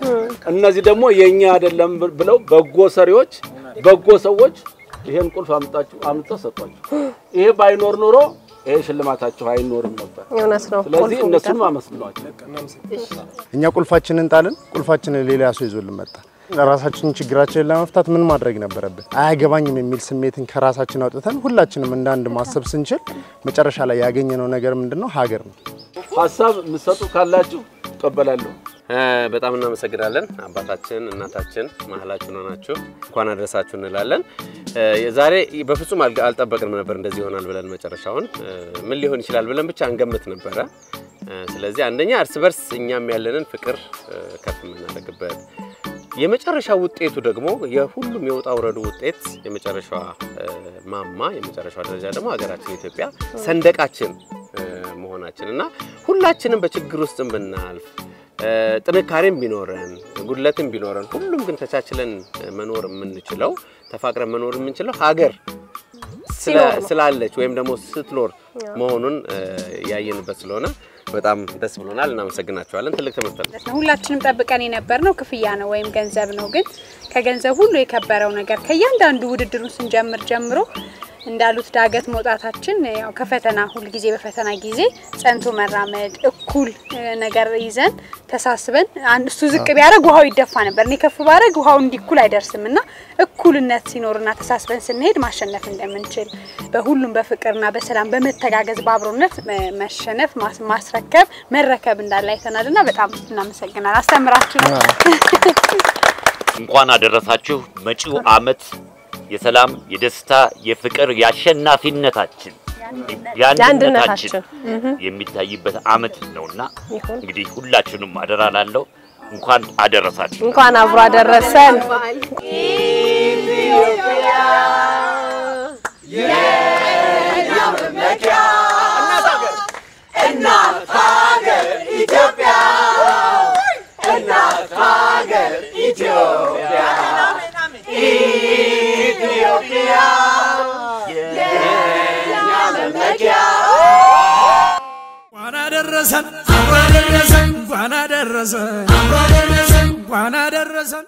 እነዚህ ደግሞ የኛ አይደለም ብለው በጎ ሰሪዎች፣ በጎ ሰዎች ይሄን ቁልፍ አምጣችሁ አምጥተው ሰጧቸው። ይሄ ባይኖር ኖሮ ይሄ ሽልማታቸው አይኖርም ነበር። እውነት ነው። ስለዚህ ቁልፉ እነሱንም ቢጠፋ። አመስግኗቸው። እኛ ቁልፋችንን ጣልን፣ ቁልፋችንን ሌላ ሰው ይዞልን መጣ። ራሳችንን ችግራችንን ለመፍታት ምን ማድረግ ነበረብን? አያገባኝም የሚል ስሜትን ከራሳችን አውጥተን ሁላችንም እንደ አንድ ማሰብ ስንችል መጨረሻ ላይ ያገኘነው ነገር ምንድን ነው? ሀገር ነው። ሀሳብ የምትሰጡ ካላችሁ እቀበላለሁ። በጣም እናመሰግናለን አባታችን እናታችን መሀላችን ሆናችሁ እንኳን አደረሳችሁ እንላለን። ዛሬ በፍጹም አልገ- አልጠበቅንም ነበር እንደዚህ ይሆናል ብለን መጨረሻውን ምን ሊሆን ይችላል ብለን ብቻ እንገምት ነበረ። ስለዚህ አንደኛ እርስ በርስ እኛም ያለንን ፍቅር ከፍ የምናደርግበት የመጨረሻ ውጤቱ ደግሞ የሁሉም የውጣ ውረዱ ውጤት የመጨረሻዋ ማማ የመጨረሻዋ ደረጃ ደግሞ ሀገራችን ኢትዮጵያ ሰንደቃችን መሆናችን እና ሁላችንም በችግር ውስጥም ብናልፍ ጥንካሬም ቢኖረን ጉድለትም ቢኖረን ሁሉም ግን ተቻችለን መኖር የምንችለው ተፋቅረን መኖር የምንችለው ሀገር ስለ- ስላለች ወይም ደግሞ ስትኖር መሆኑን ያየንበት ስለሆነ በጣም ደስ ብሎናል። እናመሰግናቸዋለን። ትልቅ ትምህርት ነው። ሁላችንም ጠብቀን የነበር ነው ክፍያ ነው ወይም ገንዘብ ነው። ግን ከገንዘብ ሁሉ የከበረው ነገር ከእያንዳንዱ ውድድሩን ስንጀምር ጀምሮ እንዳሉት ዳገት መውጣታችን ያው ከፈተና ሁልጊዜ በፈተና ጊዜ ጸንቶ መራመድ እኩል እ፣ ነገር ይዘን ተሳስበን አንድ እሱ ዝቅ ቢያደርግ ውሃው ይደፋ ነበር። እኔ ከፍ ባደርግ ውሃው እንዲኩል አይደርስም እና እኩልነት ሲኖርና ተሳስበን ስንሄድ ማሸነፍ እንደምንችል በሁሉም በፍቅርና በሰላም በመተጋገዝ በአብሮነት መ- መሸነፍ ማስ- ማስረከብ መረከብ እንዳለ አይተናል እና በጣም እናመሰግናል። አስተምራችሁ ነው። እንኳን አደረሳችሁ። መጪው ዓመት የሰላም፣ የደስታ፣ የፍቅር፣ የአሸናፊነታችን የአንድነታችን የአንድነታችን የሚታይበት ዓመት ነውና ይሁን። እንግዲህ ሁላችሁንም አደራ ላለው እንኳን አደረሳችሁ። እንኳን አብሮ አደረሰን። እናት ሀገር ኢትዮጵያ እናት ሀገር ኢትዮጵያ ኢትዮጵያ የኛ መመኪያ እንኳን አደረሰን እንኳን አደረሰን እንኳን አደረሰን እንኳን አደረሰን እንኳን አደረሰን